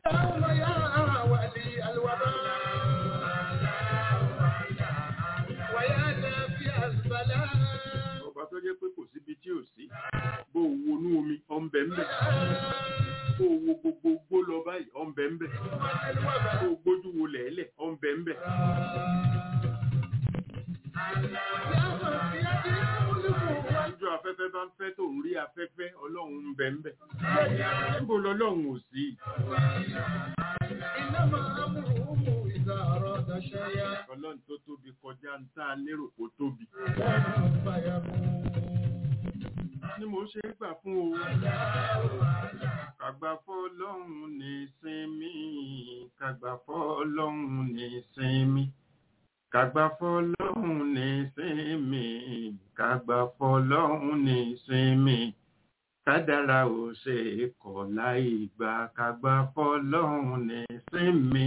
ọba tó jẹ́ pé kò síbi tí ò sí bó o wo inú omi ọ̀nbẹ̀ ńbẹ̀ bó o wo gbogbo gbó lọ báyìí ọ̀nbẹ̀ ńbẹ̀ bó o gbójú wo lẹ̀ẹ́lẹ̀ ọ̀nbẹ̀ ńbẹ̀. Ojú afẹ́fẹ́ bá ń fẹ́ tó ń rí afẹ́fẹ́ ọlọ́run ń bẹ ń bẹ. Níbo lọ́lọ́run ò sí? Ọlọ́run tó tóbi kọjá ń tá a lérò kó tóbi. Ni mo ṣe é gbà fún o. Kàgbà fọ́ ọlọ́run ní sinmi. Kàgbà fọ́ ọlọ́run ní sinmi kàgbà fọlọ́hún ní sinmi kàgbà fọlọ́hún ní sinmi kádàrá ò ṣe é kọ̀ láì gbà kàgbà fọlọ́hún ní sinmi.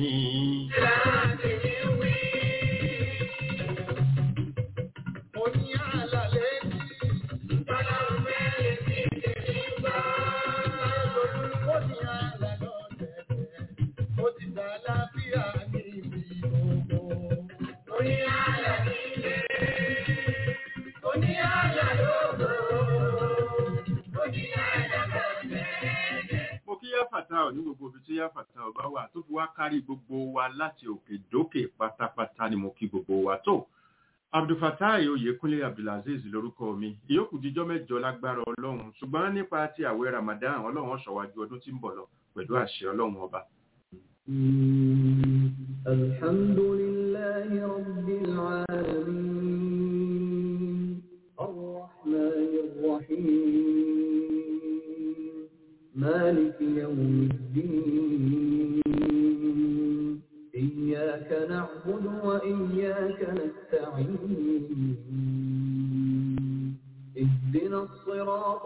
mo kí yáfàtà ọ̀ ní gbogbo ibi tí yáfàtà ọ̀ bá wà tó fi wá kárí gbogbo wa láti òkè dókè pátápátá ni mo kí gbogbo wa tó abdulfatai oyèkúnlé abdulaziz lórúkọ mi ìyókù díjọ́ mẹ́jọ lágbára ọlọ́run ṣùgbọ́n nípa ti àwẹ̀ ramadan ọlọ́run ọ̀ṣọ́wájú ọdún tí ń bọ̀ lọ pẹ̀lú àṣẹ ọlọ́run ọba. الحمد لله رب العالمين الرحمن الرحيم مالك يوم الدين إياك نعبد وإياك نستعين اهدنا الصراط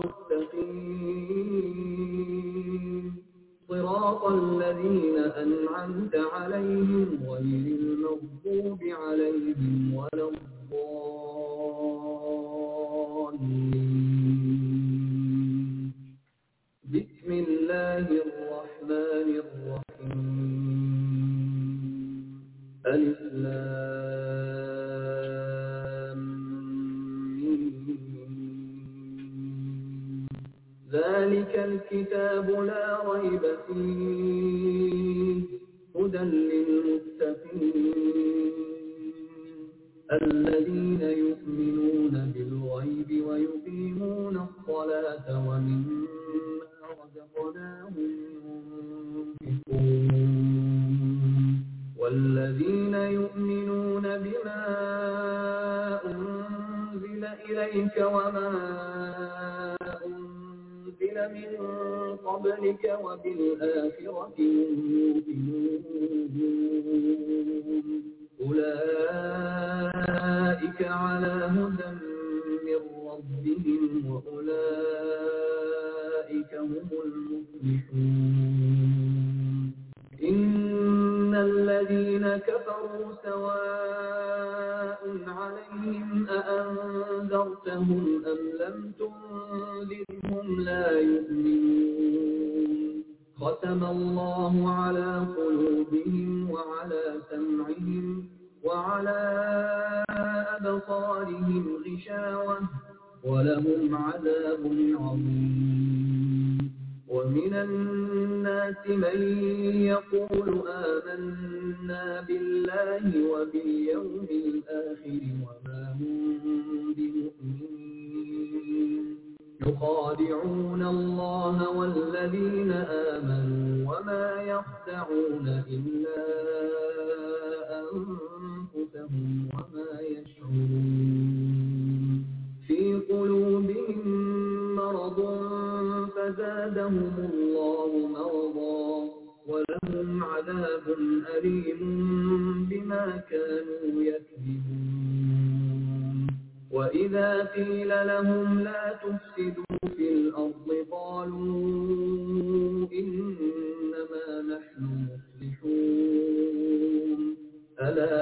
المستقيم صراط الذين أنعمت عليهم غير المغضوب عليهم ولا الضالين بسم الله الرحمن الرحيم ألف لام ميم. ذلك الكتاب لا ريب فيه هدى للمتقين الذين يؤمنون بالغيب ويقيمون الصلاة ومما رزقناهم ينفقون والذين يؤمنون بما أنزل إليك وما أنزل من قبلك وبالآخرة هم يؤمنون أولئك على هدى من ربهم وأولئك هم المفلحون إن الذين كفروا سواء عليهم أأنذرتهم أم لم تنذرهم لا يؤمنون ختم الله على قلوبهم وعلى سمعهم وعلى أبصارهم غشاوة ولهم عذاب عظيم ومن الناس من يقول آمنا بالله وباليوم الآخر وما هم بمؤمنين يخادعون الله والذين آمنوا وما يخدعون إلا أنفسهم وما يشعرون في قلوبهم مرض فزادهم الله مرضا ولهم عذاب أليم بما كانوا يكذبون وإذا قيل لهم لا تفسدوا في الأرض قالوا إنما نحن مصلحون ألا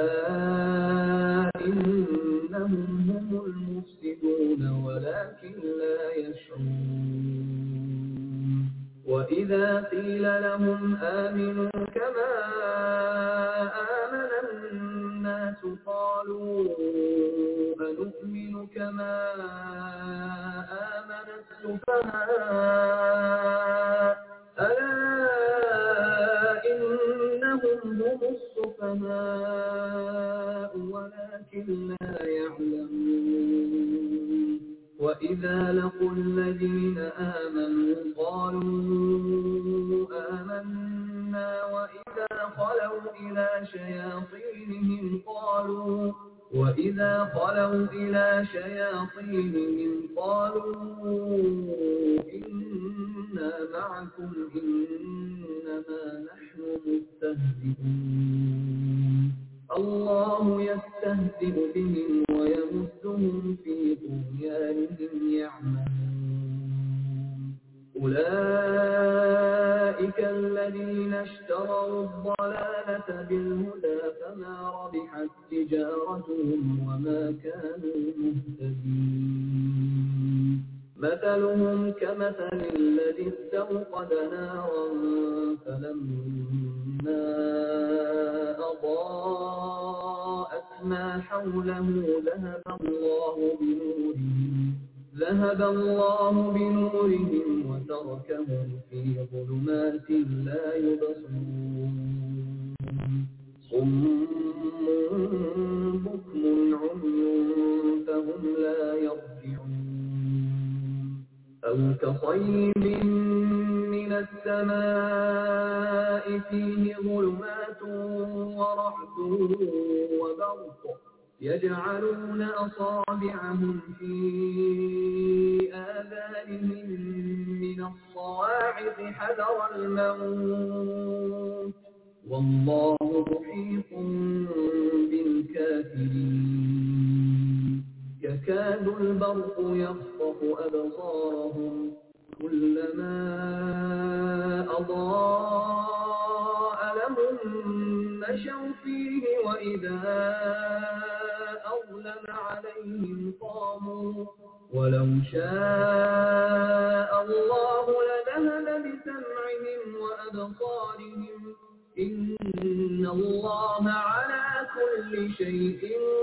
إنهم هم المفسدون ولكن لا يشعرون وإذا قيل لهم آمنوا كما آمن الناس قالوا أنؤمن كما آمن السفهاء ألا إنهم هم السفهاء ولكن لا يعلمون وإذا لقوا الذين آمنوا قالوا آمنا وإذا خلوا إلى شياطينهم قالوا وإذا خلوا إلى شياطينهم قالوا إنا معكم إنما نحن مستهزئون الله يستهزئ بهم ويمدهم في طغيانهم يعمهون أولئك الذين اشتروا الضلالة بالهدى فما ربحت تجارتهم وما كانوا مهتدين مثلهم كمثل الذي استوقد نارا فلما أضاءت ما حوله ذهب الله بنورهم ذهب الله بنورهم وتركهم في ظلمات لا يبصرون صم بكم عمي فهم لا يرجعون أو كصيب من السماء فيه ظلمات ورعد وبرق يجعلون أصابعهم في آذانهم من الصواعق حذر الموت والله محيط بالكافرين يكاد البرق يخطف أبصارهم كلما أضاء لهم مشوا فيه وإذا أظلم عليهم قاموا ولو شاء الله لذهب بسمعهم وأبصارهم إن الله على كل شيء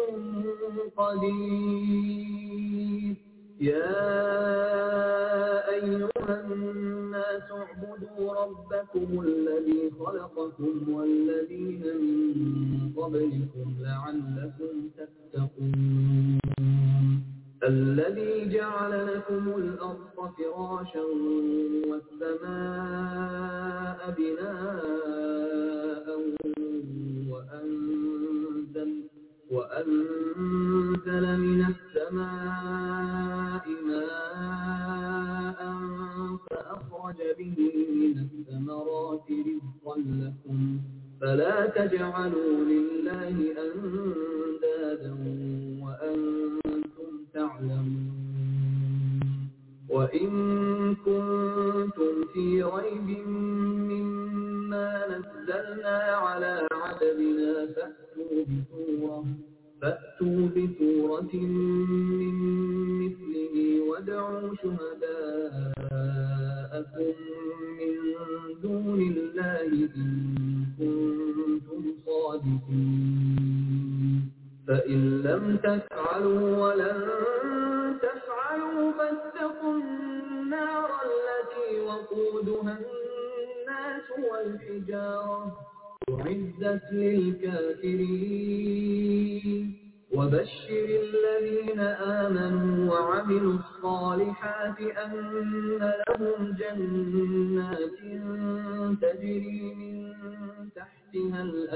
قدير يا أيها الناس اعبدوا ربكم الذي خلقكم والذين من قبلكم لعلكم تتقون الذي جعل لكم الأرض فراشا والسماء بناء وأنزل, وأنزل من السماء ماء فأخرج به من الثمرات رزقا لكم فلا تجعلوا لله أندادا وأنتم تعلمون وإن كنتم في ريب مما نزلنا على عبدنا فأتوا بسورة فأتوا بسورة من مثله وادعوا شهداءكم من دون الله إن كنتم صادقين فإن لم تفعلوا ولن تفعلوا فاتقوا النار التي وقودها الناس والحجارة أعدت للكافرين وبشر الذين آمنوا وعملوا الصالحات أن لهم جنات تجري من تحتها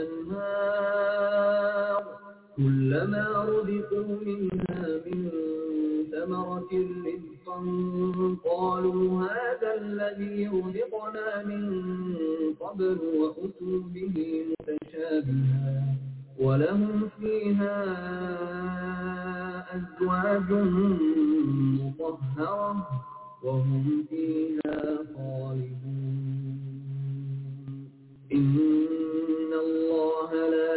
الأنهار كلما رزقوا منها من ثمرة رزقا قالوا هذا الذي رزقنا من قبل وأتوا به متشابها ولهم فيها أزواج مطهرة وهم فيها خالدون إن الله لا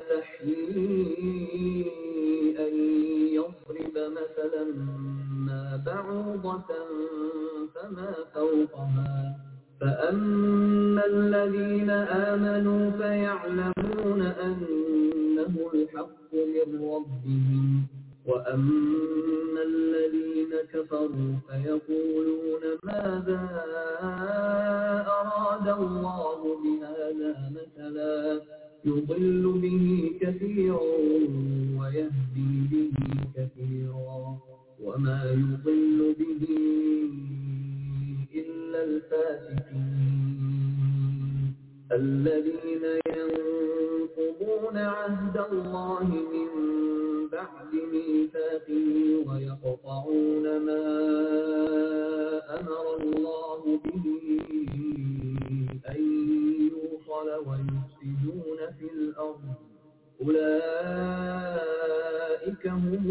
يستحيي أن يضرب مثلا ما بعوضة فما فوقها فأما الذين آمنوا فيعلمون أنه الحق من ربهم وأما الذين كفروا فيقولون ماذا أراد الله بهذا مثلا يضل به كثيرا ويهدي به كثيرا وما يضل به إلا الفاسقين الذين ينقضون عهد الله من بعد ميثاقه ويقطعون ما أمر الله به أن يوصل ويفسدون في الأرض أولئك هم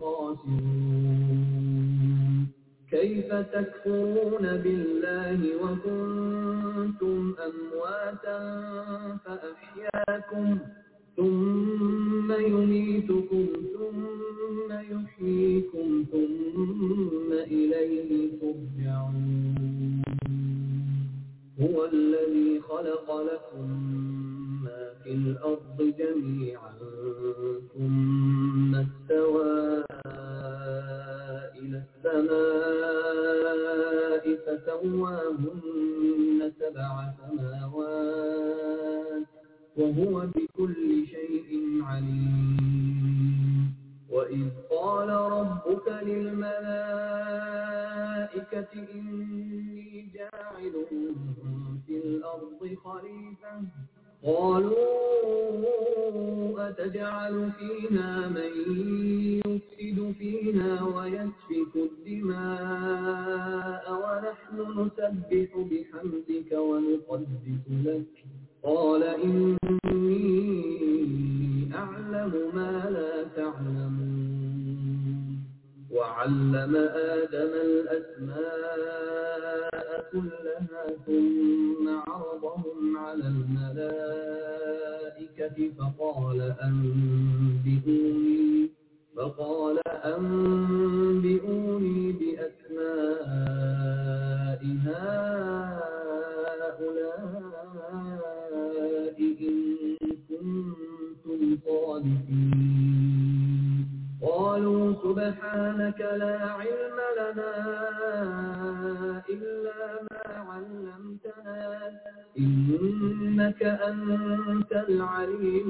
الخاسرون كيف تكفرون بالله وكنتم أمواتا فأحياكم ثم يميتكم ثم يحييكم ثم إليه ترجعون هو الذي خلق لكم ما في الأرض جميعا ثم استوى إلى السماء فسواهن سبع سماوات وهو بكل شيء عليم وإذ قال ربك للملائكة إني جاعل في الأرض خليفة قالوا أتجعل فيها من يفسد فيها ويسفك الدماء ونحن نسبح بحمدك ونقدس لك قال إني أعلم ما لا تعلمون وعلم آدم الأسماء كلها ثم عرضهم على الملائكة فقال أنبئوني فقال أنبئوني بأسماء هؤلاء إن كنتم صادقين قالوا سبحانك لا علم لنا إلا ما علمتنا إنك أنت العليم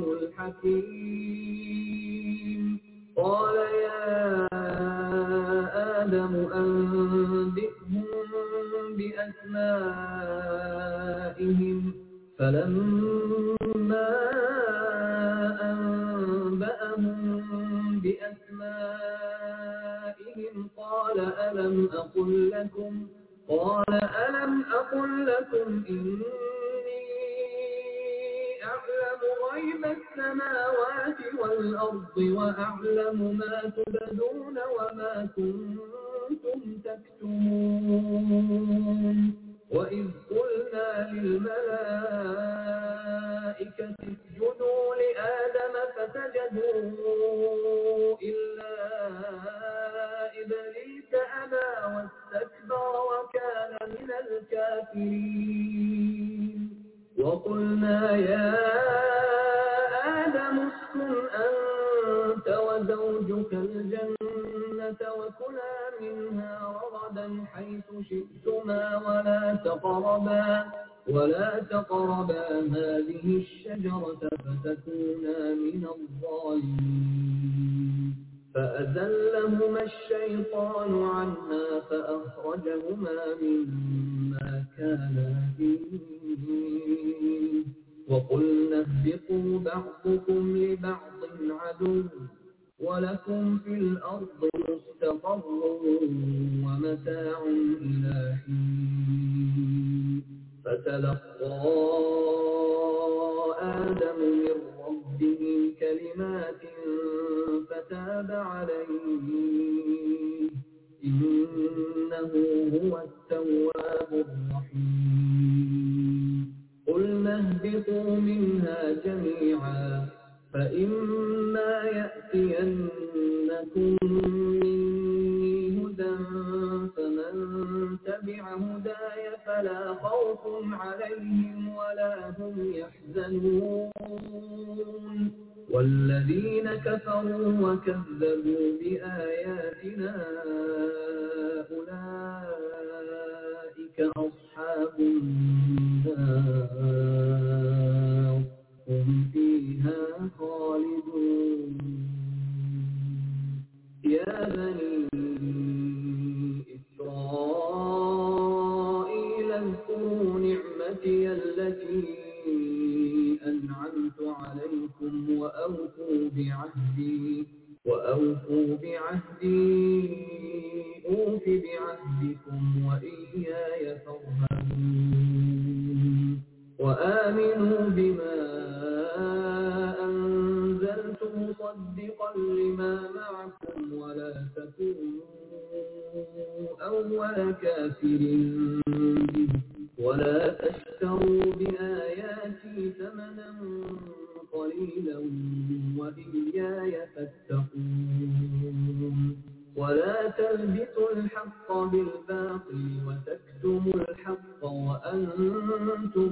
الحكيم قال يا آدم أنبئهم بأسمائهم فلما أنبأهم بأسمائهم قال ألم أقل لكم قال ألم أقل لكم إني أعلم غيب السماوات والأرض وأعلم ما تبدون وما كنتم تكتمون وإذ قلنا للملائكة اسجدوا لآدم فسجدوا إلا إبليس أبى واستكبر وكان من الكافرين وقلنا يا آدم اسكن أنت وزوجك الجنة وكلا منها رغدا حيث شئتما ولا تقربا ولا تقربا هذه الشجرة فتكونا من الظالمين فأزلهما الشيطان عنها فأخرجهما مما كانا فيه وقلنا اهبطوا بعضكم لبعض عدو ولكم في الأرض مستقر ومتاع إلى حين فتلقى آدم من ربه كلمات فتاب عليه إنه هو التواب الرحيم قلنا اهبطوا منها جميعا فإما يأتينكم مني هدى فمن تبع هداي فلا خوف عليهم ولا هم يحزنون والذين كفروا وكذبوا بآياتنا أولئك أصحاب النار هم فيها خالدون يا بني إسرائيل اذكروا نعمتي التي أنعمت عليكم وأوفوا بعهدي وأوفوا بعهدي أوف بعهدكم وإياي فارهبون وآمنوا بما أنزلت مصدقا لما معكم ولا تكونوا أول كافر به ولا تشتروا بآياتي ثمنا قليلا وإياي فاتقون ولا تلبسوا الحق بالباطل وتكتموا الحق وأنتم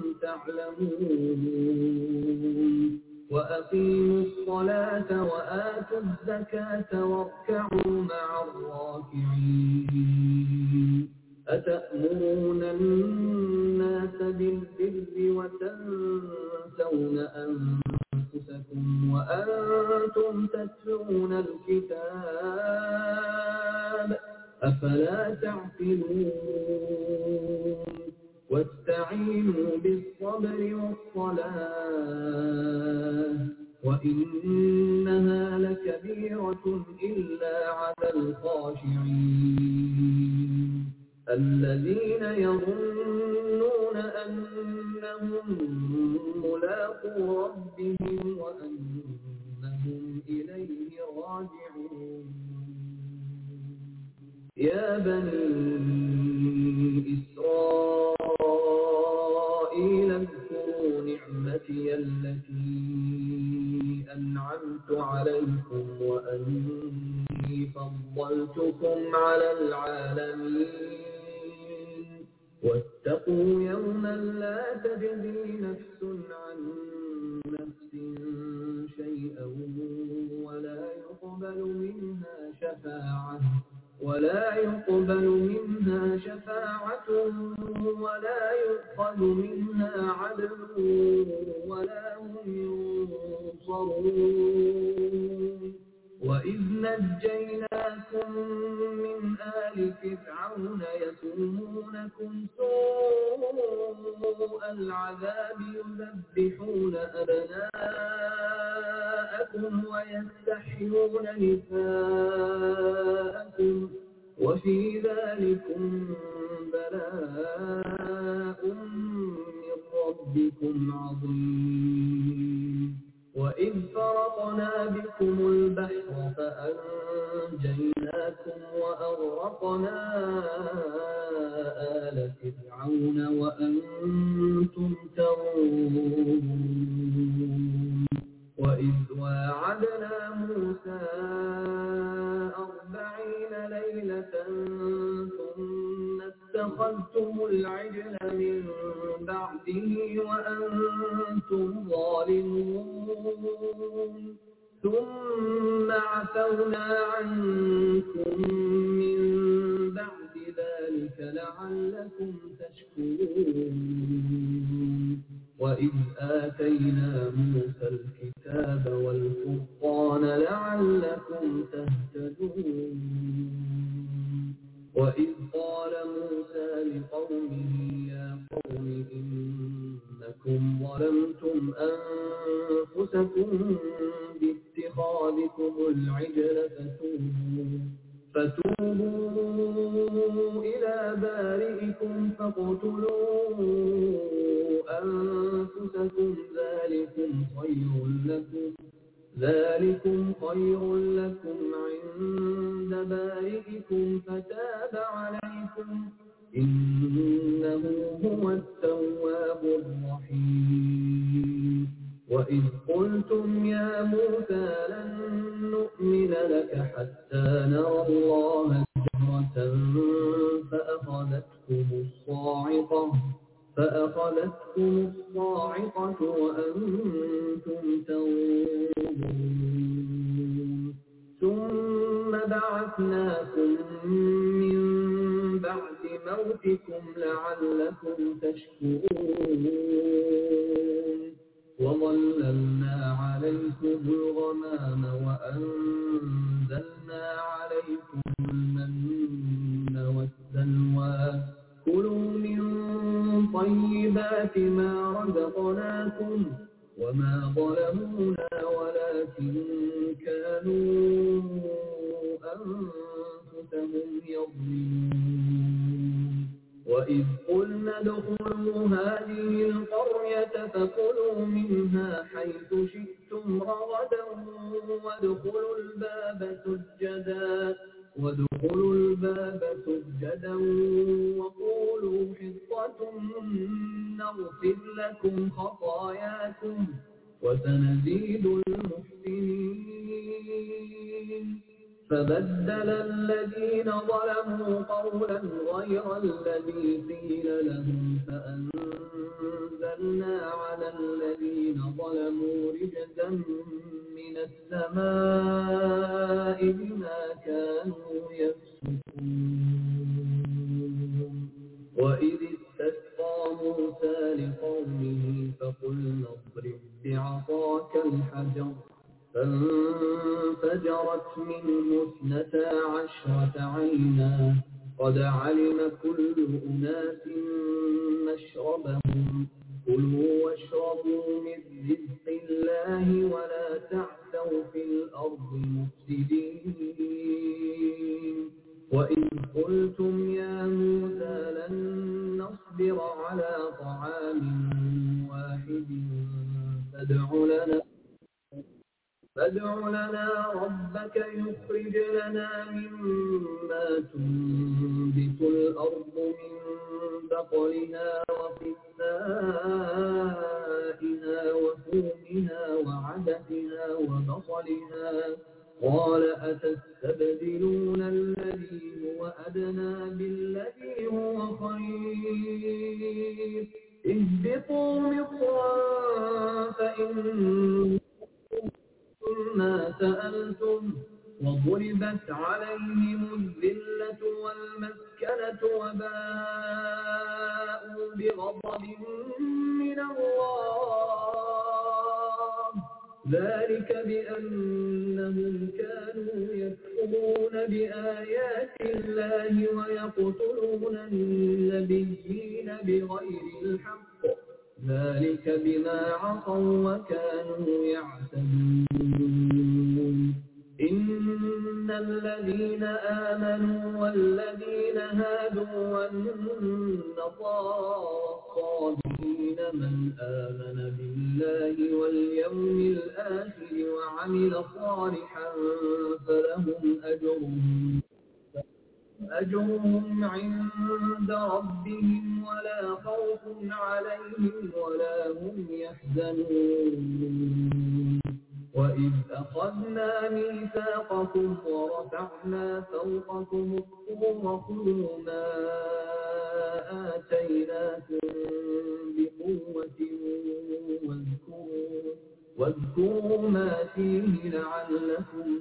تعلمون وأقيموا الصلاة وآتوا الزكاة واركعوا مع الراكعين أتأمرون الناس بالبر وتنسون أنفسكم وأنتم تتلون الكتاب أفلا تعقلون واستعينوا بالصبر والصلاة وإنها لكبيرة إلا على الخاشعين الذين يظنون أنهم ملاقو ربهم وأنهم إليه راجعون يا بني إسرائيل اذكروا نعمتي التي أنعمت عليكم وأني فضلتكم على العالمين واتقوا يوما لا تجزي نفس عن نفس شيئا ولا يقبل منها شفاعة ولا يقبل منها شفاعة ولا يؤخذ منها عدل ولا هم ينصرون وإذ نجيناكم من آل فرعون يسومونكم سوء العذاب يذبحون أبناءكم ويستحيون نساءكم وفي ذلكم بلاء من ربكم عظيم وإذ فرقنا بكم البحر فأنجيناكم وأغرقنا آل فرعون وأنتم تنظرون وإذ واعدنا موسى أربعين ليلة ثم اتخذتم العجل من بعده وأنتم ظالمون ثم عفونا عنكم من بعد ذلك لعلكم تشكرون وإذ آتينا موسى الكتاب والفرقان لعلكم تهتدون وإذ قال موسى لقومه يا قوم إنكم ظلمتم أنفسكم باتخاذكم العجل فتوبوا فتوبوا إلى بارئكم فاقتلوا أنفسكم ذلكم خير لكم ذلكم خير لكم عند بارئكم فتاب عليكم إنه هو التواب الرحيم وإذ قلتم يا موسى لن نؤمن لك حتى نرى الله جهرة فأخذتكم الصاعقة فأخذتكم الصاعقة وأنتم تنظرون ثم بعثناكم من بعد موتكم لعلكم تشكرون وظللنا عليكم الغمام وأنزلنا عليكم المن والسلوى كلوا من طيبات ما رزقناكم وما ظلمونا ولكن كانوا أنفسهم يظلمون وإذ قلنا ادخلوا هذه القرية فكلوا منها حيث شئتم رغدا وادخلوا الباب سجدا وادخلوا الباب سجدا وقولوا حطة نغفر لكم خطاياكم وسنزيد المحسنين فبدل الذين ظلموا قولا غير الذي قيل لهم فأنزلنا على الذين ظلموا رجزا من السماء بما كانوا يفسقون وإذ استسقى موسى لقومه فقلنا اضرب بعصاك الحجر فانفجرت منه اثنتا عشرة عينا قد علم كل أناس مشربهم كلوا واشربوا من رزق الله ولا تعثوا في الأرض مفسدين وإذ قلتم يا موسى لن نصبر على طعام واحد فادع لنا فادع لنا ربك يخرج لنا مما تنبت الأرض من بقلها وقثائها وفومها وعدسها وبصلها قال أتستبدلون الذي هو أدنى بالذي هو خير اهبطوا مصرا فإن ما سألتم وضربت عليهم الذلة والمسكنة وباءوا بغضب من الله ذلك بأنهم كانوا يكفرون بآيات الله ويقتلون النبيين بغير الحق ذلك بما عصوا وكانوا يعتدون إن الذين آمنوا والذين هادوا والنصارى والصابئين من آمن بالله واليوم الآخر وعمل صالحا فلهم أجرهم أجرهم عند ربهم ولا خوف عليهم ولا هم يحزنون وإذ أخذنا ميثاقكم ورفعنا فوقكم الطور خذوا ما آتيناكم بقوة واذكروا واذكروا ما فيه لعلكم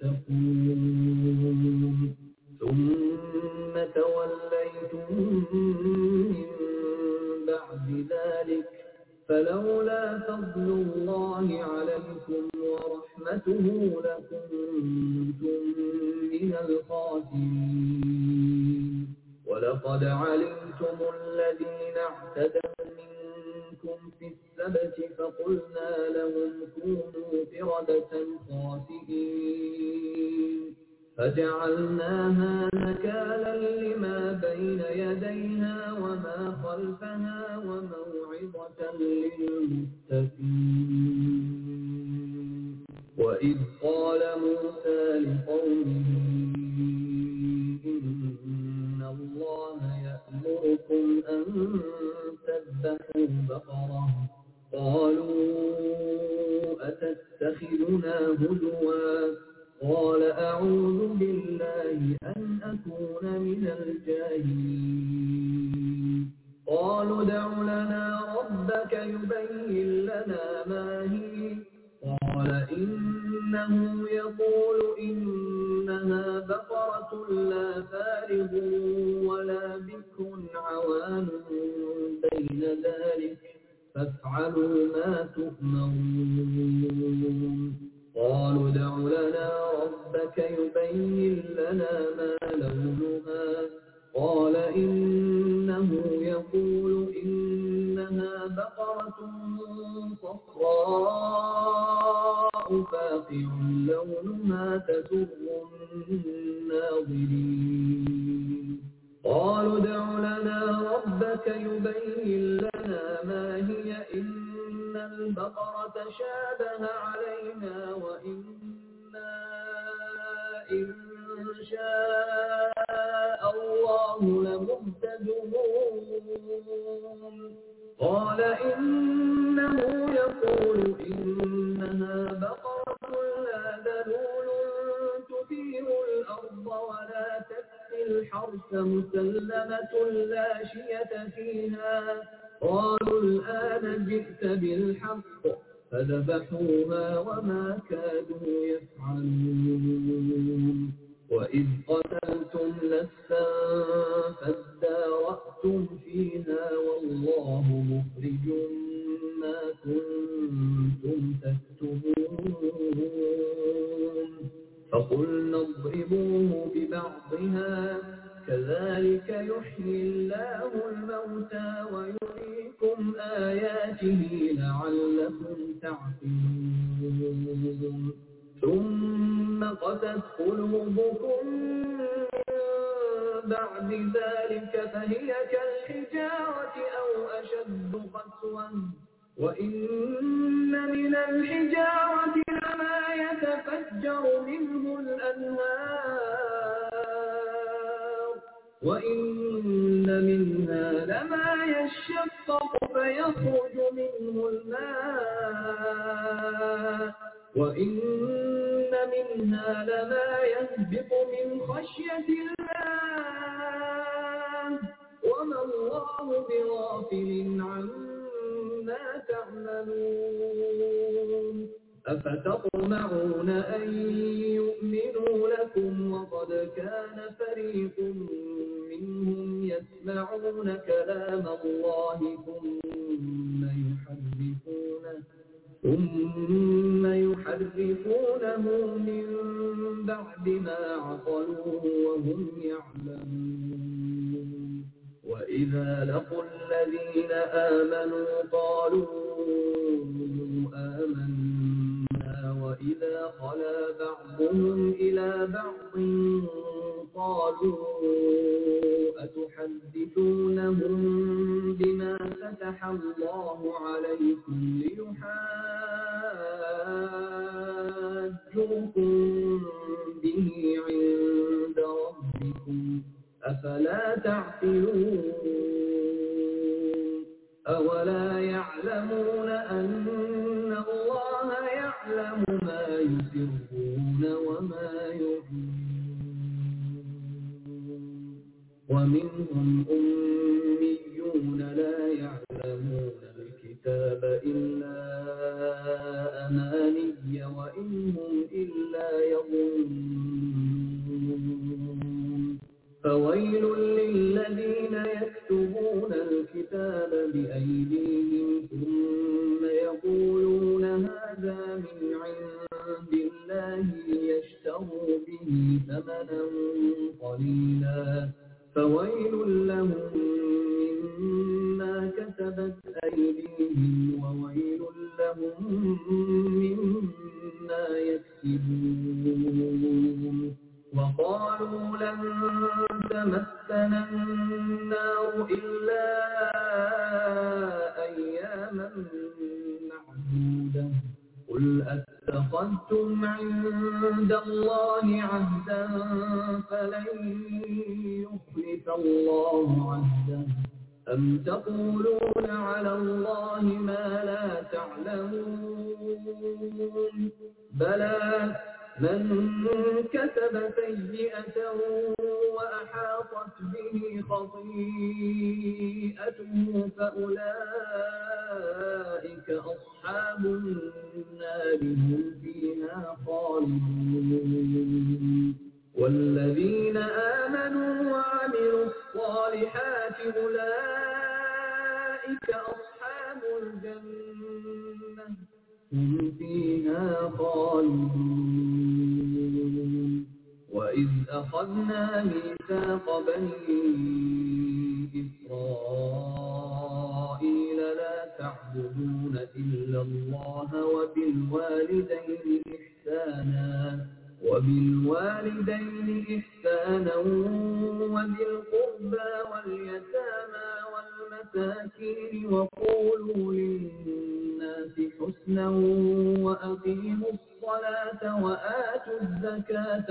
تتقون ثم توليتم من بعد ذلك فلولا فضل الله عليكم ورحمته لكنتم من الخاسرين ولقد علمتم الذين اعتدوا منكم في السبت فقلنا لهم كونوا قردة خاسئين فجعلناها نكالا لما بين يديها وما خلفها وموعظة للمتقين وإذ قال موسى لقومه إن الله يأمركم أن تذبحوا بقرة قالوا أتتخذنا هزوا قال أعوذ بالله أن أكون من الجاهلين قالوا ادع لنا ربك يبين لنا ما هي قال إنه يقول إنها بقرة لا فارغ ولا بكر عوان بين ذلك فافعلوا ما تؤمرون قالوا ادع لنا ربك يبين لنا ما لونها قال إنه يقول إنها بقرة صفراء فاقع لونها تسر الناظرين قالوا ادع لنا ربك يبين لنا ما هي إن البقرة شابه علينا وإنا إن شاء الله لمهتدون قال إنه يقول إنها بقرة لا ذلول تثير الأرض ولا تسقي الحرث مسلمة لا شية فيها قالوا الآن جئت بالحق فذبحوها وما كادوا يفعلون وإذ قتلتم نفسا فادارأتم فيها والله مخرج ما كنتم تكتبون فقلنا اضربوه ببعضها كذلك يحيي الله الموتى ويريكم آياته لعلكم تعقلون ثم قست قلوبكم من بعد ذلك فهي كالحجارة أو أشد قسوة وإن من الحجارة لما يتفجر منه الأنهار وإن منها لما يشقق فيخرج منه الماء وإن منها لما يهبط من خشية الله وما الله بغافل عما تعملون أفتطمعون أن يؤمنوا لكم وقد كان فريق منهم يسمعون كلام الله ثم يحرفونه ثم يحرفونه من بعد ما عقلوه وهم يعلمون وإذا لقوا الذين آمنوا قالوا آمنا وإذا خلا بعضهم إلى بعض قالوا أتحدثونهم بما فتح الله عليكم ليحاجوكم به عند ربكم أفلا تعقلون أولا يعلمون أن الله يعلم ما يسرون وما يعلنون ومنهم أميون لا يعلمون الكتاب إلا أماني وإن هم إلا يظنون فويل للذين يكتبون الكتاب بأيديهم ثم وويل لهم مما كسبت أيديهم وويل لهم مما يكسبون وقالوا لن تمسنا النار إلا أياما معدودة قل أتخذتم عند الله عهدا فلن يخلف الله عهده أم تقولون على الله ما لا تعلمون بلى من كسب سيئة وأحاطت به خطيئته فأولئك أصحاب النار هم فيها خالدون والذين آمنوا وعملوا الصالحات أولئك أصحاب الجنة هم فيها خالدون وإذ أخذنا ميثاق بني إسرائيل لا تعبدون إلا الله وبالوالدين إحسانا وبالوالدين إحسانا وذي القربى واليتامى والمساكين وقولوا للناس حسنا وأقيموا الصلاة وآتوا الزكاة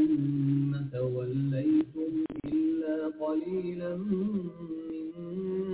ثم توليتم إلا قليلا منكم